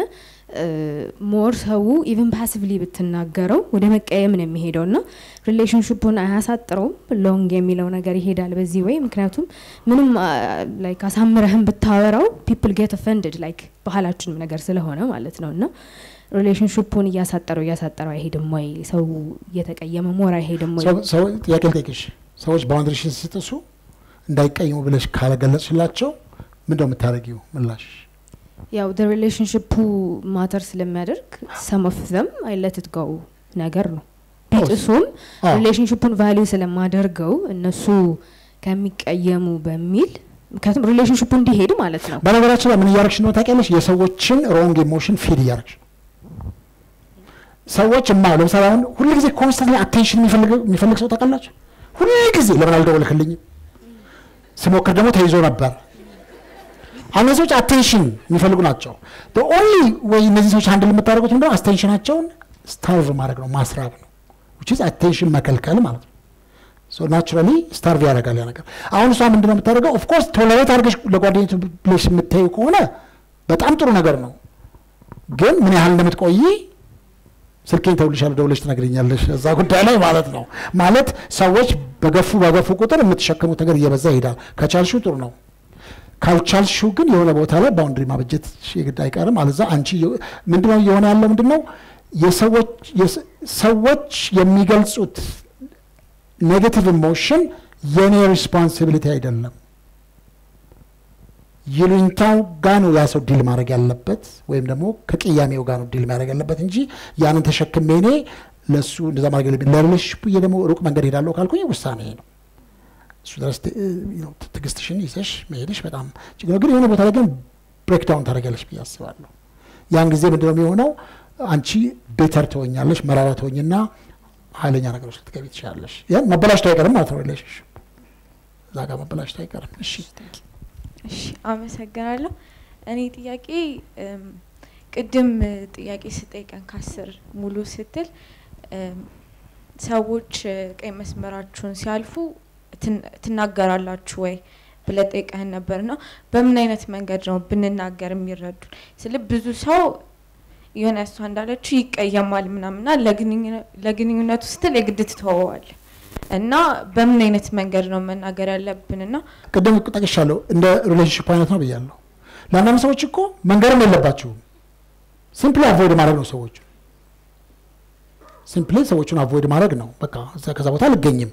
ሞር ሰው ኢቨን ፓሲቭሊ ብትናገረው ወደ መቀየም ነው የሚሄደው ና ሪሌሽንሽፑን አያሳጥረውም። ሎንግ የሚለው ነገር ይሄዳል በዚህ ወይ ምክንያቱም ምንም ላይክ አሳምረህም ብታወራው ፒፕል ጌት ኦፈንድድ ላይክ ባህላችንም ነገር ስለሆነ ማለት ነው እና ሪሌሽንሽፑን እያሳጠረው እያሳጠረው አይሄድም ወይ? ሰው እየተቀየመ ሞር አይሄድም ወይ? ሰው- ሰው ጥያቄ ልጠይቅሽ። ሰዎች ባውንድሪሽን ሲጥሱ እንዳይቀይሙ ብለሽ ካለገለጽሽላቸው ምንድነው የምታደርጊው ምላሽ? ያው ደ ሪሌሽንሽፑ ማተር ስለሚያደርግ ሰም ኦፍ ዘም አይ ለት ኢት ጎ ነገር ነው። ቢጥሱም አዎ። ሪሌሽንሽፑን ቫሊዩ ስለማደርገው እነሱ ከሚቀየሙ በሚል ምክንያቱም ሪሌሽንሽፑ እንዲሄድ ማለት ነው። በነገራችን ላይ ምን እያረግሽ ነው ታውቂያለሽ? የሰዎችን ሮንግ ኢሞሽን ፊድ እያረግሽ ነው። ሰዎች ማ ለምሳሌ አሁን ሁልጊዜ ኮንስታንት አቴንሽን የሚፈልግ ሰው ታውቃላችሁ? ሁልጊዜ ለምን አልደወልክልኝም? ስሞክር ደግሞ ተይዞ ነበር። አሁን እነዚህ ሰዎች አቴንሽን የሚፈልጉ ናቸው። ኦንሊ ወይ እነዚህ ሰዎች አንድ የምታደርጉት ምንድነው? አቴንሽናቸውን ስታርቭ ማድረግ ነው፣ ማስራብ ነው። ዊች ኢዝ አቴንሽን መከልከል ማለት ነው። ናቹራሊ ስታርቭ ያደርጋል ያ ነገር። አሁን እሷ ምንድነው የምታደርገው? ኦፍኮርስ ቶለሬት አድርገሽ ለጓደኞች ብለሽ የምታዩ ከሆነ በጣም ጥሩ ነገር ነው። ግን ምን ያህል እንደምትቆይ ስልኬን ተውልሻለሁ ደውለሽ ትነግረኛለሽ እዛ ጉዳይ ላይ ማለት ነው። ማለት ሰዎች በገፉ በገፉ ቁጥር የምትሸከሙት ነገር እየበዛ ይሄዳል። ከቻልሽው ጥሩ ነው። ካልቻልሽው ግን የሆነ ቦታ ላይ ባውንድሪ ማበጀት የግድ አይቀርም። አለዛ አንቺ ምንድነው እየሆነ ያለው ምንድነው የሰዎች የስ- ሰዎች የሚገልጹት ኔጌቲቭ ኢሞሽን የኔ ሪስፖንሲቢሊቲ አይደለም። ይሉኝታው ጋ ነው ያ ሰው ዲል ማድረግ ያለበት ወይም ደግሞ ከቅያሜው ጋር ነው ዲል ማድረግ ያለበት እንጂ ያንን ተሸክሜ እኔ ለእሱ እንደዛ ማድረግ የለብኝ። ለሪሌሽንሽፑ ደግሞ ሩቅ መንገድ ሄዳለሁ ካልኩኝ ውሳኔ ነው። እሱ ድረስ ት- ነው ትዕግስትሽን ይዘሽ መሄድሽ በጣም ችግር ነው። ግን የሆነ ቦታ ላይ ግን ብሬክዳውን ታደርጊያለሽ ብዬ አስባለሁ። ያን ጊዜ ምንድነው የሚሆነው? አንቺ ቤተር ትሆኛለሽ፣ መራራ ትሆኝና ኃይለኛ ነገሮች ልትገቢ ትችላለሽ። ያን መበላሽቶ አይቀርም ማለት ነው። ሪሌሽንሽፕ እዛ ጋር መበላሽቶ አይቀርም። እሺ እሺ አመሰግናለሁ። እኔ ጥያቄ እም፣ ቅድም እ፣ ጥያቄ ስጠይቀን ከአስር ሙሉ ስትል እም፣ ሰዎች እ፣ ቀይ መስመራችሁን ሲያልፉ ትን- ትናገራላችሁ ወይ ብለህ ጠይቀህን ነበርና በምን አይነት መንገድ ነው ብንናገር የሚረዱን? ስለ ብዙ ሰው የሆነ እሷ እንዳለችው ይቀየማል ምናምና ለግንኙነ- ለግንኙነቱ ስትል የግድ ትተወዋል እና በምን አይነት መንገድ ነው መናገር ያለብንና ቅድም ጠቅሻለሁ፣ እንደ ሪሌሽንሽፕ አይነት ነው ብያለሁ። ለአንዳንድ ሰዎች እኮ መንገርም የለባችሁም። ሲምፕሊ አቮይድ ማድረግ ነው ሰዎቹ ሲምፕሊ ሰዎቹን አቮይድ ማድረግ ነው። በቃ እዛ- ከዛ ቦታ አልገኝም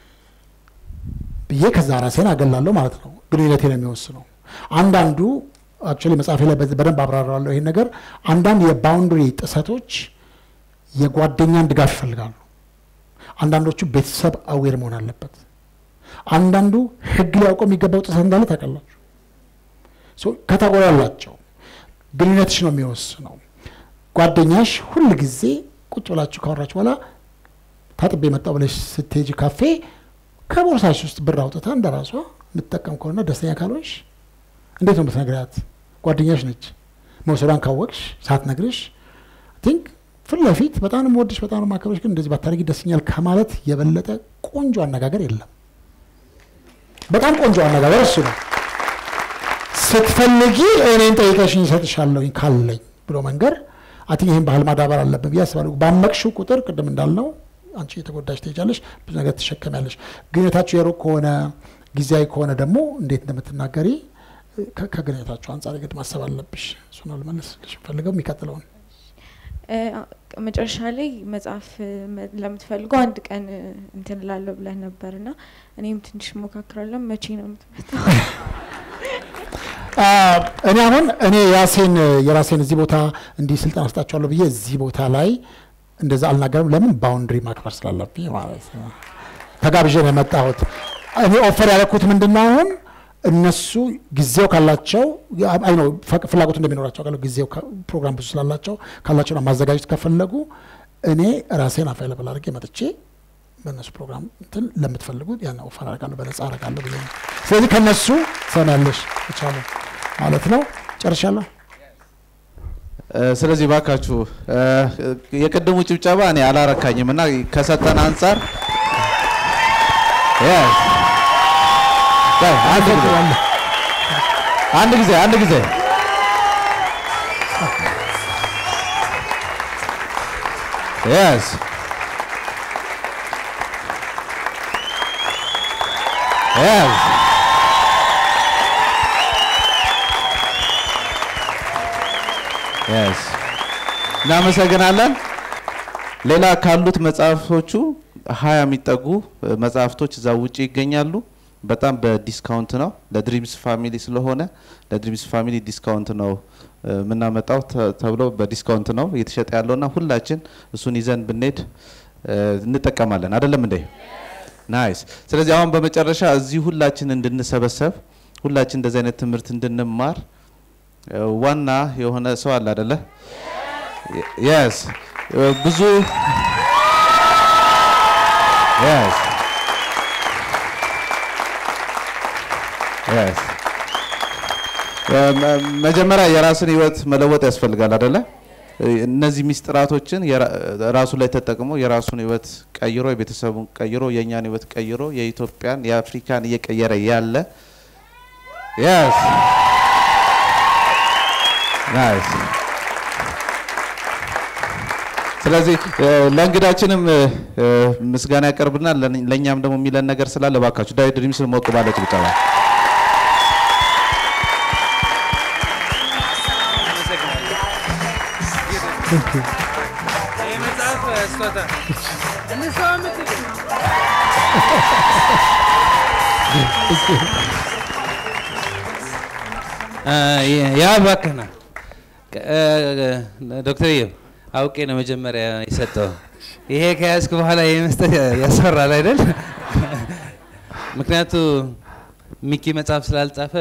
ብዬ ከዛ ራሴን አገላለሁ ማለት ነው። ግንኙነቴ ነው የሚወስነው። አንዳንዱ አክቹዋሊ መጽሐፌ ላይ በዚህ በደንብ አብራራለሁ ይሄን ነገር። አንዳንድ የባውንድሪ ጥሰቶች የጓደኛን ድጋፍ ይፈልጋሉ። አንዳንዶቹ ቤተሰብ አዌር መሆን አለበት። አንዳንዱ ህግ ሊያውቀው የሚገባው ጥሰት እንዳለ ታውቃላችሁ። ሶ ካታጎሪ አላቸው። ግንኙነትሽ ነው የሚወስነው። ጓደኛሽ ሁል ጊዜ ቁጭ ብላችሁ ካወራችሁ በኋላ ታጥቤ መጣሁ ብለሽ ስትሄጂ ካፌ ከቦርሳሽ ውስጥ ብር አውጥታ እንደ ራሷ የምትጠቀም ከሆነ ደስተኛ ካልሆንሽ እንዴት ነው የምትነግሪያት? ጓደኛሽ ነች። መውሰዷን ካወቅሽ ሳትነግርሽ ቲንክ ፊት ለፊት በጣም ነው የምወድሽ በጣም ነው የማከብርሽ፣ ግን እንደዚህ ባታደርጊ ደስኛል ከማለት የበለጠ ቆንጆ አነጋገር የለም። በጣም ቆንጆ አነጋገር እሱ ነው። ስትፈልጊ እኔን ጠይቀሽኝ እሰጥሻለሁኝ ካለኝ ብሎ መንገር አቲ ይህን ባህል ማዳበር አለብን ብዬ አስባለሁ። ባመቅሽው ቁጥር ቅድም እንዳልነው አንቺ የተጎዳሽ ትሄጃለሽ፣ ብዙ ነገር ትሸከሚያለሽ። ግንኙነታችሁ የሩቅ ከሆነ ጊዜያዊ ከሆነ ደግሞ እንዴት እንደምትናገሪ ከ- ከግንኙነታችሁ አንጻር ግድ ማሰብ አለብሽ። እሱ ነው ልመልስልሽ ፈልገው የሚቀጥለውን እ፣ መጨረሻ ላይ መጽሐፍ እ፣ መ- ለምትፈልጉ አንድ ቀን እ፣ እንትን እላለሁ ብለህ ነበር እና እኔም ትንሽ ሞካክራለሁ። መቼ ነው የምትመጣው? አ፣ እኔ አሁን እኔ የራሴን የራሴን እዚህ ቦታ እንዲህ ስልጠና ስጣቸዋለሁ ብዬ እዚህ ቦታ ላይ እንደዛ አልናገርም። ለምን ባውንድሪ ማክበር ስላለብኝ ማለት ነው። ተጋብዤ ነው የመጣሁት። እኔ ኦፈር ያደረኩት ምንድን ነው አሁን እነሱ ጊዜው ካላቸው አይ ነው ፈቅ- ፍላጎቱ እንደሚኖራቸው ቃለ ጊዜው ከ- ፕሮግራም ብዙ ስላላቸው ካላቸውና ማዘጋጀት ከፈለጉ እኔ ራሴን አቫይለብል አድርጌ መጥቼ በእነሱ ፕሮግራም እንትን ለምትፈልጉት ያን ኦፈር አደርጋለሁ፣ በነጻ አደርጋለሁ ብዬ ነው። ስለዚህ ከነሱ ሰሚያለሽ ይቻሉ ማለት ነው። ጨርሻለሁ። እ፣ ስለዚህ ባካችሁ እ፣ የቅድሙ ጭብጨባ እኔ አላረካኝም እና ከሰጠን አንጻር Yes. ቆይ፣ አንድ ጊዜ አንድ ጊዜ አንድ ጊዜ Yes. Yes. Yes. እናመሰግናለን። ሌላ ካሉት መጽሐፍቶቹ ሀያ የሚጠጉ እ፣ መጽሐፍቶች እዛ ውጭ ይገኛሉ። በጣም በዲስካውንት ነው። ለድሪምስ ፋሚሊ ስለሆነ ለድሪምስ ፋሚሊ ዲስካውንት ነው እ፣ የምናመጣው ተ- ተብሎ በዲስካውንት ነው እየተሸጠ ያለውና ሁላችን እሱን ይዘን ብንሄድ እ፣ እንጠቀማለን። አይደለም እንዴ? ናይስ። ስለዚህ አሁን በመጨረሻ እዚህ ሁላችን እንድንሰበሰብ ሁላችን እንደዚህ አይነት ትምህርት እንድንማር እ፣ ዋና የሆነ ሰው አለ አይደለ? የስ ብዙ የስ የስ መጀመሪያ የራስን ህይወት መለወጥ ያስፈልጋል አይደለ? እነዚህ ሚስጥራቶችን የራ- ራሱ ላይ ተጠቅሞ የራሱን ህይወት ቀይሮ የቤተሰቡን ቀይሮ የእኛን ህይወት ቀይሮ የኢትዮጵያን የአፍሪካን እየቀየረ ያለ yes nice ስለዚህ እ፣ ለእንግዳችንም እ፣ እ፣ ምስጋና ያቀርብና ለእኛ- ለእኛም ደግሞ የሚለን ነገር ስላለ እባካችሁ ዳዊት ድሪምስ ሞቅ ባለ ጭብጨባ የመጽሐፍ ስጦታ እንስዋ ምትል ያ ባከና ዶክተር ዮ አውቄ ነው መጀመሪያ የሰጠው። ይሄ ከያዝክ በኋላ ይሄ መስጠት ያስፈራል አይደል? ምክንያቱ ሚኪ መጽሐፍ ስላልጻፈ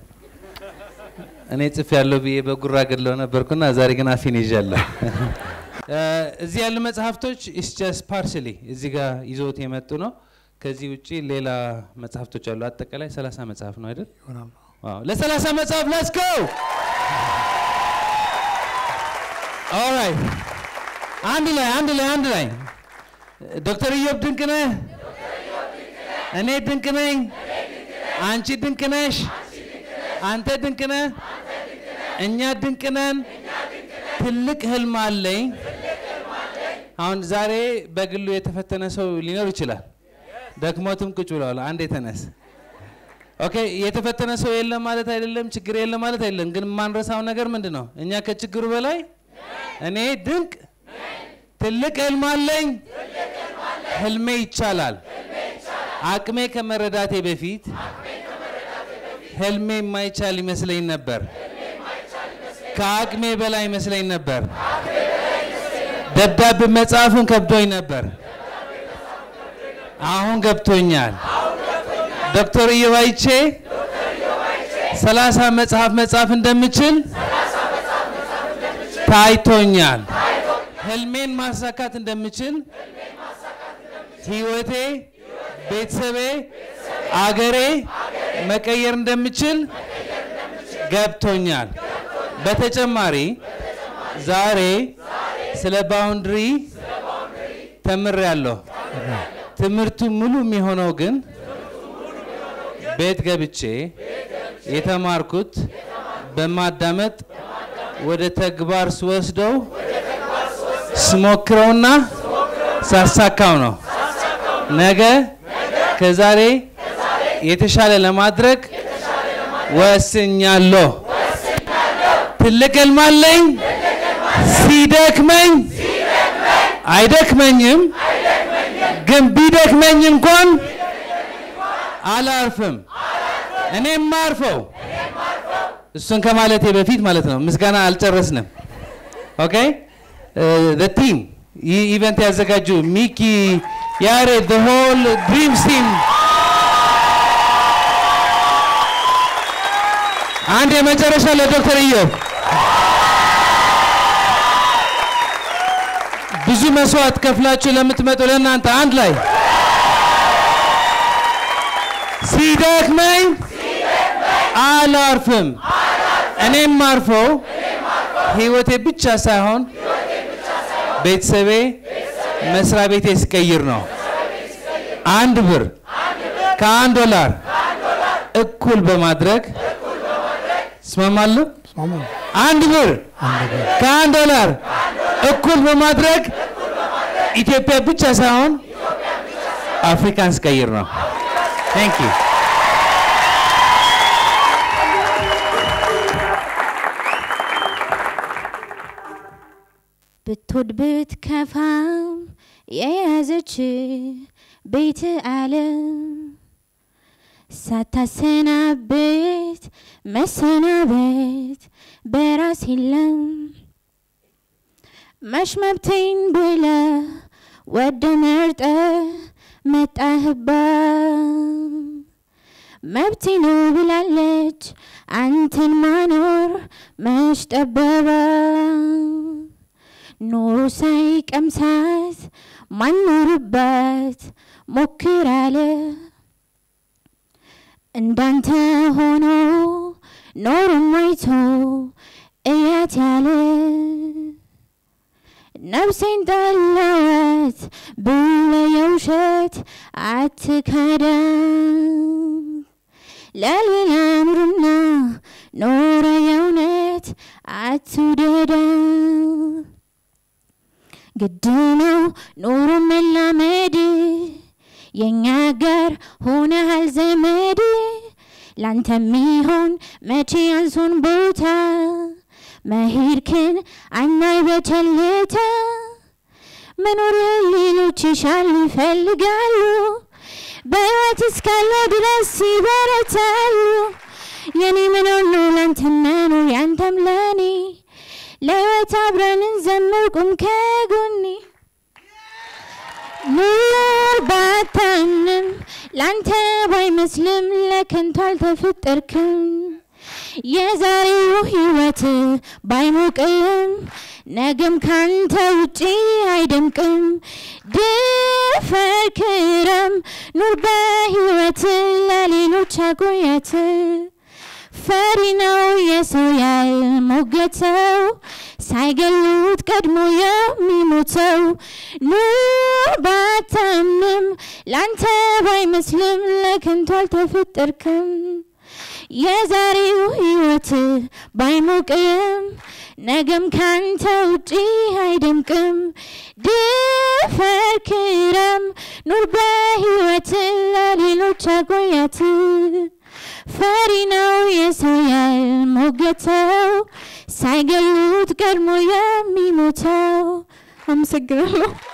እኔ ጽፍ ያለው ብዬ በጉራ ገድለው ነበርኩና ዛሬ ግን አፌን ይዣለሁ። እዚህ ያሉ መጽሐፍቶች ኢስ ጀስት ፓርሽሊ እዚህ ጋር ይዞት የመጡ ነው። ከዚህ ውጪ ሌላ መጽሐፍቶች አሉ። አጠቃላይ 30 መጽሐፍ ነው አይደል? ዋው ለሰላሳ መጽሐፍ ሌትስ ጎ ኦልራይት አንድ ላይ አንድ ላይ አንድ ላይ ዶክተር ኢዮብ ድንቅ ነህ እኔ ድንቅ ነኝ አንቺ ድንቅ ነሽ አንተ ድንቅ ነህ እኛ ድንቅ ነን ትልቅ ህልም አለኝ አሁን ዛሬ በግሉ የተፈተነ ሰው ሊኖር ይችላል ደክሞትም ቁጭ ብለዋል አንድ የተነስ ኦኬ የተፈተነ ሰው የለም ማለት አይደለም፣ ችግር የለም ማለት አይደለም። ግን የማንረሳው ነገር ምንድን ነው? እኛ ከችግሩ በላይ እኔ ድንቅ ትልቅ ህልም አለኝ፣ ህልሜ ይቻላል። አቅሜ ከመረዳቴ በፊት ህልሜ የማይቻል ይመስለኝ ነበር፣ ከአቅሜ በላይ ይመስለኝ ነበር። ደብዳቤ መጽሐፍን ከብዶኝ ነበር፣ አሁን ገብቶኛል። ዶክተር እየባይቼ ሰላሳ መጽሐፍ መጻፍ እንደምችል ታይቶኛል። ህልሜን ማሳካት እንደምችል ህይወቴ፣ ቤተሰቤ፣ አገሬ መቀየር እንደምችል ገብቶኛል። በተጨማሪ ዛሬ ስለ ባውንድሪ ተምሬያለሁ። ትምህርቱ ሙሉ የሚሆነው ግን ቤት ገብቼ የተማርኩት በማዳመጥ ወደ ተግባር ስወስደው ስሞክረውና ሳሳካው ነው። ነገ ከዛሬ የተሻለ ለማድረግ ወስኛለሁ። ትልቅ ህልም አለኝ። ሲደክመኝ አይደክመኝም፣ ግን ቢደክመኝ እንኳን አላርፍም። እኔ የማርፈው እሱን ከማለቴ በፊት ማለት ነው። ምስጋና አልጨረስንም። ኦኬ ቲም ይህ ኢቨንት ያዘጋጁ ሚኪ፣ ያሬድ፣ ዘ ሆል ድሪምስ ቲም አንድ የመጨረሻ ለዶክተር ኢዮብ ብዙ መስዋዕት ከፍላችሁ ለምትመጡ ለእናንተ አንድ ላይ ሲደክመኝ አላርፍም። እኔም ማርፈው ህይወቴ ብቻ ሳይሆን ቤተሰቤ፣ መስሪያ ቤቴ ስቀይር ነው። አንድ ብር ከአንድ ዶላር እኩል በማድረግ እስማማለሁ። አንድ ብር ከአንድ ዶላር እኩል በማድረግ ኢትዮጵያ ብቻ ሳይሆን አፍሪካን ስቀይር ነው። ቴንክ ዩ ብትወድ ብትከፋም የያዘች ቤት አለም ሳታሰናብት መሰናበት በራስ የለም መሽ መብቴን ብለ ወደ መርጠ መጣህባ መብቴ ነው ብላለች አንተን ማኖር መሽ ጠበባ ኖሮ ሳይቀምሳት ማኖርባት ሞክራለ እንዳንተ ሆኖ ኖሮ ማይቶ እያት ያለ ነፍሴን ጠላዋት ብለ የውሸት አትካዳም ለሌላ ኑርና ኖረ የእውነት አትውደዳ ግድ ነው ኑሮ መላመድ የእኛ ጋር ሆነሃል ዘመድ ላንተ ሚሆን መቼ አንሶን ቦታ መሄድክን አናይ በቸልታ መኖር ሌሎች ይሻሉ ይፈልጋሉ በሕይወት እስካለ ድረስ ይበረታሉ የኔ መኖር ነው ላንተ መኖር ያንተም ለኔ ለሕይወት አብረን እንዘምር ቁም ከጎኔ ኑር ባታምንም ላንተ ባይመስልም ለከንቱ አልተፈጠርክም የዛሬው ህይወት ባይሞቅም ነገም ካንተ ውጪ አይደምቅም ድፈር ክረም ኑር በህይወት ለሌሎች አቆያት ፈሪ ነው የሰው ያልሞገተው ሳይገሉት ቀድሞ የሚሞተው ኑር ባታምንም ላንተ ባይመስልም ለከንቱ አልተፈጠርክም የዛሬው ህይወት ባይሞቅም ነገም ካንተ ውጪ አይደምቅም ድፈር ክረም ኑር በህይወት ለሌሎች አቆያት ፈሪ ነው የሰው ያልሞገተው ሳይገሉት ቀድሞ የሚሞተው አመሰግናለሁ